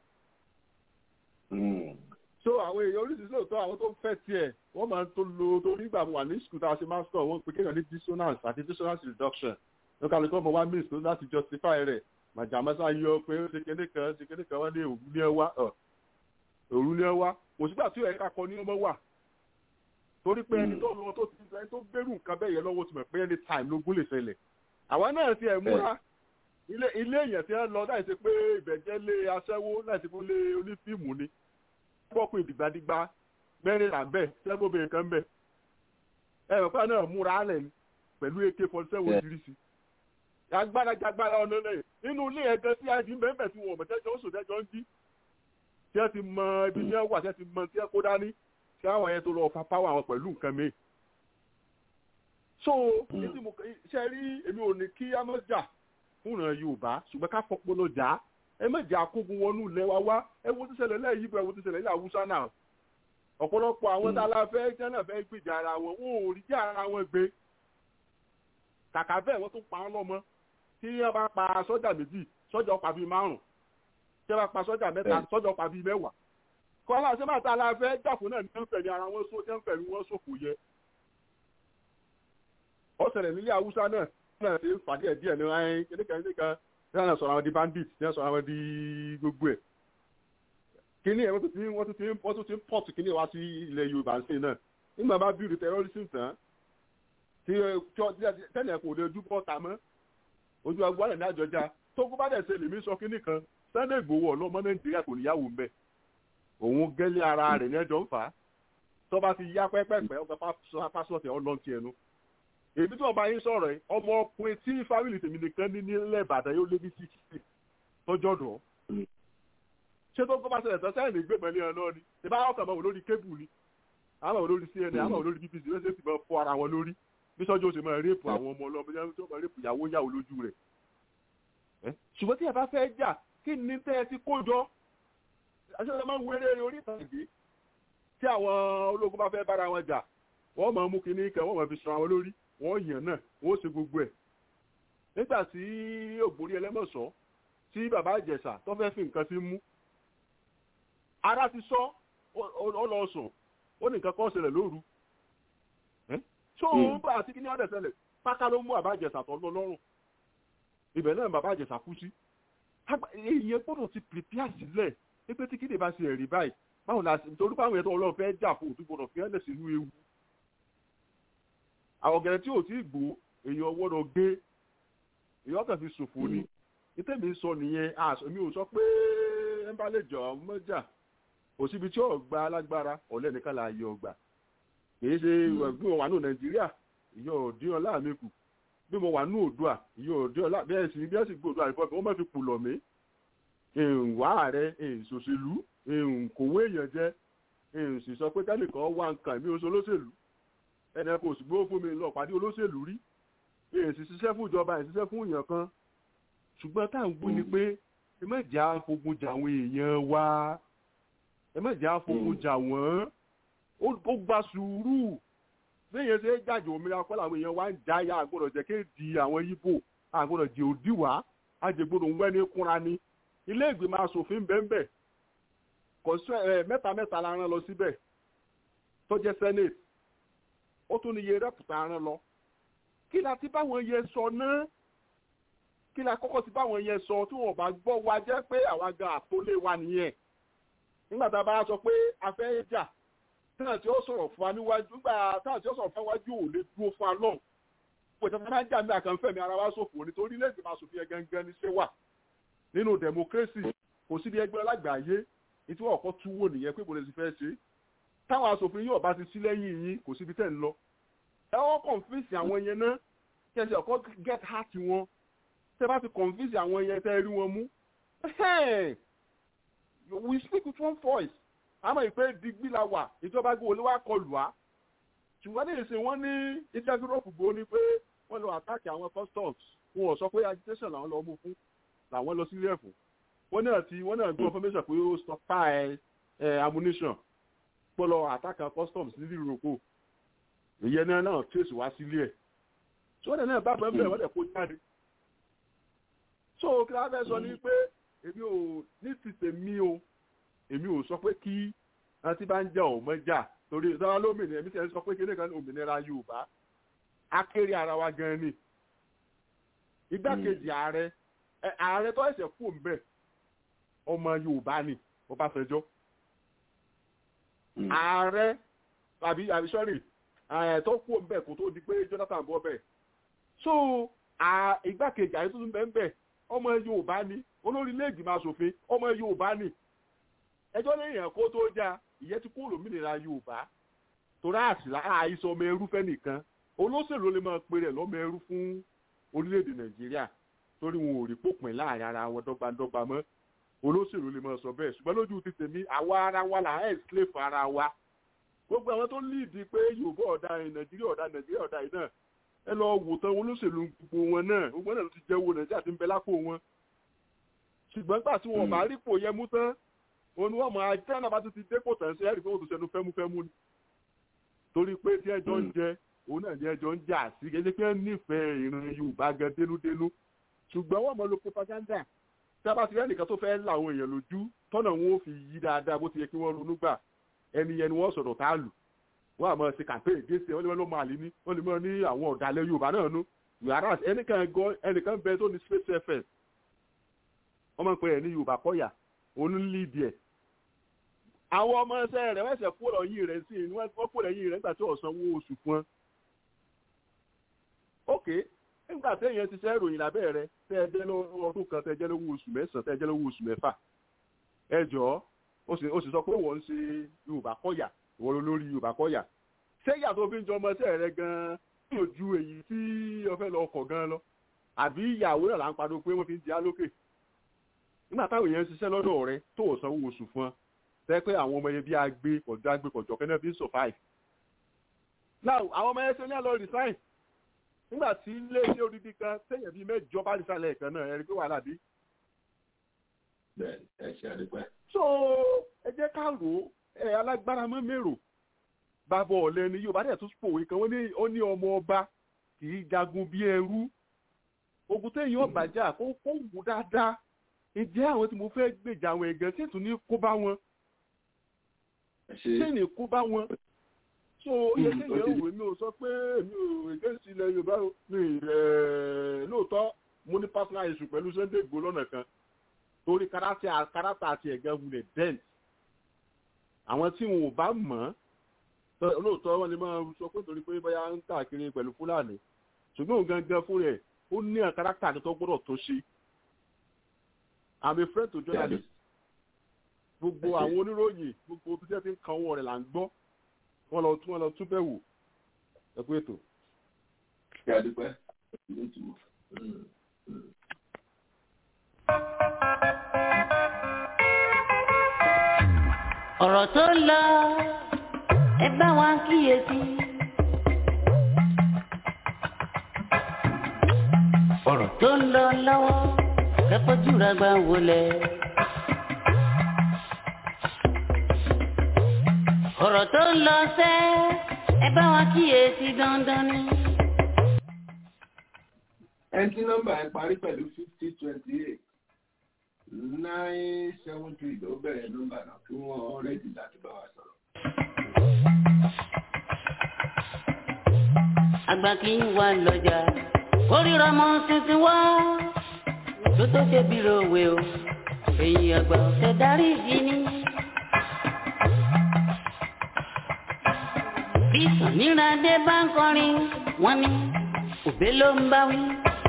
so àwọn èèyàn oríṣiríṣi lóòótọ́ àwọn tó ń fẹ́ tiẹ̀ wọ́n máa ń tó lo torí ìgbà wà ní skul tá a ṣe master wọ́n pe kéèyàn ní dissonance àti dissonance reduction ní kálukọ́ ọmọ wa miss láti justify rẹ̀ màjàmásá yọ pé ó ṣe kéde kan ṣe kéde kan wọ́n ní òru ní ẹ wá òru ní ẹ wá kò sígbà tí ẹ̀ka kọ ní ọmọ wà torí pé ẹni tó lọ tó ti ẹni tó gbérù nǹkan bẹ́ẹ̀ yẹn lọ́wọ́ ti mọ̀ pé any time lógún lè ṣẹlẹ̀ àwa náà ti ẹ̀ múra ilé ilé èèyàn ti ẹ lọ láì ṣe pé ìbẹ̀jẹ́ lé aṣẹ́wó láì ṣe pé lé onífíìmù ni pọ́pù ìdìgbàdìgbà mẹ́rìnlá bẹ́ẹ̀ sẹ́gbọ́bìnrin kan bẹ́ẹ̀ ẹ rẹ̀ pé náà múra alẹ̀ ni pẹ̀lú ak forty seven oríṣiríṣi agbára jagbára ọ̀nà lẹ́yìn nínú ilé ẹ̀gẹ́ tí a di mẹ́fẹ̀ẹ́ tí wọ́n mọ̀tẹ́jọ́ oṣù tẹ́jọ́ ń jí tí ẹ ti mọ ibi tí ẹ wà tí ẹ ti mọ tí ẹ kó dání tí àwọn yẹn tó lọ fa páwọ́ àwọn pẹ̀lú nǹkan mi. so ṣe rí èmi ò ní kí a má jà fúnra yorùbá ṣùgbọ́n ká fọpọlọ jà á ẹ má jẹ́ àkógun wọnú ilẹ̀ wa wá ẹ wo ti ṣẹlẹ̀ lẹ́yìn ibò ẹ wo ti ṣẹlẹ̀ ní àwùsá náà ọ̀pọ̀lọpọ̀ àwọn tá a la fẹ́ jẹ́ náà fẹ́ gbèjà ara wọn wọn ò rí jẹ́ ara wọn gbé kàkà bẹ́ẹ̀ wọ́n tún pa wọ́n lọ́mọ tí wọ́n bá pa sọ́jà méjì sọ́jà ọ̀pá bíi márùn tí wọ́n bá pa sọ́jà mẹ́ta sọ́jà ọ̀pá bíi mẹ́wàá kọ́lá ṣé máa tá a la fẹ́ jàfún náà ní wọ́n fẹ̀mí ara wọn só jẹ́ ń fẹ̀mí wọn sòfò yẹ ó ṣẹlẹ̀ nílé àwùsá náà náà ṣe fàdí ẹ̀ díẹ̀ ní ẹ̀ kékeré kékeré ní wọn sọ̀rọ̀ àwọn di bandit ní wọn sọ̀rọ̀ àwọn di gbogbo ẹ̀ kíní ẹ̀ wọ́n tún ti wọ́n tún ti wọ́n tún ti pọ̀tù kíní wá sí ilẹ̀ yorùbá ṣe náà nígbà bá bíi terrorism tán tí tẹ́lẹ̀ kò lè ojú bọ́ ta mọ́ ojú agbára ní àjọjá tó kó bá dẹ̀ ṣe lèmi sọ kíní kan Sunday Igboho ọlọ́mọ nàìjíríà kò níyàwó mbẹ́ òun gẹ́lẹ́ ara rẹ̀ ní ẹjọ́ ń fà á tó bá ti yá pẹ́pẹ́pẹ́ ọgbà pásọ̀tì ọlọ́ntì ẹnu èmi tí wọn bá yín sọ̀rọ̀ yìí ọmọ ọkùnrin tí fámìlì tèmi nìkan ní nílẹ̀ ìbàdàn yóò lé ní sixty tọ́jọ́ dùn ṣé tó kọ́ bá ṣẹlẹ̀ tán sẹ́yìn lè gbé mọ́lẹ́ ẹ̀ náà ni ìbá ọkàn máa wò lórí kébù ni àwọn wò lórí cnn àwọn wò lórí bbc ló ṣe sì máa fọ́ ara wọn lórí bí sọ́jọ́ oṣù máa rẹ́pù àwọn ọmọ ọlọ́mọ yẹn tó máa rẹ́pù ìyàwó yàwó lójú rẹ̀ ṣùgbọ́n tí ẹ bá fẹ́ jà kí ni tẹ́ ẹ ti kó jọ aṣọ́nà máa ń wéré orí ìtàgé tí àwọn ológun bá fẹ́ bára wọn jà wọ́n máa mú kinní kan wọ́n máa fi sọ àwọn lórí wọ́n yàn náà wọ́n ṣe gbogbo ẹ̀ nígbà tí ògbórí ẹlẹ́mọ̀sọ́ tí bàbá ìjẹ̀ṣà tó fẹ́ fi nǹkan sí mú ara ti sọ ọ lọ sùn ó ní nǹkan kan ṣẹlẹ̀ lóru tó ń bá àti kíní ọ̀dẹ̀ ṣẹlẹ̀ pákà ló mú bàbá ìjẹ̀ṣà tó lọ lọ́rùn ibẹ̀ náà bàbá ìjẹ̀ṣà kú sí èyí gbọ́dọ̀ ti pèpìà sílẹ̀ pé tí kíni bá ṣe ẹ̀rí báyìí báwo la ṣe torí báwọn ẹ̀tọ́ ọlọ́run fẹ́ jà fún òtún gbọ́dọ̀ fi ẹ̀ lẹ̀ sínú ewu àwọn ọ̀gẹ̀rẹ̀ tí ò tí gbó èèyàn gbọ́dọ̀ gbé èèyàn kàn fi ṣòfò ni ìtẹ́mi sọ nìyẹn àṣọ mi ò sọ pé ẹ bá lè jọ mọ́jà kò síbi tí ọ̀gbà alágbára ọ̀lẹ́ nìkan là yọ ọgbà kìí ṣe ẹ̀gbọ́n wà ní nàìjíríà ìyọ̀ òdìyàn láàmì kù bí mo wà ní òdua ìyẹn òde ọlá bẹ́ẹ̀ sì bí ẹ sì gbé òdua rẹ̀ fọ́ mi wọ́n máa fi kù lọ̀ mí ìwà ààrẹ ìṣòṣèlú ìkòwé èèyàn jẹ ìsì sọ pé kẹ́nìkan wá nǹkan mi oṣù olóṣèlú ẹnì kò sì gbówó fún mi lọ pàdé olóṣèlú rí èsì ṣiṣẹ́ fún ìjọba ìṣiṣẹ́ fún èèyàn kan ṣùgbọ́n tá à ń gbé ni pé ẹ má jà afogun jà àwọn èèyàn wa ẹ má jà afogun jà wọ́n ó gba sùúrù béèyàn ṣe é jàjò òmìnira kọ́ làwọn èèyàn wa ń já ya àgbọ̀dọ̀ jẹ́ kí di àwọn yíbò àgbọ̀dọ̀ jẹ́ òdìwà àjẹgbọ̀dọ̀ ń wẹ́ni kúnra ni ilé ìgbìmọ̀ asòfin bẹ́ẹ̀ mẹ́ta mẹ́ta la rán lọ síbẹ̀ tó jẹ́ senate ó tún ní iye rẹ́pùtà rán lọ kí la ti báwọn yẹn sọ náà kí la kọ́kọ́ ti báwọn yẹn sọ tí wọ́n bá gbọ́ wa jẹ́ pé àwa gan àtólé wa nìyẹn nígbà tá a bá sọ pé a fẹ́ jà táà tí ó sọ̀rọ̀ fún wa níwájú nígbà táà tí ó sọ̀rọ̀ fún wa níwájú ò lè dúró fún wa náà pé tí wọ́n bá ń jà ní àkànfẹ́ mi ara wa ṣòfò nítorí lẹ́sìn máa ṣòfin ẹ̀ gangan ní ṣé wà nínú democracy kò síbi ẹgbẹ́ alágbàáyé ètò ọ̀kọ́ túwò nìyẹn pé kò lè ti fẹ́ ṣe táwọn asòfin yóò bá ti sí lẹ́yìn yín kò síbi tẹ̀ ń lọ ẹ wọ́n kọ̀ǹfíìsì àwọn yẹn náà kí ẹ ṣe ọ̀kọ́ get heart wọn tẹ bá ti kọ̀ǹfíìsì àwọn yẹn tẹ́ rí wọn mú we speak with one voice àmọ́ ìpè digbí la wà ìjọba gbé olówó akọlù wá ṣùgbọ́n ní ìsìn wọn ní ìjẹ́gúrọ́pù gbó ni pé wọ́n lọ àtàkì àwọn customs wọn ò sọ pé agitation làwọn lọ mú fún làwọn lọ sílé ẹ̀fọ́ wọ́n náà ti wọ́n náà gbọ́ information pé ó stockpile ẹ̀ ammunition pọ̀lọ̀ àtàkà customs nílùú ìròkò ìyẹn náà náà trace wá sílé ẹ̀ tí wọ́n náà bá bẹ́ẹ̀ bẹ́ẹ̀ wọ́n dẹ̀ kó jáde. so kí wọ́n fẹ́ sọ ni pé èmi ò ní ti tèmi o èmi ò sọ pé kí wọ́n ti bá ń jà ò mọ́ jà torí ìjọba lómìnira èmi sì ń sọ pé kí nìkan òmìnira Yorùbá akéré ara wa gan ni igbákejì ààrẹ ààrẹ tó ẹsẹ̀ kú ń bẹ̀ ọmọ Yorùbá ni Ọbásanjọ́ ààrẹ tàbí àbí sọ́rí tó kú ń bẹ̀ kó tó di pé Jonathan bọ́ bẹ̀ so igbákejì ààrẹ tuntun bẹ́ẹ̀ bẹ́ẹ̀ ọmọ Yorùbá ni olórí ilé-ìgbìmọ̀ asòfin ọmọ Yorùbá ni ẹjọ́ lẹ́yìn ẹ̀kọ́ tó já ìyẹn ti kú lómìnira Yorùbá torí àṣìlá àìsàn ọmọ ẹrú fẹ́ nìkan olóṣèlú lè máa pe rẹ̀ lọ́mọ ẹrú fún orílẹ̀-èdè Nàìjíríà torí wọn ò rí pópin láàrin ara wọn dọ́gbandọ́gba mọ́ olóṣèlú lè máa sọ bẹ́ẹ̀ ṣùgbọ́n lójú ti tèmi àwa ara wa là ń ẹ̀sìlẹ̀fù ara wa gbogbo àwọn tó líìdì pé Yorùbá ọ̀dà Nàìjíríà ọ̀dà Nàìjíríà ọ̀dà yìí náà ẹ lọ wò tán olóṣèlú gbogbo wọn náà gbogbo náà ló ti jẹ́ owó Nàìjíríà ti ń bẹ lápò wọn ṣùgbọ́n gbà tí wọn bá rí pò yẹ mú tán òun ni wọ́n mọ ajá náà bá tún ti dépò tán sí ẹ̀rí pé wọ́n tún ṣẹnu fẹ́múfẹ́mú ni torí pé tí ẹjọ́ ń jẹ òun náà ní ẹjọ́ ń jà sí gẹ́gẹ́ pé nífẹ̀ẹ́ ìran Yorùbá gan dénúdénú ṣùgbọ́n wọ́n mọ lo propaganda tí a bá ti rí ẹnìkan tó fẹ́ la àwọn èèyàn lójú tọ́nà wọn ò fi yí dáadáa bó ti yẹ kí wọ́n ronú gbà ẹni yẹn ni wọ́n sọ̀rọ̀ tá a lù wọ́n àmọ́ ṣe campaign gẹ́sẹ̀ wọ́n lè mọ́ ló máa lé ní wọ́n lè mọ́ ní àwọn ọ̀dàlẹ̀ Yorùbá náà nú yàrá ẹnìkan bẹ tó ní space fm wọ́n máa ń pè é ní Yorùbá kọ́yà òun lídìí ẹ̀ àwọn ọmọ ẹsẹ̀ rẹ̀ wọ́n ṣẹ̀ kúrò yìí rẹ̀ sí i wọ́n kúrò yìí rẹ̀ nígbà tí ọ̀sán owó oṣù fún wọn. ok nígbà téèyàn ti ṣe ìròyìn lábẹ́ rẹ tẹ́ ẹ jẹ́ lọ́wọ́ ọdún kan tẹ́ ẹ jẹ́ lọ́wọ́ oṣù mẹ́sàn-án tẹ́ ẹ jẹ́ lọ́wọ́ oṣù mẹ́fà ẹ jọ̀ọ́ ó sì sọ pé wọ́n ń ṣe Yorùbá kọ́yà wọ́n lórí Yorùbá kọ́yà ṣé ìyà tó fi ń jọ ọmọ ẹsẹ̀ rẹ gan-an yóò ju èyí tí o fẹ́ lọ ọkọ̀ gan-an lọ àbí ìyàwó náà là ń padò pé wọ́n fi ń di alókè nígbà táwọn èèyàn ń ṣiṣẹ́ lọ́dọ̀ rẹ tó ò sanwó oṣù fún ọ tẹ́ pé àwọn ọmọ yẹn bí agbé kọjọ agbé kọjọ kẹ́nẹ́ fi ń survive. now àwọn ọmọ yẹn ṣe ní àlọ́ resign nígbà tí ilé iṣẹ́ odidi kan sẹ́yìn bíi mẹ́jọ bá resign lẹ́ẹ̀kan náà ẹ̀rí pé wàhálà dé. bẹ́ẹ̀ ẹ ṣe àdúgbò. so ẹ jẹ́ ká rò ó ẹ alágbára mọ́ mérò bàbá ọ̀lẹ́ ni Yorùbá dẹ̀ tún pòwe kan ó ní ọmọ ọba kì í jagun bí ẹrú ogun téèyàn ọ̀bàjá kó kó wù dáadáa ǹjẹ́ àwọn tí mo fẹ́ gbèjà àwọn ẹ̀gẹ́ tí ètò ní kó bá wọn ṣé ní kó bá wọn so iye kéèyàn òwe mi ò sọ pé mi ò against ilẹ̀ Yorùbá mi ẹ̀ lóòótọ́ mo ní personal issue pẹ̀lú Sunday Igboho lọ́nà kan torí kárátà àti ẹ̀gẹ́ wulẹ̀ dent àwọn tí wọn ò bá mọ̀ ọ́ lóòótọ́ wọn lè máa sọ pé torí pé bóyá ń káàkiri pẹ̀lú Fúlàní ṣùgbọ́n òun gangan fún rẹ̀ ó ní kárátà tó gbọ́dọ̀ tó ṣe I'm a friend to journalist gbogbo àwọn oníròyìn gbogbo bí wọ́n ti ń kan owó rẹ̀ là ń gbọ́ wọ́n lọ tún wọ́n lọ tún bẹ̀ wò ẹ kú ètò. nítumọ̀. ọ̀rọ̀ tó lọ ẹ bá wa kíyèsí. ọ̀rọ̀ tó ń lọ lọ́wọ́ kẹ́kọ̀ọ́jú ra gbà wọlé. ọ̀rọ̀ tó ń lọ sẹ́ ẹ bá wa kíyèsí dandan ni. ẹni tí nọ́mbà ẹ parí pẹ̀lú fifty twenty eight nine seven three ló bẹ̀rẹ̀ nọ́mbà náà kí wọ́n rẹ́dì láti bá wa sọ̀rọ̀. àgbà kì í wà lọ́jà kórìíra mọ́ tuntun wá tó tó ṣe bí ròwe o èyí àgbà ọ̀sẹ̀ darí ìdí ni. bí sàníràdé bá ń kọrin wọ́n ní òbé ló ń bá wí.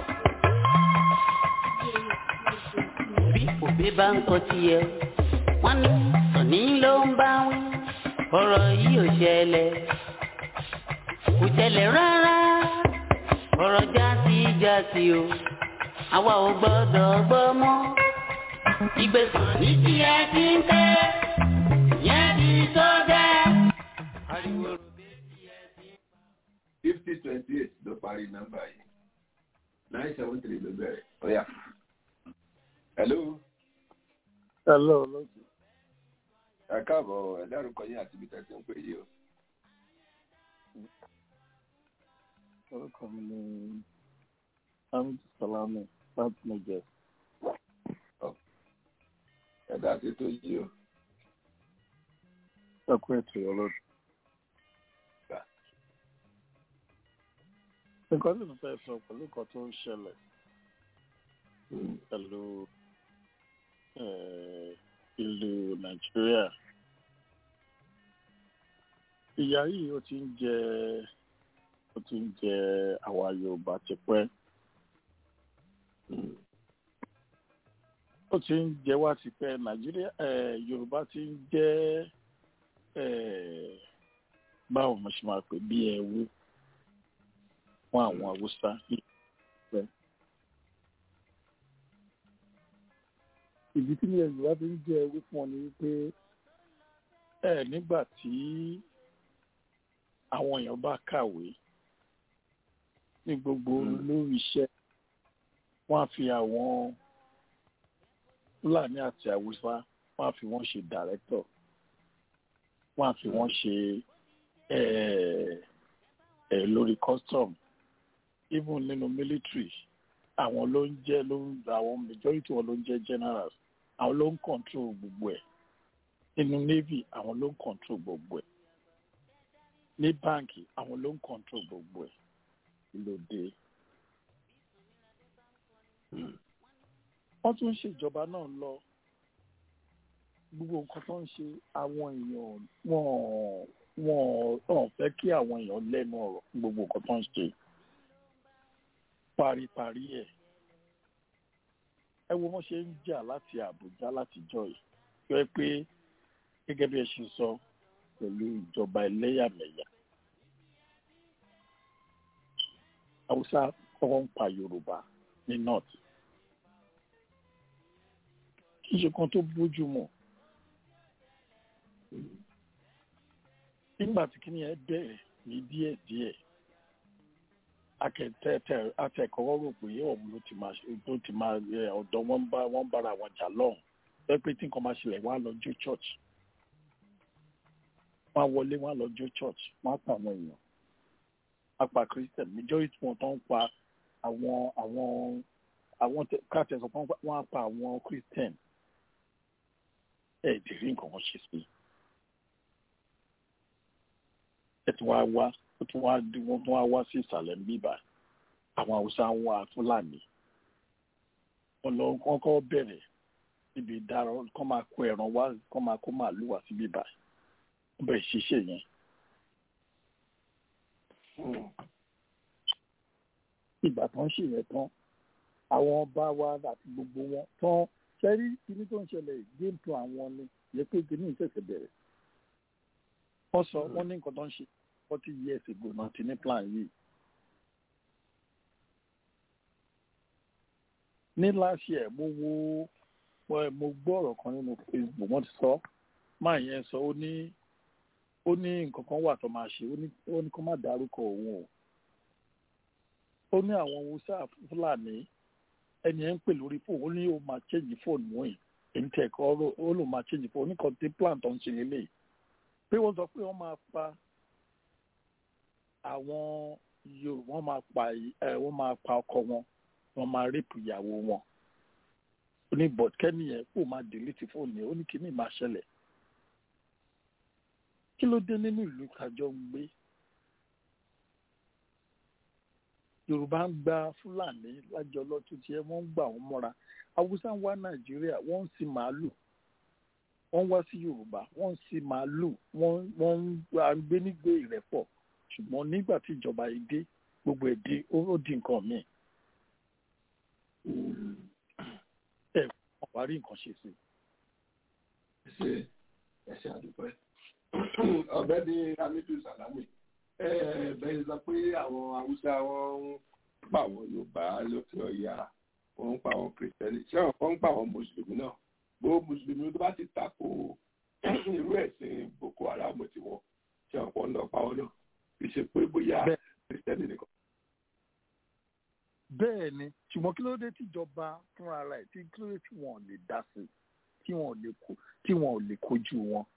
bí òbé bá ń kọ tiẹ̀ wọ́n ní sàní ló ń bá wí. ọ̀rọ̀ yìí ò ṣẹlẹ̀ kò ṣẹlẹ̀ rárá ọ̀rọ̀ jásí jásí o àwa ò gbọ́dọ̀ gbọ́ mọ́ ìgbésàn ní tí ẹ ti ń tẹ́ yẹn ti tó dẹ́. ariwo fifty twenty eight ló parí nọ́mbà yìí nine seven three ló bẹ̀rẹ̀ ọ̀yà. hello. hello lókè. ẹ káàbọ̀ ẹ dárúkọ yín àti ibi tẹ̀sí ń pè yìí o. orúkọ mi ni hamid salami láti niger. ẹ̀dá ti tó yìí o. ẹ kú ètò ọlọ́dún. nǹkan tí mo fẹ́ sọ pẹ̀lú nǹkan tó ń ṣẹlẹ̀ pẹ̀lú ìlú nàìjíríà ìyá yìí ó ti ń jẹ ó ti ń jẹ àwa yorùbá tipẹ́ ó ti ń jẹ wá tipẹ́ nàìjíríà yorùbá ti ń jẹ báwo mo ṣe máa pè bí ẹwú fún àwọn haúsá pẹ́. ìdí tí ilẹ̀ yorùbá fi ń jẹ ẹwú fún ọ ni wípé ẹ nígbà tí àwọn èèyàn bá kàwé ní gbogbo lórí iṣẹ́ wọ́n á fi àwọn fúlàní àti haúsá wọ́n á fi wọ́n ṣe dàrẹ́tọ̀ wọ́n á fi wọ́n ṣe ẹ̀ lórí custom even nínú military àwọn ló ń jẹ́ ló ń àwọn majority wọn ló ń jẹ́ generals àwọn ló ń control gbogbo ẹ̀ nínú navy àwọn ló ń control gbogbo ẹ̀ ní báǹkì àwọn ló ń control gbogbo ẹ̀ lóde. wọ́n tún ń ṣèjọba náà lọ gbogbo nǹkan tó ń ṣe àwọn èèyàn wọ́n wọ́n wọ́n fẹ́ kí àwọn èèyàn lẹ́nu ọ̀rọ̀ gbogbo nǹkan tó ń ṣe paríparí ẹ̀ ẹ wo wọ́n ṣe ń jà láti Àbújá láti jọ yìí yọ pé gẹ́gẹ́ bí ẹ ṣe sọ pẹ̀lú ìjọba ẹlẹ́yàmẹ̀yà Haúsá kọ́kọ́ ń pa Yorùbá ní north kì í ṣe kan tó bójú mu nígbà tí kìnìún ẹ bẹ̀rẹ̀ ní díẹ̀díẹ̀ akẹ́tẹ̀ẹ̀tẹ̀ atẹ̀kọ́wọ́ rò pé ọ̀hún ló ti máa ló ti máa ọ̀dọ̀ wọn bá wọn bára wọn jà lọ́hùn pé pé tí nǹkan máa ṣẹlẹ̀ wọ́n á lọ jó church wọ́n á wọlé wọ́n á lọ jó church wọ́n á pa àwọn èèyàn wọ́n á pa christian majority wọn tó ń pa àwọn àwọn àwọn káàtẹ̀ sọ pé wọ́n á pa àwọn christian ẹ̀ dìrí nǹkan wọn ṣe sí ẹ̀ tí wọ́n á wá ó tún wá wọ́n tún wá wá sí ìsàlẹ̀ ń bíbà àwọn haúsá ń wá fúlàní wọ́n lọ wọ́n kọ́ bẹ̀rẹ̀ níbi ìdára kọ́ máa kó ẹran wá kọ́ máa kó màálù wá sí bíbà wọ́n bẹ̀rẹ̀ ṣiṣẹ́ yẹn. ìgbà tó ń ṣe yẹn tán àwọn ọba wa àti gbogbo wọn tán sẹ́rí kíní tó ń ṣẹlẹ̀ game plan àwọn ni yẹ pé kíní ìṣẹ̀ṣẹ̀ bẹ̀rẹ̀ wọ́n sọ wọ́n ní nǹkan tó ń ṣe forty years ago náà ti ní plan yìí ní last year mo wo mo- mo gbọ́ ọ̀rọ̀ kan nínú facebook wọ́n ti sọ máa yẹn sọ ó ní ó ní nǹkan kan wà tó máa ṣe ó ní ó ní kó má dárúkọ òun o ó ní àwọn haúsá fúlàní ẹni ẹ ń pè lórí fóònù ó ní ó máa change fóònù wọ̀nyí èmi tẹ̀ kọ́ ó ló máa change fóònù oníkan tí plan tó ń ṣe lélẹ̀ pé wọ́n sọ pé wọ́n máa pa àwọn yòó wọ́n máa pa ẹ wọ́n máa pa ọkọ wọn wọ́n máa rẹ́pù ìyàwó wọn ó ní bọ̀t kẹ́ni yẹn kó máa delete fóònù yẹn ó ní kíní máa ṣẹlẹ̀ kí ló dé nínú ìlú kájọ ń gbé yorùbá ń gba fúlàní lájọ lọ́tún tí ẹ wọ́n ń gbà wọ́n mọ́ra haúsá ń wá nàìjíríà wọ́n ń sin màálù wọ́n ń wá sí yorùbá wọ́n ń sin màálù wọ́n wọ́n ń à ń gbé nígbé ìrẹ́pọ̀ ṣùgbọ́n nígbà tí ìjọba yìí dé gbogbo ẹ̀ dé ó ó di nǹkan míì ẹ wọ́n wá rí nǹkan ṣe sí i. ṣe ẹṣẹ àdúpẹ́ ọ̀gbẹ́ni hamidu salami bẹ́ẹ̀ sọ pé àwọn haúsá wọn ń pa àwọn yorùbá lókè ọ̀yà wọ́n ń pa àwọn kìrìsìtẹ́nì ṣé àwọn kan ń pa àwọn mùsùlùmí náà gbogbo mùsùlùmí tó bá ti tako irú ẹ̀sìn boko haram tiwọn ṣé àwọn kan ń lọ pa wọn náà kì í ṣe pé bóyá kìrìsìtẹ́nì nìkan. bẹ́ẹ̀ ni ṣùgbọ́n kí ló dé tíjọba fúnra rẹ̀ tí kí ló dé tí wọn ò lè dá sí i tí wọn ò lè kó tí wọn ò lè kojú wọn.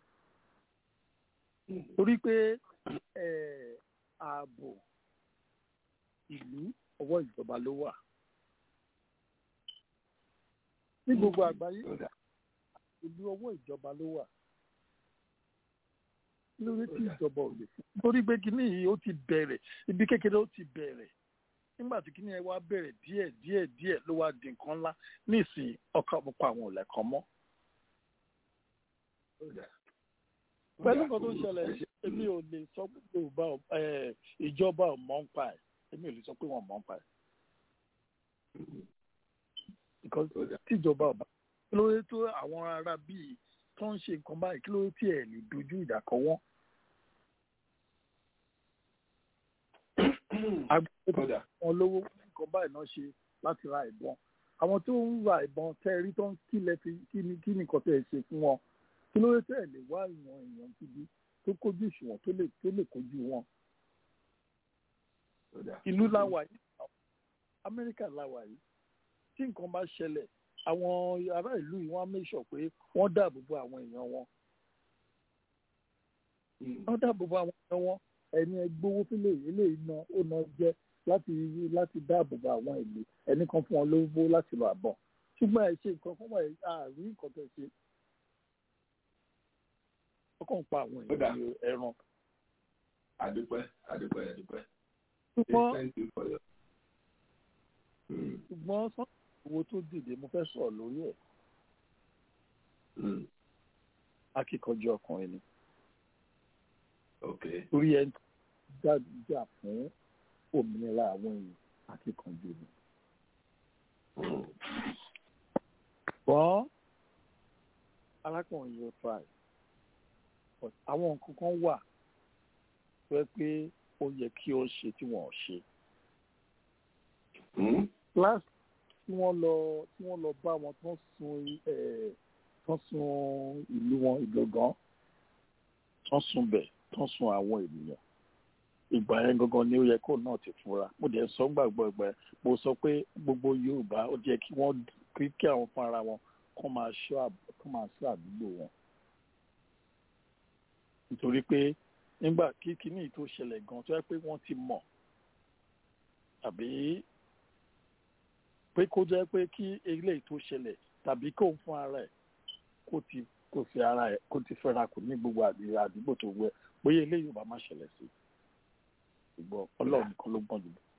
torí pé eh, ààbò ìlú ọwọ́ ìjọba ló wà. ní gbogbo àgbáyé ìlú ọwọ́ ìjọba ló wà. kí ló dé tí ìjọba ò lè fún torí pé kíní yìí ó ti bẹ̀rẹ̀ ibi kékeré ó ti bẹ̀rẹ̀ nígbà tí kíní yẹn wá bẹ̀rẹ̀ díẹ̀ díẹ̀ díẹ̀ ló wá di nǹkan ńlá nísìnyí ọkọ̀ àpapọ̀ àwọn ò lẹ̀kọ́ mọ́. pẹ̀lú nǹkan tó ń ṣẹlẹ̀ èmi ò lè sọ pé yorùbá ò- eh, ìjọba ò mọ̀ ń pa ẹ̀ èmi ò lè sọ pé wọ́n mọ̀ ń pa ẹ̀. because tíjọba ọba kí ló dé tó àwọn ará bíi tó ń ṣe nǹkan báyìí kí ló dé tí ẹ̀ lè dojú ìjà kọ wọ́n. agbẹ́dọ̀ wọn lówó nǹkan báyìí náà ṣe láti ra ìbọn àwọn tó ń ra ìbọn tẹ́ rí tó ń kílẹ̀ fi kí ni kí ni nǹkan tẹ́ ẹ ṣe fún wọn kí ló dé tẹ́ ẹ lè wá ìwọ̀n èèyàn gidi tó kójú ìṣùwọ̀n tó lè tó lè kojú wọn. ìlú láwà yìí amẹ́ríkà láwà yìí tí nǹkan bá ṣẹlẹ̀ àwọn ará ìlú yìí wọ́n á make sure pé wọ́n dáàbò bo àwọn èèyàn wọn. wọ́n dáàbò bo àwọn èèyàn wọn ẹni ẹgbówó fílẹ̀ eléyìí ná ó ná jẹ́ láti láti dáàbò bo àwọn ìlú ẹni kan fún wọn lówó láti lọ àbọ̀ ṣùgbọ́n ẹ ṣe nǹkan fún wọn àárín nǹkan tẹ̀ ṣe wọ́n kàn ń pa àwọn èèyàn ní ẹran. àdúpẹ́ àdúpẹ́ àdúpẹ́. ṣùgbọ́n thank you for your. ṣùgbọ́n sọ́nà owó tó dìde mo fẹ́ sọ̀rọ̀ lórí ẹ̀. akíkanjú ọkùnrin ni. okay. torí ẹ jà fún òmìnira àwọn èèyàn akíkanjú ni. ṣùgbọ́n arákùnrin yóò try but àwọn nǹkan kan wà tó yẹ pé ó yẹ kí ó ṣe tí wọn ò ṣe. last tí wọ́n lọ tí wọ́n lọ bá wọn tó sun ẹ̀ tó sun ìlú wọn ìgbọ̀ngàn tó sun bẹ̀ tó sun àwọn ènìyàn ìgbà yẹn gangan ni ó yẹ kó náà ti fura mo dẹ̀ sọ gbàgbọ́ ìgbà yẹn mo sọ pé gbogbo yorùbá ó jẹ́ kí wọ́n kí kí àwọn fún ara wọn kó máa ṣọ́ kó máa ṣọ́ àdúgbò wọn nítorí pé nígbà kí kíní tó ṣẹlẹ̀ gan tó yẹ pé wọ́n ti mọ̀ tàbí pé kó jẹ́ pé kí eléyìí tó ṣẹlẹ̀ tàbí kó ń fún ara ẹ̀ kó ti kó fi ara ẹ̀ kó ti fẹ́ra kù ní gbogbo àdúgbò tó wẹ̀ bóyá eléyìí ò bá má ṣẹlẹ̀ sí ṣùgbọ́n ọlọ́run nìkan ló gbọ́n jùlọ.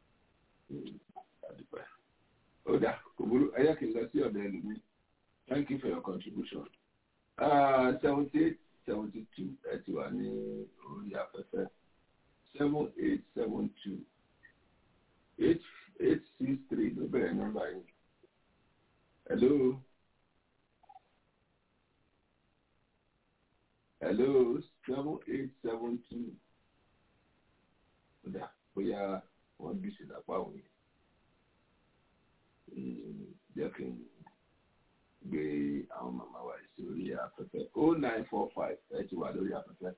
ó dà kò burú ẹyẹ kì í lọ sí ọ̀dọ̀ ẹlòmíì thank you for your contribution. seventy eight seventy two ẹ ti wà ní orí afẹ́fẹ́ seven eight seven two eight eight six three ló bẹ̀rẹ̀ nọ́mbà yìí. hello. hello seven eight seven two kódà bóyá wọ́n bí sí lápá òun yìí. jẹ́ kí n gbé àwọn màmá wa sí orí afẹ́fẹ́ o nine four five ẹ ti wà lórí afẹ́fẹ́.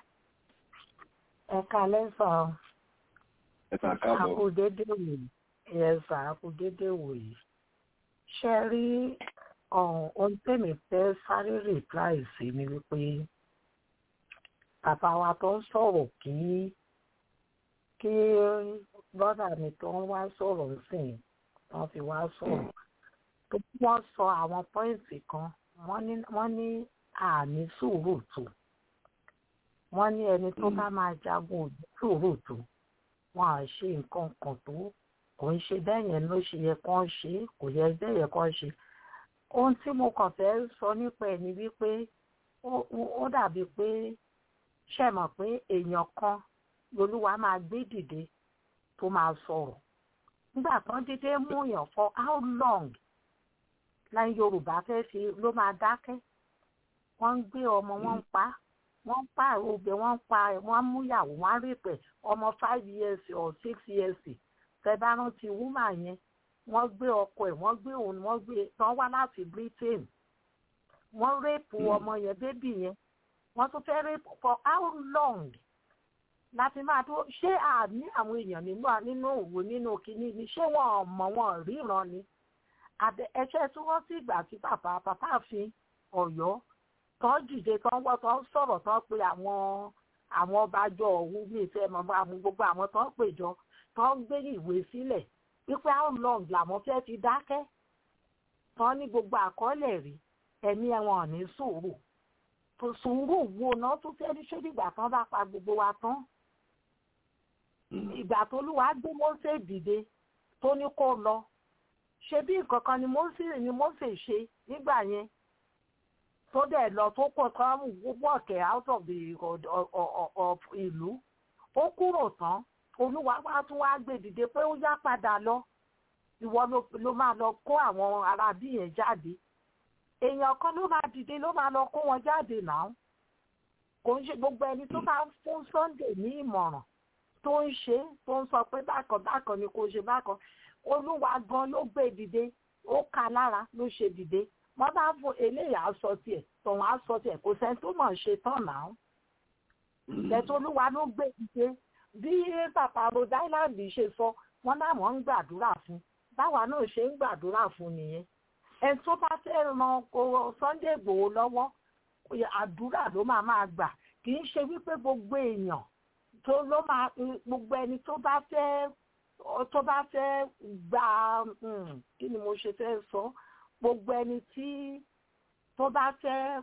ẹ kalẹ́ sọ ẹ kà káàbọ̀. àkùdédé wòyí yẹsà àkùdédé wòyí ṣe rí ohun tèmi fẹ́ sáré reply sí ni wípé bàbá wa tó ń sọ̀rọ̀ kí kí bọ́dà mi tó ń wá sọ̀rọ̀ sìn wọ́n fi wá sọ̀rọ̀ tó wọ́n sọ àwọn pọ́ìntì kan wọ́n ní àmì sùúrù tó wọ́n ní ẹni tó bá máa jagun òjò sùúrù tó wọn à ṣe nǹkan kan tó kò ń ṣe bẹ́ẹ̀ yẹn ló ṣe yẹ kán ṣe kò yẹ bẹ́ẹ̀ yẹ kán ṣe ohun tí mo kàn fẹ́ sọ nípa ẹ̀ ni wípé ó dàbí pé ṣe mọ̀ pé èèyàn kan lolúwa máa gbé dìde tó máa sọ̀rọ̀ nígbà tán dídé mú yàn for how long láì yorùbá fẹ́ fi ló máa dákẹ́ wọ́n ń gbé ọmọ wọn ń pa wọ́n ń pa òbí wọ́n ń pa wọ́n mú ìyàwó wọ́n rí pẹ̀ ọmọ five years or six years tẹ́bá rántí wúmà yẹn wọ́n gbé ọkọ ẹ̀ wọ́n gbé òun wọ́n gbé tán wá láti britain wọ́n rẹ́pù ọmọ yẹn bébì yẹn wọ́n tún fẹ́ rẹ́pù for how long láti máa tó ṣé àní àwọn èèyàn nínú nínú òwò nínú kínní ni ṣé wọn mọ̀ wọn ríran ni ẹṣẹ́ tí wọ́n sì gbà tí bàbá bàbá fi ọ̀yọ́ tán dìde tán wọ́ tán sọ̀rọ̀ tán pé àwọn àwọn ọbàjọ́ ọ̀hún ní ìfẹ́ mọ̀ àwọn gbogbo àwọn tán péjọ tán gbé ìwé sílẹ̀ wípé how long làwọn fẹ́ fi dákẹ́ tán ní gbogbo àkọọ́lẹ̀ rí ẹ̀mí ẹ̀wọ̀n ní sùúrù tó sùúrù wo náà tó fẹ́ ní ṣé nígbà tán bá pa gbogbo wa tán ìgbà tó lùwà gbé Mósè dìde tó ní kó lọ ṣe bí nǹkan kan ni Mósè ni Mósè ṣe nígbà yẹn tó dẹ̀ lọ tó kọ̀ tán wọ̀kẹ̀ out of the of ìlú ó kúrò tán olúwa wá tún wá gbé dìde pé ó yá padà lọ ìwọ ló máa lọ kó àwọn ará bí yẹn jáde èèyàn kan ló máa dìde ló máa lọ kó wọn jáde náà kò ń ṣe gbogbo ẹni tó bá ń fún Sunday ní ìmọ̀ràn tó ń ṣe tó ń sọ pé bákan bákan ni kò ṣe bákan olúwa gan ló gbé dìde ó ka lára ló ṣe dìde wọ́n bá fún eléyà sọ tiẹ̀ tọ̀hún á sọ tiẹ̀ kò sẹ́ni tó mọ̀ ṣe tán náà lẹ́tọ́ olúwa ló gbé dìde bí bàbá Rhode Island ṣe sọ wọ́n láwọn ń gbàdúrà fún báwa náà ṣe ń gbàdúrà fún nìyẹn ẹni tó bá fẹ́ ran Sunday Igboho lọ́wọ́ àdúrà ló máa máa gbà kì í ṣe wípé gbogbo èèyàn tó ló máa gbogbo ẹni tó bá fẹ́ tó bá fẹ́ gba kí ni mo ṣe fẹ́ sọ gbogbo ẹni tí tó bá fẹ́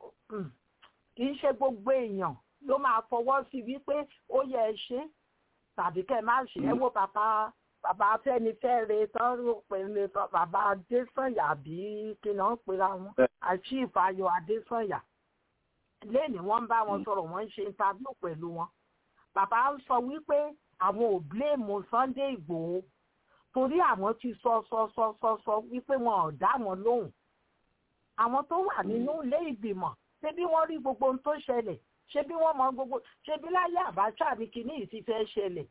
kì í ṣe gbogbo èèyàn ló máa fọwọ́ sí wípé ó yẹ ẹ ṣe tàbí kẹ́ ẹ má ṣe ẹ wo bàbá bàbá Afẹ́nifẹ́re tán ló pè ní bàbá Adésànyà bí kí ni wọ́n pera wọn Achieve Ayọ̀ Adésànyà lẹ́ni wọ́n ń bá wọn sọ̀rọ̀ wọ́n ń ṣe interview pẹ̀lú wọn bàbá ń sọ wípé àwọn ò blame Sunday Ìgbòho torí àwọn ti sọ sọ sọ sọ sọ wípé wọn ò dá wọn lóhùn àwọn tó wà nínú ilé ìgbìmọ̀ ṣé bí wọ́n rí gbogbo ohun tó ṣẹlẹ̀ ṣé bí wọ́n mọ gbogbo ṣé bí láyé Abacha ní kinní yìí ti fẹ́ ṣẹlẹ̀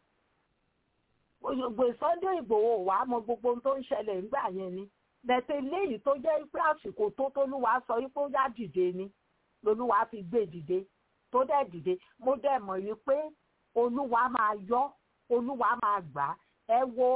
gbogbo Sunday Ìgbòho wà á mọ gbogbo ohun tó ń ṣẹlẹ̀ nígbà yẹn ni lẹ́tẹ̀ léyìí tó jẹ́ pé àsìkò tó tólúwa sọ wípé ó yá dìde ni lolúwa fi gbé dìde tó dẹ̀ dìde mo dẹ̀ mọ̀ yìí pé olúwa máa yọ olúwa máa gbà ẹ wo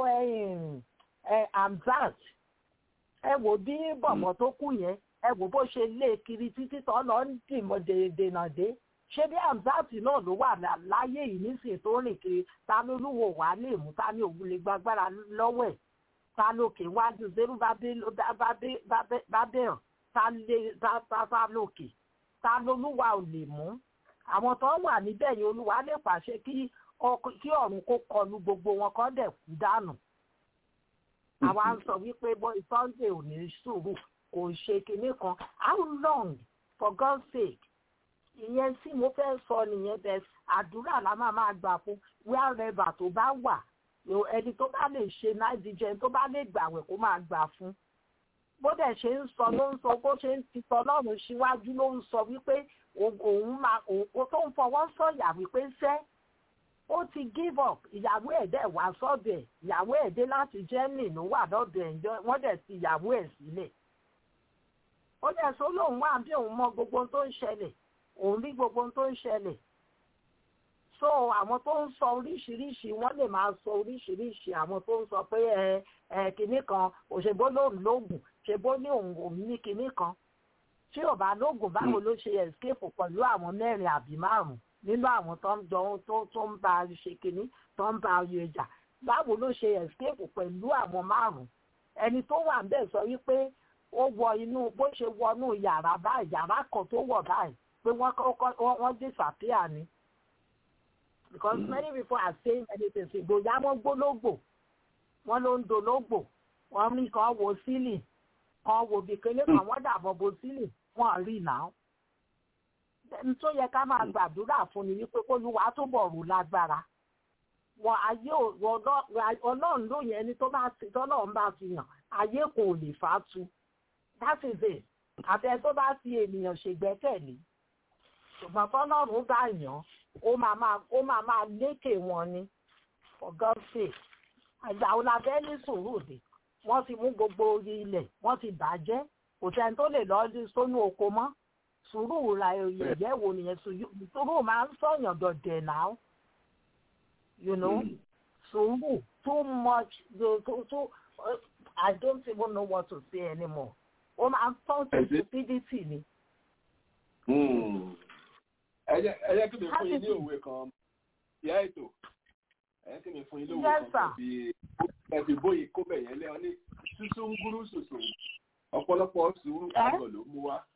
ẹ Hamzat ẹ wo bí bọ̀bọ̀ tó kù yẹn ẹ wo bó ṣe lé kiri títí tó lọ ń dìmọ̀ dènà dé ṣé bí Hamzat náà ló wà láyé yìí nísìnyí tó rìn kiri ta ló lúwo wà lè mú ta ní òun lè gbàgbára lọ́wọ́ ẹ̀ ta lókè wájú zero bá bẹ̀rẹ̀ ta lè ta lókè ta lolúwa ò lè mú àwọn tó wà níbẹ̀ yẹn olúwa lè pàṣẹ kí kí ọ̀run kó kọlu gbogbo wọn kọ́ dẹ̀ kú dànù. àwa ń sọ wípé boy Sunday ò ní sùúrù kò ṣe kinní kan how long for God's sake ìyẹn tí mo fẹ́ sọ nìyẹn bẹ́ẹ̀ àdúrà la máa máa gbà fún wherever tó bá wà ẹni tó bá lè ṣe náìjíjẹ tó bá lè gbàwẹ̀ kó máa gbà fún bó dẹ̀ ṣe ń sọ ló ń sọ bó ṣe ń ti sọ lọ́run síwájú ló ń sọ wípé òun máa òun tó ń fọwọ́ sọ̀yà wípé sẹ́ ó ti give up ìyàwó ẹ̀ dẹ̀ wá sọ́dọ̀ ẹ̀ ìyàwó ẹ̀ dé láti Germany ló wà lọ́dọ̀ ẹ̀ ǹjọ́ wọ́n dẹ̀ ti ìyàwó ẹ̀ sílẹ̀ ó dẹ̀ sọ lóun wà bí òun mọ gbogbo ohun tó ń ṣẹlẹ̀ òun rí gbogbo ohun tó ń ṣẹlẹ̀ so àwọn tó ń sọ oríṣiríṣi wọ́n lè máa sọ oríṣiríṣi àwọn tó ń sọ pé ẹ ẹ kinní kan òṣèbó lòun lóògùn ṣèbó ní òun òun ní kinní kan tí ò bá lóògùn báwo ló ṣe escape pẹ̀lú àwọn mẹ́rin àbí márùn-ún nínú àwọn tó ń jọ tó tó ń bá a ṣe kinní tó ń bá a yọ ìjà báwo ló ṣe escape pẹ̀lú àwọn márùn-ún ẹni tó wà ń bẹ̀ sọ wípé ó wọ inú bó ṣe wọnú yàrá báyìí yàrá kan tó wọ̀ báyìí pé wọ́n kọ́kọ́ wọ́n disappear ni because mm. many people are saying many things ìgbòyà wọn gbólógbò wọn ló ń dológbò wọn ní kan wo sílì kan wo bìkínní kan wọn dàbọ̀ bo sílì wọn rí náà n tó yẹ ká máa gbàdúrà fún ni wípé kólúwa túbọ̀ rù lágbára wọn ayé ọlọ́run ló yẹn ni tó bá ti tọ́lọ́run bá fi hàn ayé kò lè fà tu that is it àfẹ tó bá fi ènìyàn ṣègbẹ́kẹ̀lé ṣùgbọ́n tọ́lọ́run bá yàn ó máa máa ó máa máa lékè wọn ni for God's sake àgbà ọlábẹ́ ní sùúrù dé wọ́n ti mú gbogbo orí ilẹ̀ wọ́n ti bàjẹ́ kò sẹ́ni tó lè lọ́ọ́ sónú oko mọ́ sùúrù ra ìyẹ́ wo nìyẹn sùúrù máa ń sọ̀yàn dọ̀dẹ̀ náà you know sùúrù too much too too uh, I don't even know what to say anymore ó máa ń tán sí stupidity ni. ẹ jẹ́ kí mi fún yín ní òwe kan ìyá ètò ẹ jẹ́ kí mi fún yín ní òwe Yes, kan sir. ẹ fi bóyí kó bẹ̀ yẹn lẹ́wọ̀n ní sísú ń gúrú sòsò ọ̀pọ̀lọpọ̀ sùúrù àgọ̀ ló mú wá.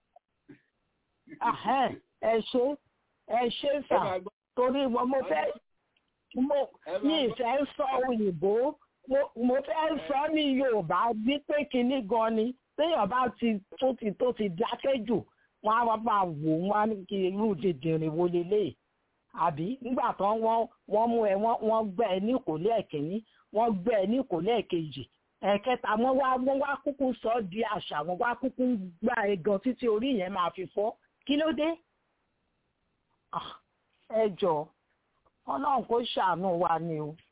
Ahẹ́, ẹ ṣe ẹ ṣe sà torí mo mo fẹ́ mo ní ìfẹ́ sọ òyìnbó mo- mo fẹ́ sọ ní Yorùbá bí pé kinní gan ni téèyàn bá ti tó ti tó ti dákẹ́ jù wọ́n á wá máa wò wọ́n á ní kí irú dìndìnrín wo lélẹ̀ àbí nígbà tán wọ́n wọ́n mú ẹ wọ́n wọ́n gbẹ́ ẹ ní ìkólé ẹ̀kíní wọ́n gbẹ́ ẹ ní ìkólé ẹ̀kejì ẹ̀kẹta wọ́n wá wọ́n wá kúkú sọ ọ́ di àṣà wọ́n wá kúkú gbá ẹ gan títí orí yẹn máa fi fọ́ kí ló dé? Ah, ẹ jọ ọlọ́run kó ṣàánú wa ni o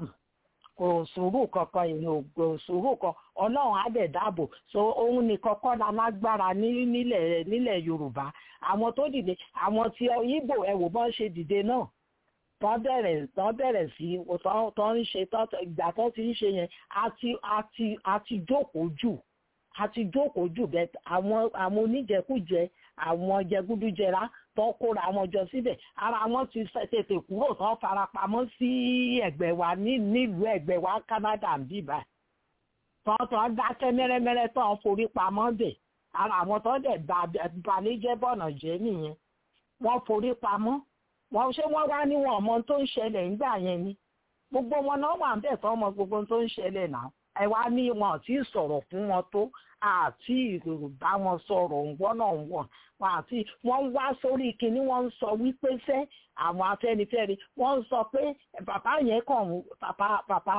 kò sùúrù kankan èèyàn kò sùúrù kan ọlọ́run á dẹ̀ dáàbò so òun nìkan kọ́ la lágbára ní nílẹ̀ nílẹ̀ yorùbá àwọn tó dìde àwọn tí ibo ẹ wò bọ́n ṣe dìde náà tọ́ bẹ̀rẹ̀ tọ́ bẹ̀rẹ̀ sí tọ́ tọ́ ń ṣe tọ́ ìgbà tó ti ń ṣe yẹn àti àti àti jókòó jù àti jókòó jù bẹ́ẹ̀ àwọn àwọn oníjẹkújẹ àwọn jẹgúdújẹrá tó kóra wọn jọ síbẹ̀ ara wọn ti fẹ́ tètè kúrò tó farapamọ́ sí ẹ̀gbẹ́ wa ní nílùú ẹ̀gbẹ́ wa Canada ń bíbá tó tó dákẹ́ mẹ́rẹ́mẹ́rẹ́ tó ń forí pamọ́ bẹ̀ ara àwọn tó dẹ̀ balẹ̀jẹ́ bọ̀nà jẹ́ nìyẹn wọ́n forí pamọ́ wọ́n ṣé wọ́n wá níwọ̀n ọmọ tó ń ṣẹlẹ̀ nígbà yẹn ni gbogbo wọn náà wà ń bẹ̀ tó ọmọ gbogbo tó ń ṣẹlẹ̀ náà ẹ wá ní wọn àti sọ̀rọ̀ fún wọn tó àti bá wọn sọ̀rọ̀ ńgbọ́n náà wọ̀n wọn àti wọ́n wá sórí kinní wọ́n ń sọ wípé sẹ́ àwọn afẹ́nifẹ́re wọ́n ń sọ pé bàbá yẹn kàn bàbá bàbá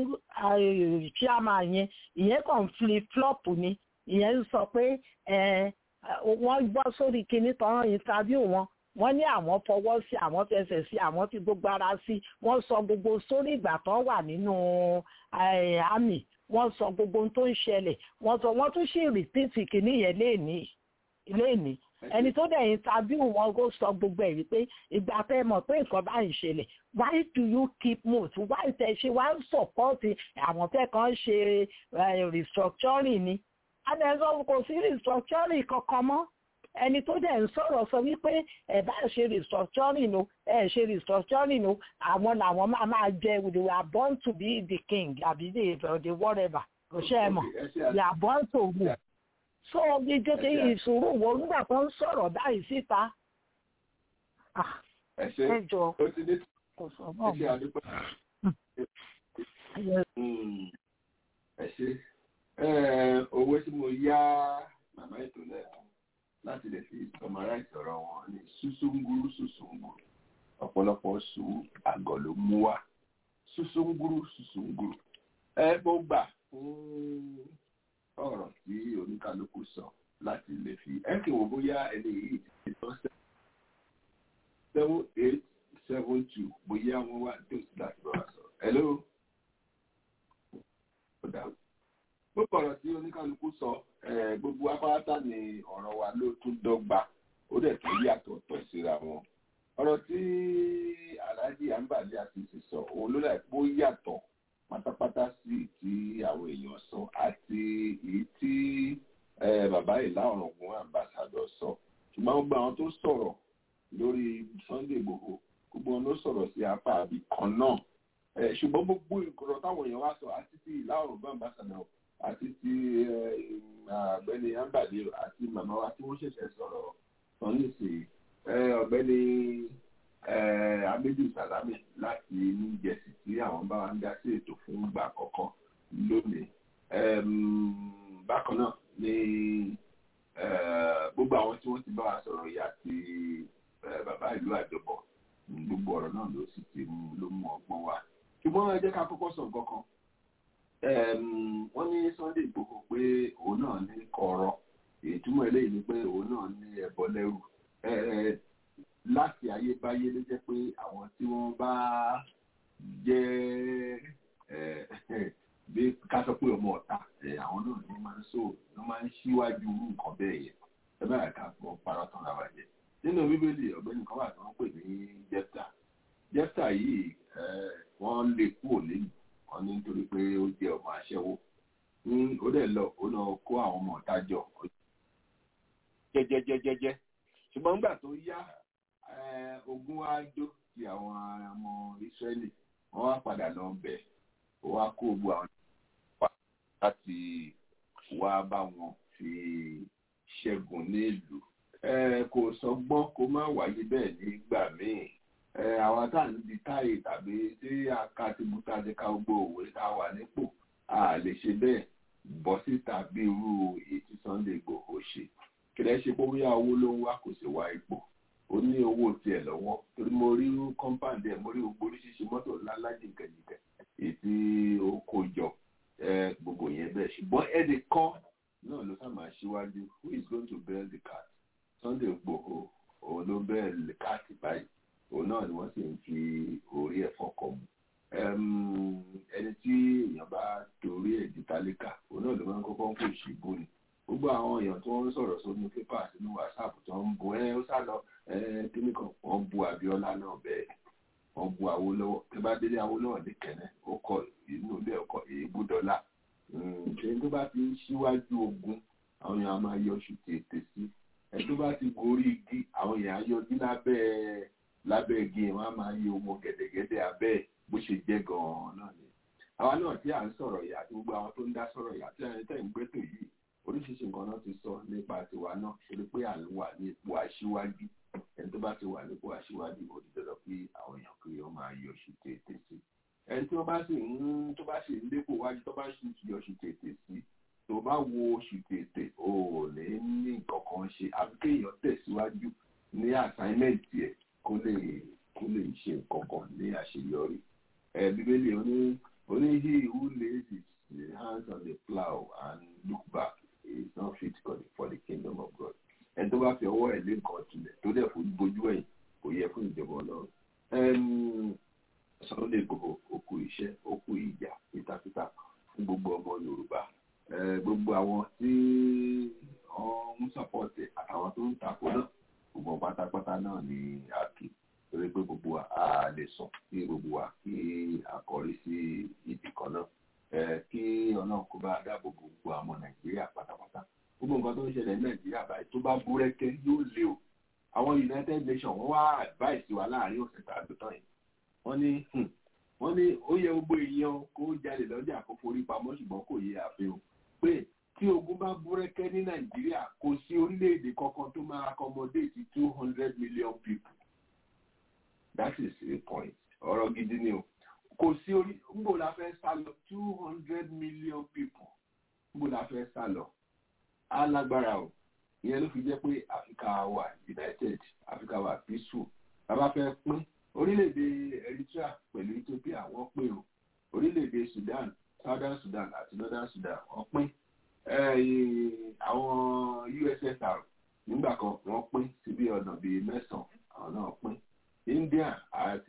chairman yẹn ìyẹn kàn flip flop ni ìyẹn ń sọ pé wọ́n gbọ́ sórí kinní tán interview wọn wọ́n ní àwọn fọwọ́ sí àwọn fẹsẹ̀ sí àwọn fi gbogbo ara sí wọ́n sọ gbogbo sórí ìgbà tán wà nínú àmì wọ́n sọ gbogbo ohun tó ń ṣẹlẹ̀ wọ́n sọ wọ́n tún ṣì rìpíìtì kìíní yẹn léèní léèní ẹni tó dẹ̀ interview wọn kó sọ gbogbo ẹ̀ wípé ìgbà tẹ́ mọ̀ pé nǹkan bá ń ṣẹlẹ̀ why do you keep mute why tẹ ṣe why support àwọn tẹ́ kàn ṣe restructuring ni adẹ́sọ́ kò sí restructuring kankan mọ́ ẹni tó dẹ̀ ń sọ̀rọ̀ sọ wípé ẹ̀ bá ṣe restructuring o ẹ̀ ṣe restructuring o àwọn làwọn máa máa jẹ we were born to be the king àbí the the whatever kò ṣe é mọ̀ we are born to rule so gbẹgbẹ ìṣòro wo nígbà tó ń sọ̀rọ̀ báyìí síta ẹ jọ kò sọ náà ẹ ṣe owó tí mo yá màmá ètò náà láti lè fi summarize ọ̀rọ̀ wọn ní súsúngúrú súsúngúrú ọ̀pọ̀lọpọ̀ sùn àgọ̀ ló mú wá súsúngúrú súsúngúrú ẹ mo gbà fún ọ̀rọ̀ tí oníkálukú sọ láti lè fi ẹ kì wò bóyá ẹni yìí ti tọ́ seven eight seven two bóyá wọ́n wà nítòsí láti bá wa sọ̀rọ̀. hello. ọ̀dà gbogbo ọ̀rọ̀ tí oníkálukú sọ gbogbo apáráta ni ọ̀rọ̀ wa ló tún dọ́gba ó dẹ̀ tún yàtọ̀ tọ̀ síra wọn. ọ̀rọ̀ tí alhaji ambali asisi sọ òun ló dà pé ó yàtọ̀ pátápátá sí ti àwọn èèyàn sọ àti èyí tí bàbá ìlà ọ̀rọ̀gùn ambassadọ̀ sọ ṣùgbọ́n gbogbo àwọn tó sọ̀rọ̀ lórí Sunday Igboho gbogbo wọn ló sọ̀rọ̀ sí apá àbí kan náà ṣùgbọ́n gbogbo ìkọ̀rọ̀ táwọn èèyàn wá sọ àti ti ìlà ọ̀rọ̀gùn ambassadọ̀ àti ti ọ̀gbẹ́ni ambali àti màmá wa tí wọ́n ṣẹ̀ṣẹ̀ sọ̀rọ̀ sọ nísìnyí ọ̀gbẹ́ni abedu salami láti new jersey tí àwọn bá wa ń dá sí ètò fún ìgbà àkọ́kọ́ lónìí bákan náà ni gbogbo àwọn tí wọ́n ti bá wa sọ̀rọ̀ yìí àti bàbá ìlú àjọbọ̀ gbogbo ọ̀rọ̀ náà ló sì ti ló mú ọgbọ́n wa ṣùgbọ́n ẹ jẹ́ ká kọ́kọ́ sọ nǹkan kan wọ́n ní Sunday Igboho pé òun náà ní kọ̀ọ̀rọ̀ ìtumọ̀ eléyìí ni pé òun náà ní ẹbọ lẹ́rù láti ayébáyé ló jẹ́ pé àwọn tí wọ́n bá jẹ́ bí ká sọ pé ọmọ ọ̀tá àwọn náà ni wọ́n máa ń sọ wọ́n máa ń ṣíwájú nǹkan bẹ́ẹ̀ yẹn ẹ bá ká fọ parọ́ tán ra wa jẹ nínú bíbélì ọ̀gbẹ́ni kan wà tí wọ́n pè ní jẹ́fta jẹ́fta yìí wọ́n lè kú òlé wọn ní nítorí pé ó jẹ́ ọmọ aṣẹ́wó ní ó dẹ̀ lọ ó lọ kó àwọn ọmọ ọ̀tá jọ jẹ́jẹ́jẹ́jẹ́jẹ́ ṣùgbọ́n nígbà tó yá ogun wa jó ti àwọn ọmọ Ísírẹ́lì wọ́n wá padà lọ bẹ̀ ó wá kó gbogbo àwọn ìpà láti wá bá wọn fi ṣẹ́gun nílùú kò sọgbọ́n kó má wáyé bẹ́ẹ̀ nígbà míì àwọn tá à ń di táyì tàbí tí a ká ti mú tá a ti ká gbogbo òwe tá a wà nípò a lè ṣe bẹ́ẹ̀ bọ́ síta bí irú èyí tí Sunday Igboho ṣe kìlẹ̀ ṣe pé bóyá owó ló ń wá kò sì wá ipò ó ní owó tiẹ̀ lọ́wọ́ torí mo rí kọ́ńpáǹdì ẹ̀ mo rí gbogbo oríṣiríṣi mọ́tò ńlá lájìnkẹ̀jìnkẹ̀ èyí tí ó kó jọ gbogbo yẹn bẹ́ẹ̀ ṣùgbọ́n ẹnì kan náà ló sá máa ṣíwájú who is going to bail the cat Sunday Igboho òun ló bail the cat báyìí òun náà ni wọ́n sì ń fi orí ẹ̀ fọkọ̀ mu ẹni tí èèyàn bá torí ẹ̀ di tálíkà òun náà ló máa ń kọ́kọ́ ń kó ìṣìbò ni gbogbo àwọn èèyàn tó ń sọ̀rọ̀ sónú pépà sínú wàsáàpù tó ń bu ẹ ó sá lọ kíní kan wọ́n bu Abíọ́lá náà bẹ́ẹ̀ wọ́n bu Awólọ́wọ̀ tẹ́ bá délé Awólọ́wọ̀ ní kẹ́nẹ́ ó kọ inú ilé ọkọ̀ èébú dọ́là ṣe tó bá ti ń ṣíwájú ogun àwọn èèyàn á máa yọ oṣù tètè sí ẹ tó bá ti gorí igi àwọn èèyàn á yọjú lábẹ́ lábẹ́ igi yẹn wọ́n á máa yọ ọmọ gẹ̀dẹ̀gẹ̀dẹ̀ abẹ́ bó ṣe jẹ́ gan-an náà ni àwa náà tí à ń sọ̀rọ̀ yìí àti gbogbo àwọn tó ń dá sọ̀rọ̀ yìí àti àwọn tẹ̀ ń gbẹ́tò yìí oríṣiríṣi nǹkan náà ti sọ nípa tiwa náà torí pé à ń wà ní ipò aṣíwájú ẹni tó bá ti wà nípò aṣíwájú ó ti dọ̀dọ̀ pé àwọn èèyàn kiri ó máa yọ oṣù tètè sí ẹni tí wọ́n bá sì ń tó bá sì ń dépò wájú tó bá sì yọ oṣù tètè sí tó bá wo oṣù tètè ò ní ní nǹkan kan ṣe àbí kéèyàn tẹ̀síwájú ní àsáímẹ́ǹtì ẹ̀ kó lè kó lè ṣe nǹkan kan ní àṣeyọrí ẹ bíbélì oní oní he who lays his hands on the plow and look back is not fit for the, for the kingdom of God. ẹni tó bá fi ọwọ́ ẹ̀ lé nǹkan tilẹ̀ tó dẹ̀ fún bójú ẹ̀yìn kò yẹ fún ìjọba ọlọ́run. Sunday Igboho òkú iṣẹ́ òkú ìjà pitapita fún gbogbo ọmọ Yorùbá gbogbo àwọn tí wọ́n ń sọ̀pọ̀tì àtàwọn tó ń takò náà gbogbo pátápátá náà ni a kì torí pé gbogbo wa a lè sùn kí gbogbo wa kí a kọrí sí ibì kan náà kí ọlọ́run kó bá dáàbò bo gbogbo àwọn nàìjíríà pátápátá gbogbo nǹkan tó ń ṣẹlẹ̀ ní nàìjíríà báyìí tó bá búrẹ́kẹ́ yóò lé o àwọn united nations wọ́n wá advice wa láàrin ọ̀sẹ̀ tá a lò tán yìí wọ́n ní wọ́n ní ó yẹ gbogbo èèyàn kó jalè lọ́jà kó forí pamọ́ ṣùgbọ́n kò yẹ àfihàn o pé tí ogun bá búrẹ́kẹ́ ní nàìjíríà kò sí orílẹ̀-èdè kankan tó máa accommodate two hundred million people that is the point ọ̀rọ̀ gidi ni o kò sí orí nbò la fẹ́ sá lọ two hundred million people nbò la fẹ́ sá lọ alágbára o ìyẹn ló fi jẹ́ pé Africa wà united Africa wà peaceful bàbá fẹ́ pín orílẹ̀-èdè Eritrea pẹ̀lú Ethiopia wọ́n pín o orílẹ̀-èdè Sudan Southern Sudan àti Northern Sudan wọ́n pín àwọn USSR nígbà kan wọ́n pín síbi ọ̀nà bíi mẹ́sàn-án àwọn náà pín India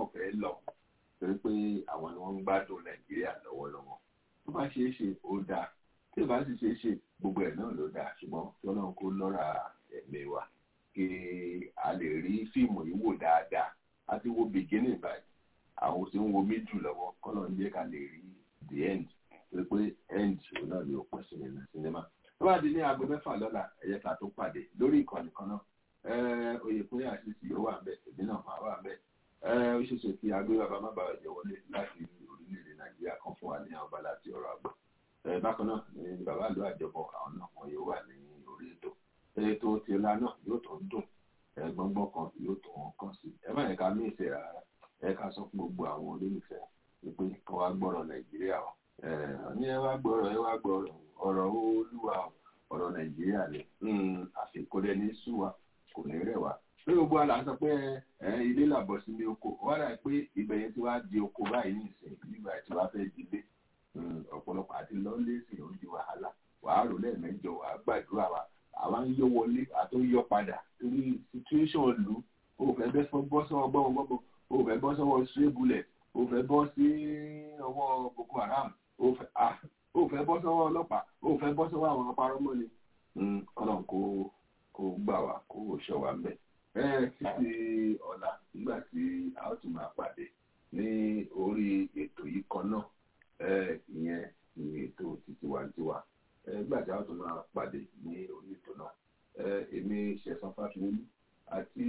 náà fẹ́ lọ torí pé àwọn ni wọ́n ń gbádùn nàìjíríà lọ́wọ́lọ́wọ́ tó bá ṣeé ṣe ó dáa tí ò bá sì ṣeé ṣe gbogbo ẹ̀ náà ló dáa ṣùgbọ́n tí ọlọ́run kó lọ́ra ẹ̀mí wa kí a lè rí fíìmù yìí wò dáadáa a ti wo beginning báyìí àwọn tí ń wo méjì lọ́wọ́ kọ́nà ń jẹ́ ká lè rí the end torí pé end òun náà ni ó pọ̀ sí nínú sinimá tó bá di ní aago mẹ́fà lọ́la ẹ̀yẹ ká tó pàdé lórí ìkànnì kan náà oyèkúnlé àṣìṣe yóò wà bẹ́ẹ̀ èmi náà máa wà bẹ́ẹ̀ ó ṣeéṣe kí agbé bàbá má bàa jẹ wọlé láti orílẹ̀-èdè nàìjíríà kan fún wa ní àwọn bala àti ọ̀rọ̀ àgbà bákan náà ní bàbá àlọ́ àjọpọ̀ àwọn náà wọn yóò wà ní orí ètò ètò ti ọlá náà yóò tó ń dùn gbọ́ngbọ́n kan yóò tó wọn kàn sí ẹ má yẹ ká mí ìfẹ́ rárá ẹ ká sọ fún gbogbo àwọn olólùfẹ́ wípé kí wọ́n á gbọ́rọ̀ nàìjíríà o ní ẹ wá gbọ́rọ̀ ẹ wá gbọ́rọ̀ ọ̀rọ̀ olúwa ọ̀rọ̀ nàìjíríà ni àfikún ẹni sú wa kò ní rẹ̀ wá pé gbogbo àlà sọ pé ilé làbọ̀ sí ní oko wọ́n rà pé ibẹ̀ yẹn ti wá di oko báyìí ní ìsìn nígbà tí wàá fẹ́ di ilé ọ̀pọ̀lọpọ̀ àti lọ́lé sí ó di wàhálà wàá rò lẹ́ẹ̀mẹ́jọ wàá gbàdúrà wa àwa ń yọ wọlé àti ń yọ padà torí situation lù ó fẹ́ bọ́ sọ́wọ́ gbọ́ngbọ́n ó fẹ́ bọ́ sọ́wọ́ stray bullet ó fẹ́ bọ́ sí ọwọ́ boko haram ó fẹ́ bọ́ sọ́wọ́ ọlọ́pàá ó fẹ́ bọ́ sọ́wọ́ àwọn apárọ́mọ́ ni ọlọ́run kó kó gbà wá kó ṣọ́ wa mẹ́ ẹ títí ọ̀la nígbà tí a ó tún máa pàdé ní orí ètò yìí kan náà ìyẹn ní ètò titiwantiwa nígbà tí a ó tún máa pàdé ní orí ètò náà èmi ṣẹ̀sán fáfiolú àti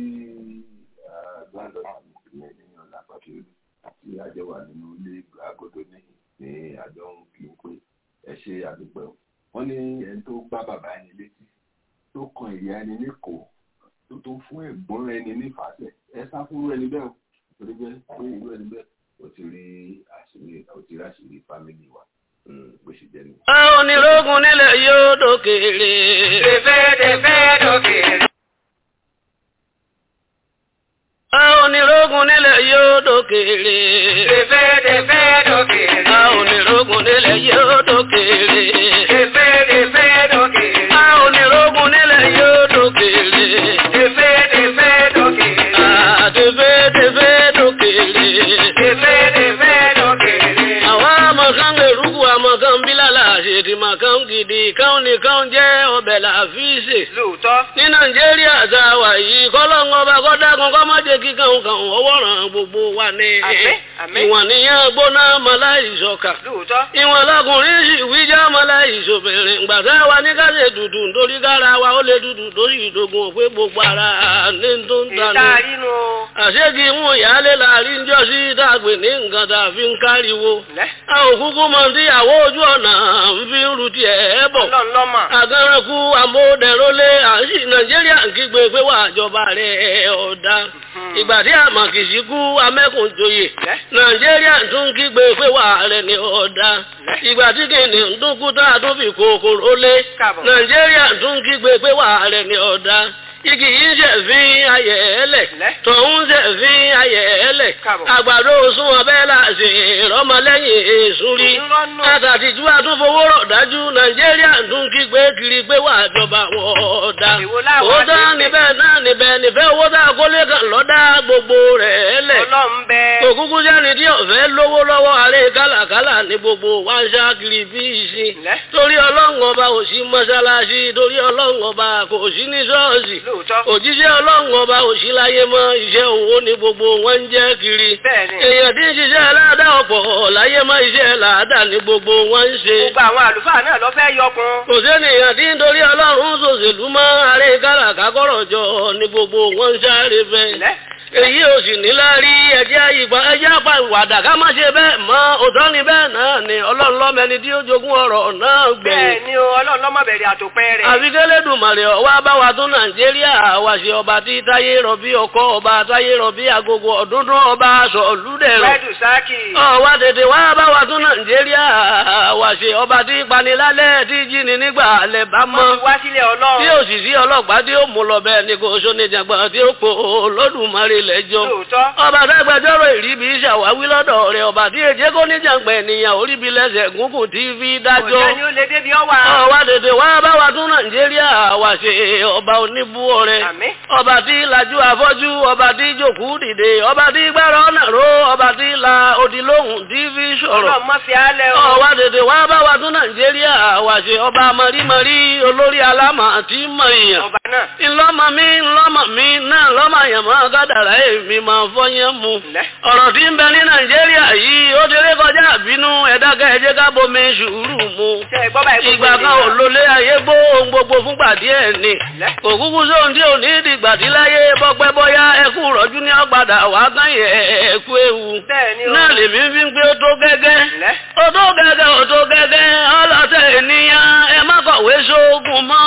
gbàdọ̀ ìyẹn ní ọ̀la fáfiolú àti àjọ wà nínú ilé agodo níhìn ní àjọ ń kí n pé ẹ ṣe àdúpẹ́ o wọ́n ní ẹni tó gbá bàbá ẹni létí tó kan ìyá ẹni níkòó tó tó fún ẹ̀gbọ́n ẹni nífàsẹ̀ ẹ sá fún ẹni bẹ́ẹ̀ o torí bẹ́ẹ̀ pé irú ẹni bẹ́ẹ̀ o ti rí àṣírí o ti rí àṣírí fámìlì wa bó ṣe jẹ́ nìyẹn. àwọn onírògùn nílẹ̀ yóò dókèrè. tẹ̀fẹ́ tẹ̀fẹ́ dókèrè. àwọn onírògùn nílẹ̀ yóò dókèrè. tẹ̀fẹ́ tẹ̀fẹ́ dókèrè. àwọn onírògùn nílẹ̀ yóò dókèrè. tẹ̀fẹ́ tẹ̀fẹ́ dókèrè. àwọn onírògùn nílẹ̀ yóò dókèrè. tẹ̀fẹ́ tẹ̀fẹ́ dókèrè. àtẹ̀fẹ́ tẹ̀fẹ́ dókèrè. tẹ̀fẹ́ tẹ̀fẹ́ dókèrè. àwọn amọ̀kan gbèrúkú amọ̀kan bílàlà àṣetì màkàn gidi káwọn nìkan jẹ́ ọbẹ̀ làfíìsì. lóòótọ́. ní nàìjíríà tá a wà yìí kọ́lọ́ngọ́ bá kọ́ dákun kọ́ má jẹ́ kíkan kan ọwọ́ ràn gbogbo wa ní. àmín àmín. ìwọ̀n nìyẹn gbóná mọ́láìsọ̀kà. lóòótọ́. ìwọ̀n lọkùnrin sì wíjà mọ́láìsọ̀bìnrin gbàtà wa ní ká ṣe dùdù nítorí kára wa ó lè dùdù lórí ìdógún òpé gbogbo ara ní tó ń tanú. ìta inú o. àṣegì ń ìyáálé láàrin jọ sí dàgbé ní nǹkan tá a fi ń káriwo. a ò kúkú mọ tíyàwó ojú ọ̀nà ń fi ń ru tiẹ̀ bọ̀. ọlọ́ọ̀lọ́mà. àgàrànkú àmódẹ̀rólé àṣì nàìjíríà ń kígbe pé wà àjọba rẹ̀ ọ̀dà. ìgbà tí àmàkìsí kú amẹ́kùnjoyè. nàìjíríà tún kígbe pé wà rẹ̀ ní ọ̀dà. ìgbà tí kìnìún ń dún kú tá a tún fi kòkòrò lé. nàìjíríà tún kígbe pé wà rẹ̀ ní ọ̀dà igi yìí ṣe fi ayẹ̀ ẹlẹ̀ tọ̀hún ṣe fi ayẹ̀ ẹlẹ̀ àgbàdo sún ọbẹ̀ láti ìrọmọlẹ́yìn èṣù rí àtàtìjú àtúnfowórọ̀ dájú nàìjíríà tún kígbe kiri pé wà jọba wọ́ọ̀dà owó tá níbẹ̀ náà níbẹ̀ nífẹ̀ owó tá kólé kan lọ́dá gbogbo rẹ̀ ẹlẹ̀ òkúkú sẹ́ni tí ọ̀fẹ́ lówó lọ́wọ́ ààrẹ kálàkálà ní gbogbo wá ń ṣáàkiri bí ìsìn torí ọlọ́run ọba ò sí mọ́ṣáláṣí torí ọlọ́run ọba kò sí ní ṣọ́ọ̀ṣì òjíṣẹ́ ọlọ́run ọba òṣìláyé mọ́ iṣẹ́ òwò ní gbogbo wọn ń jẹ́ kiri. èèyàn tí ń ṣiṣẹ́ aláàdá ọ̀pọ̀ láyé mọ́ iṣẹ́ làádá ní gbogbo wọn ń ṣe. gbogbo àwọn àlùfáà náà lọ fẹ́ yọkun. kò sẹ́nìyàn tí ń torí ọlọ́run ṣòṣèlú mọ́ ààrẹ káràkà kọ́rọ̀ jọ ní gbogbo wọn ń sáré fẹ́ èyí ò sì ní lárí ẹjẹ́ àyípa ẹjẹ́ àpá ìwàdà ká má ṣe bẹ́ẹ̀ mọ́ òtọ́ ni bẹ́ẹ̀ náà ni ọlọ́run lọ́mẹni tí ó jogún ọ̀rọ̀ náà gbé. bẹ́ẹ̀ ni o ọlọ́run lọ́mọ bẹ̀rẹ̀ àtòpẹ́ rẹ̀. àfikẹ́lẹ́dùnmọ̀rẹ̀ ọwọ́ bá wa tún nàìjíríà wá ṣe ọba tí táyé rọ̀bí ọkọ ọba táyé rọ̀bí agogo ọ̀dúndún ọba aṣọ olúdẹ̀rọ̀ abdulsaki. ọ̀wá tètè wá bá wa tún nàìjíríà wà ṣe ọba tí panilálẹ̀ tí jíni nígbà alẹ́ bá mọ́. wọ́n ti wá sílẹ̀ ọlọ́run. tí òṣìṣẹ́ ọlọ́pàá tí ó mú lọ bẹ́ẹ̀ ni kò sóníjàgbọ́n tí ó po olódùmarè lẹ́jọ́. lóòótọ́. ọba dágbàjọ́rò ìríbi ṣàwáwí lọ́dọ̀ rẹ̀ ọba tí èjé kò níjàgbọ́n ènìyàn oríbi lẹ́sẹ̀ gúngùn tí fi dájọ́. òjò ni ó lè débi ọwà. ọ̀wá tètè wá bá wa tún nàìjíríà wà ṣe ọba oníbúwọ̀ rẹ̀. àmín. ọba tí lajú afọ́jú ọba tí jòkú dìde ọba tí gbára ọ̀nà ró ọba tí la odi lóhùn tí fi sọ̀rọ̀. ọlọ́run má fi álẹ̀ o. ọ̀wá tètè wá bá wa tún nàìjíríà wà ṣe ọba mọ̀rímọ̀rí olórí alámà tí mọ̀ èèyàn. ọba náà. ńlọ́mọ mi ńlọ́mọ mi náà lọ́mọ àyàmọ́ gádàrá èmi máa fọyín mu. ọ̀rọ̀ tí ń bẹ ní nàìjíríà yìí ó ti rí kọjá àbínú ẹ̀dákẹ́ ẹ̀jẹ̀ ká bomi sùúrù mu. ìgbà kan ò lólé ayé gbó ohun gbogbo fúngbà díẹ̀ ni. òkúkú sóhun tí ò ní ìdìgbà tí láyé bọ́pẹ́ bọ́yá ẹkú rọ́jú ní ọ̀padà wàá kán yẹ ẹ̀kú ewu. náà lèmi fi ń pé ó tó gẹ́gẹ́. ó tó gẹ́gẹ́ ó tó gẹ́gẹ́ ọlọ́tẹ̀ ènìyàn ẹ má kọ̀wé sóògùn mọ́